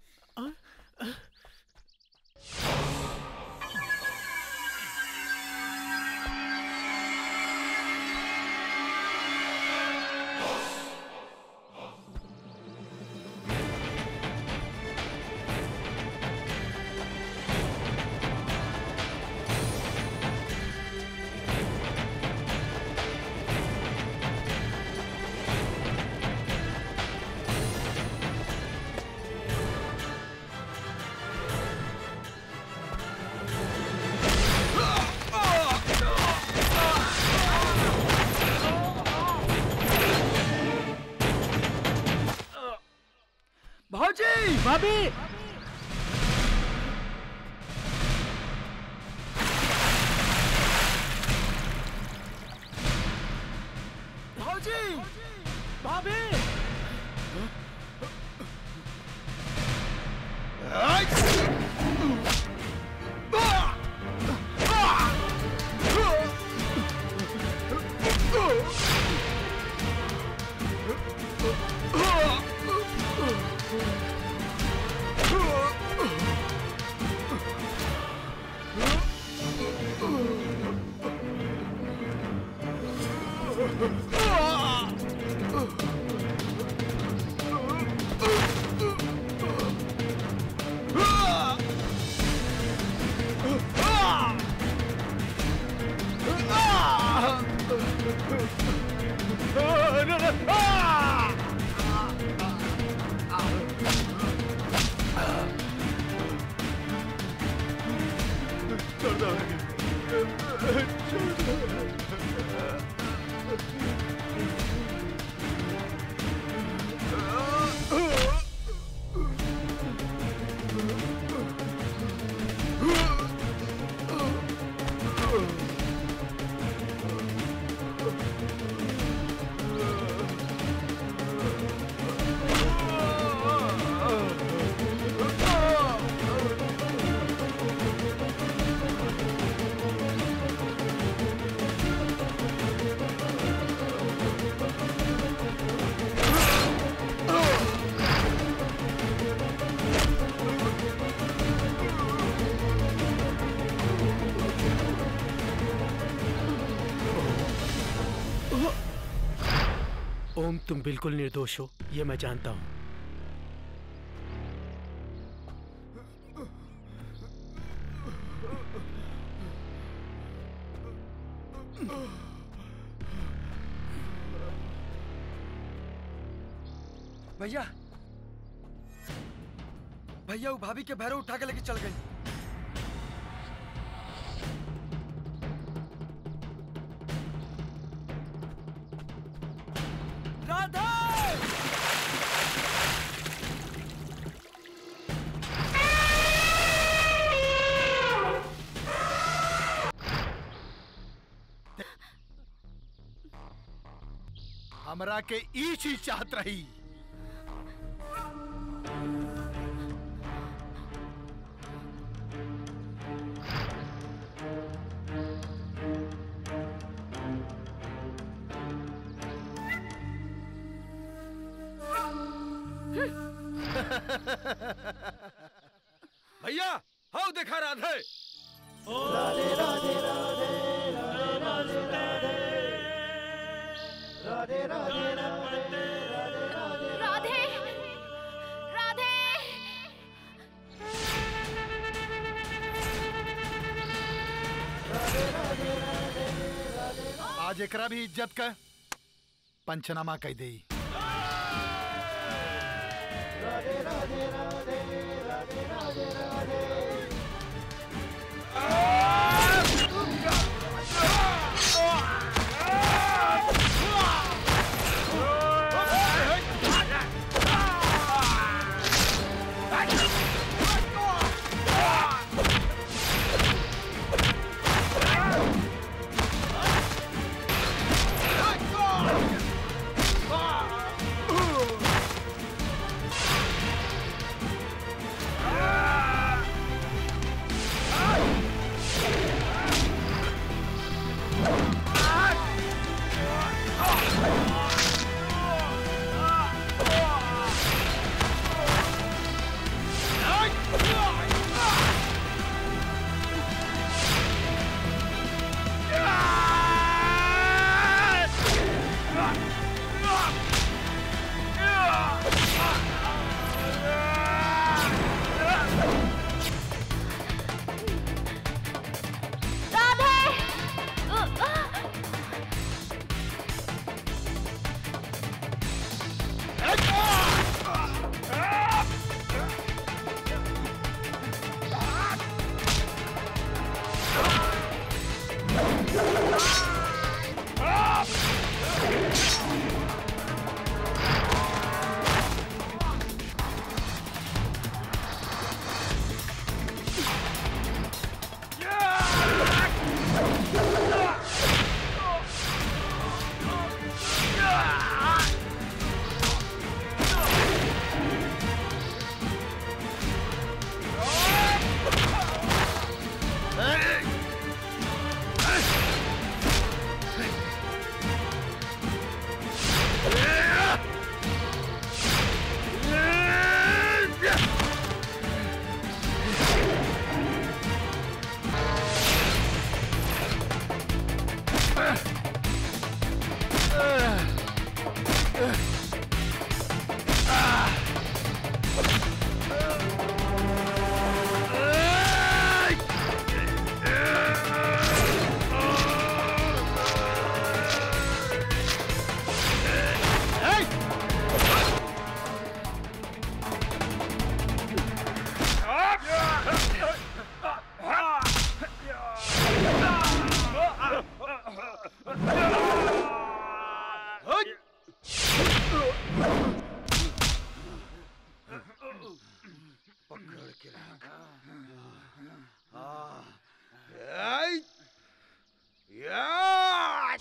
भाजी भाभी भाजी भाभी ओम तुम बिल्कुल निर्दोष हो ये मैं जानता हूँ भैया भैया वो भाभी के भैरव उठा के लेके चल गई राधा हमरा के ई चीज चाहत रही भैया हाउ देखा राधे राधे राधे राधे राधे राधे राधे राधे राधे राधे आज एकरा भी इज्जत का पंचनामा कह दे राधे राधे राधे राधे राधे राधे पकड़ के रखा हाँ आई या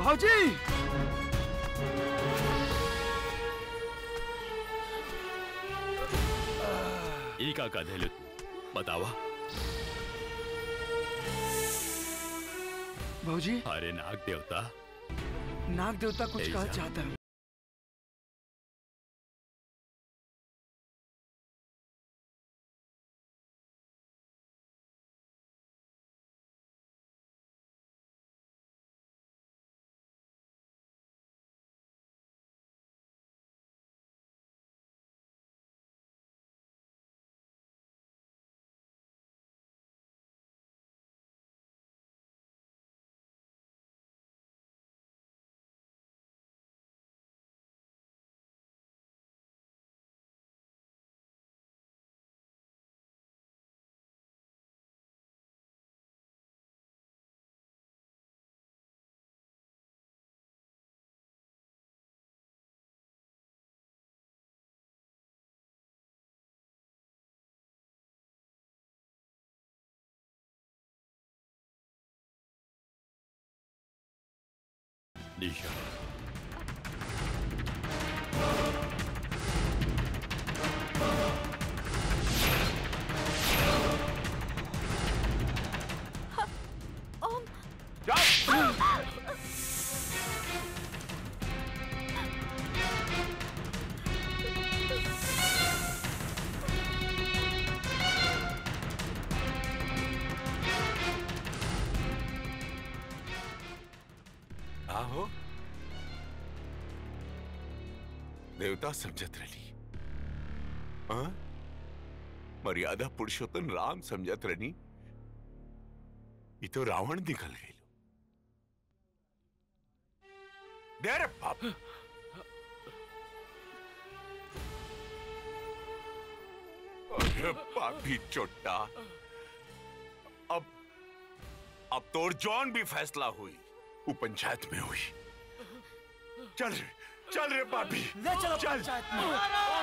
भाजी ई का का देलु बतावा भाजी अरे नाग देवता नाग देवता कुछ ऐसा। कहा चाहता है निशा ओम आहो देवता समझत रही हाँ? मर्यादा पुरुषोत्तम राम समझत रही ये तो रावण निकल गई दे रे बाप अरे पापी चोट्टा अब अब तोर जौन भी फैसला हुई वो पंचायत में हुई चल रे चल रे पापी ले चलो चल पंचायत में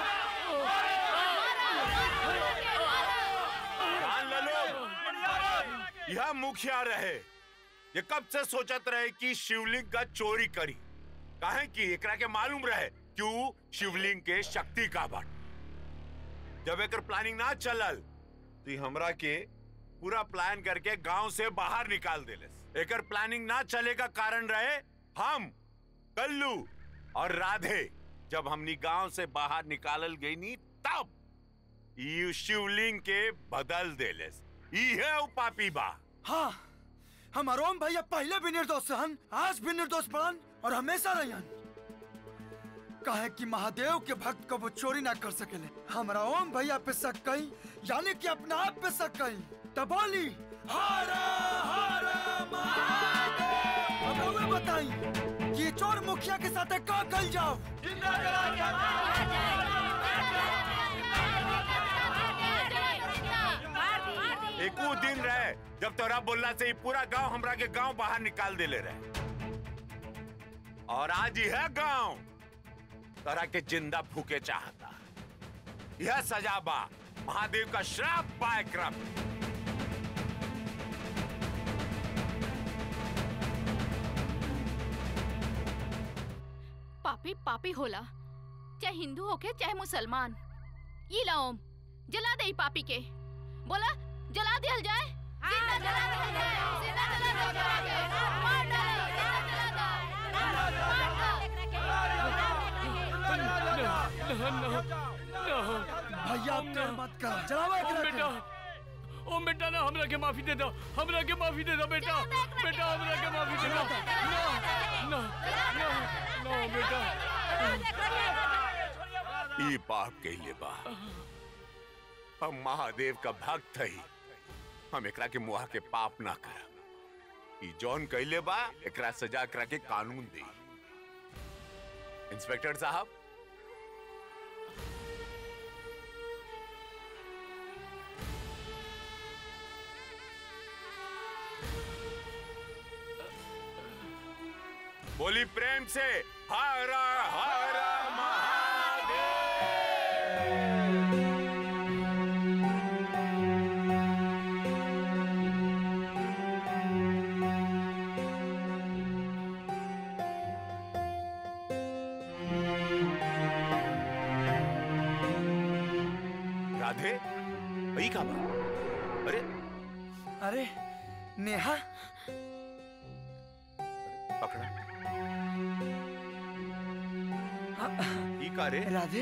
जान ले लो यह मुखिया रहे ये कब से सोचत रहे कि शिवलिंग का चोरी करी काहे कि एकरा के मालूम रहे क्यों शिवलिंग के शक्ति का बट जब एकर प्लानिंग ना चलल तो ई हमरा के पूरा प्लान करके गांव से बाहर निकाल देले एकर प्लानिंग ना चले का कारण रहे हम कल्लू और राधे जब हमनी गांव से बाहर निकालल गई नी तब ई शिवलिंग के बदल देले ई है उ पापी बा हाँ हमार ओम भैया पहले भी निर्दोष रहन आज भी निर्दोष पड़न और हमेशा रहन कहे कि महादेव के भक्त को वो चोरी ना कर सकेले हमारा ओम भैया पे शक कई यानी कि अपने आप पे शक कई तब बोली हारा हारा महादेव अब रउआ बताई कि ये चोर मुखिया के साथ का कल जाओ एक वो दिन रहे जब तोरा बोलला से ही पूरा गांव हमरा के गांव बाहर निकाल देले रहे और आज यह गांव तोरा के जिंदा फूके चाहता यह सजा बा महादेव का श्राप पाए क्रम पापी पापी होला चाहे हिंदू होके चाहे मुसलमान ई ला ओम जला दे ई पापी के बोला जला दिया जाए जिंदा जला दिया जाए जिंदा जला दिया जाए मार डालो जिंदा जला दो भैया अब देर मत कर जलावा एकरा के। बेटा ओ बेटा ना हमरा के माफी दे दो हमरा के माफी दे दो बेटा बेटा हमरा के माफी दे दो ना ना ना ना बेटा ई पाप कहिले बा हम महादेव का भक्त हई हम एकरा के मुहा के पाप ना करब ई जौन कहिले बा एकरा सजा एकरा के कानून दे इंस्पेक्टर साहब बोली प्रेम से हरा हरा ई का बा अरे अरे नेहा पकड़ा ई का रे राधे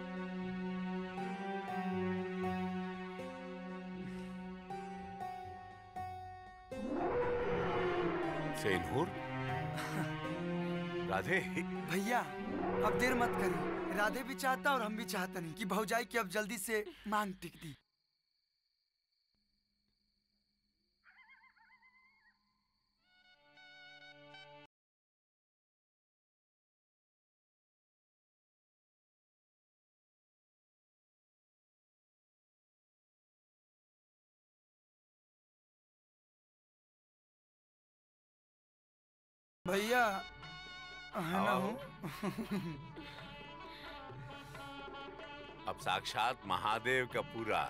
सेनूर राधे भैया अब देर मत करी राधे भी चाहता और हम भी चाहता नहीं कि भौजाई की अब जल्दी से मांग टिक दी भैया है ना आओ। हूँ अब साक्षात महादेव का पूरा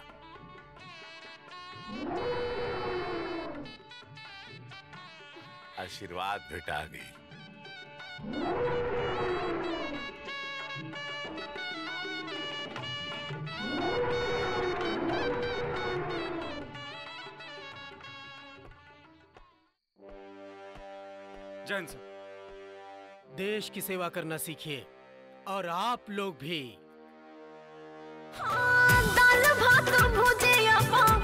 आशीर्वाद भेटा गई जैन सर देश की सेवा करना सीखिए और आप लोग भी दाल भात भुजिया पाव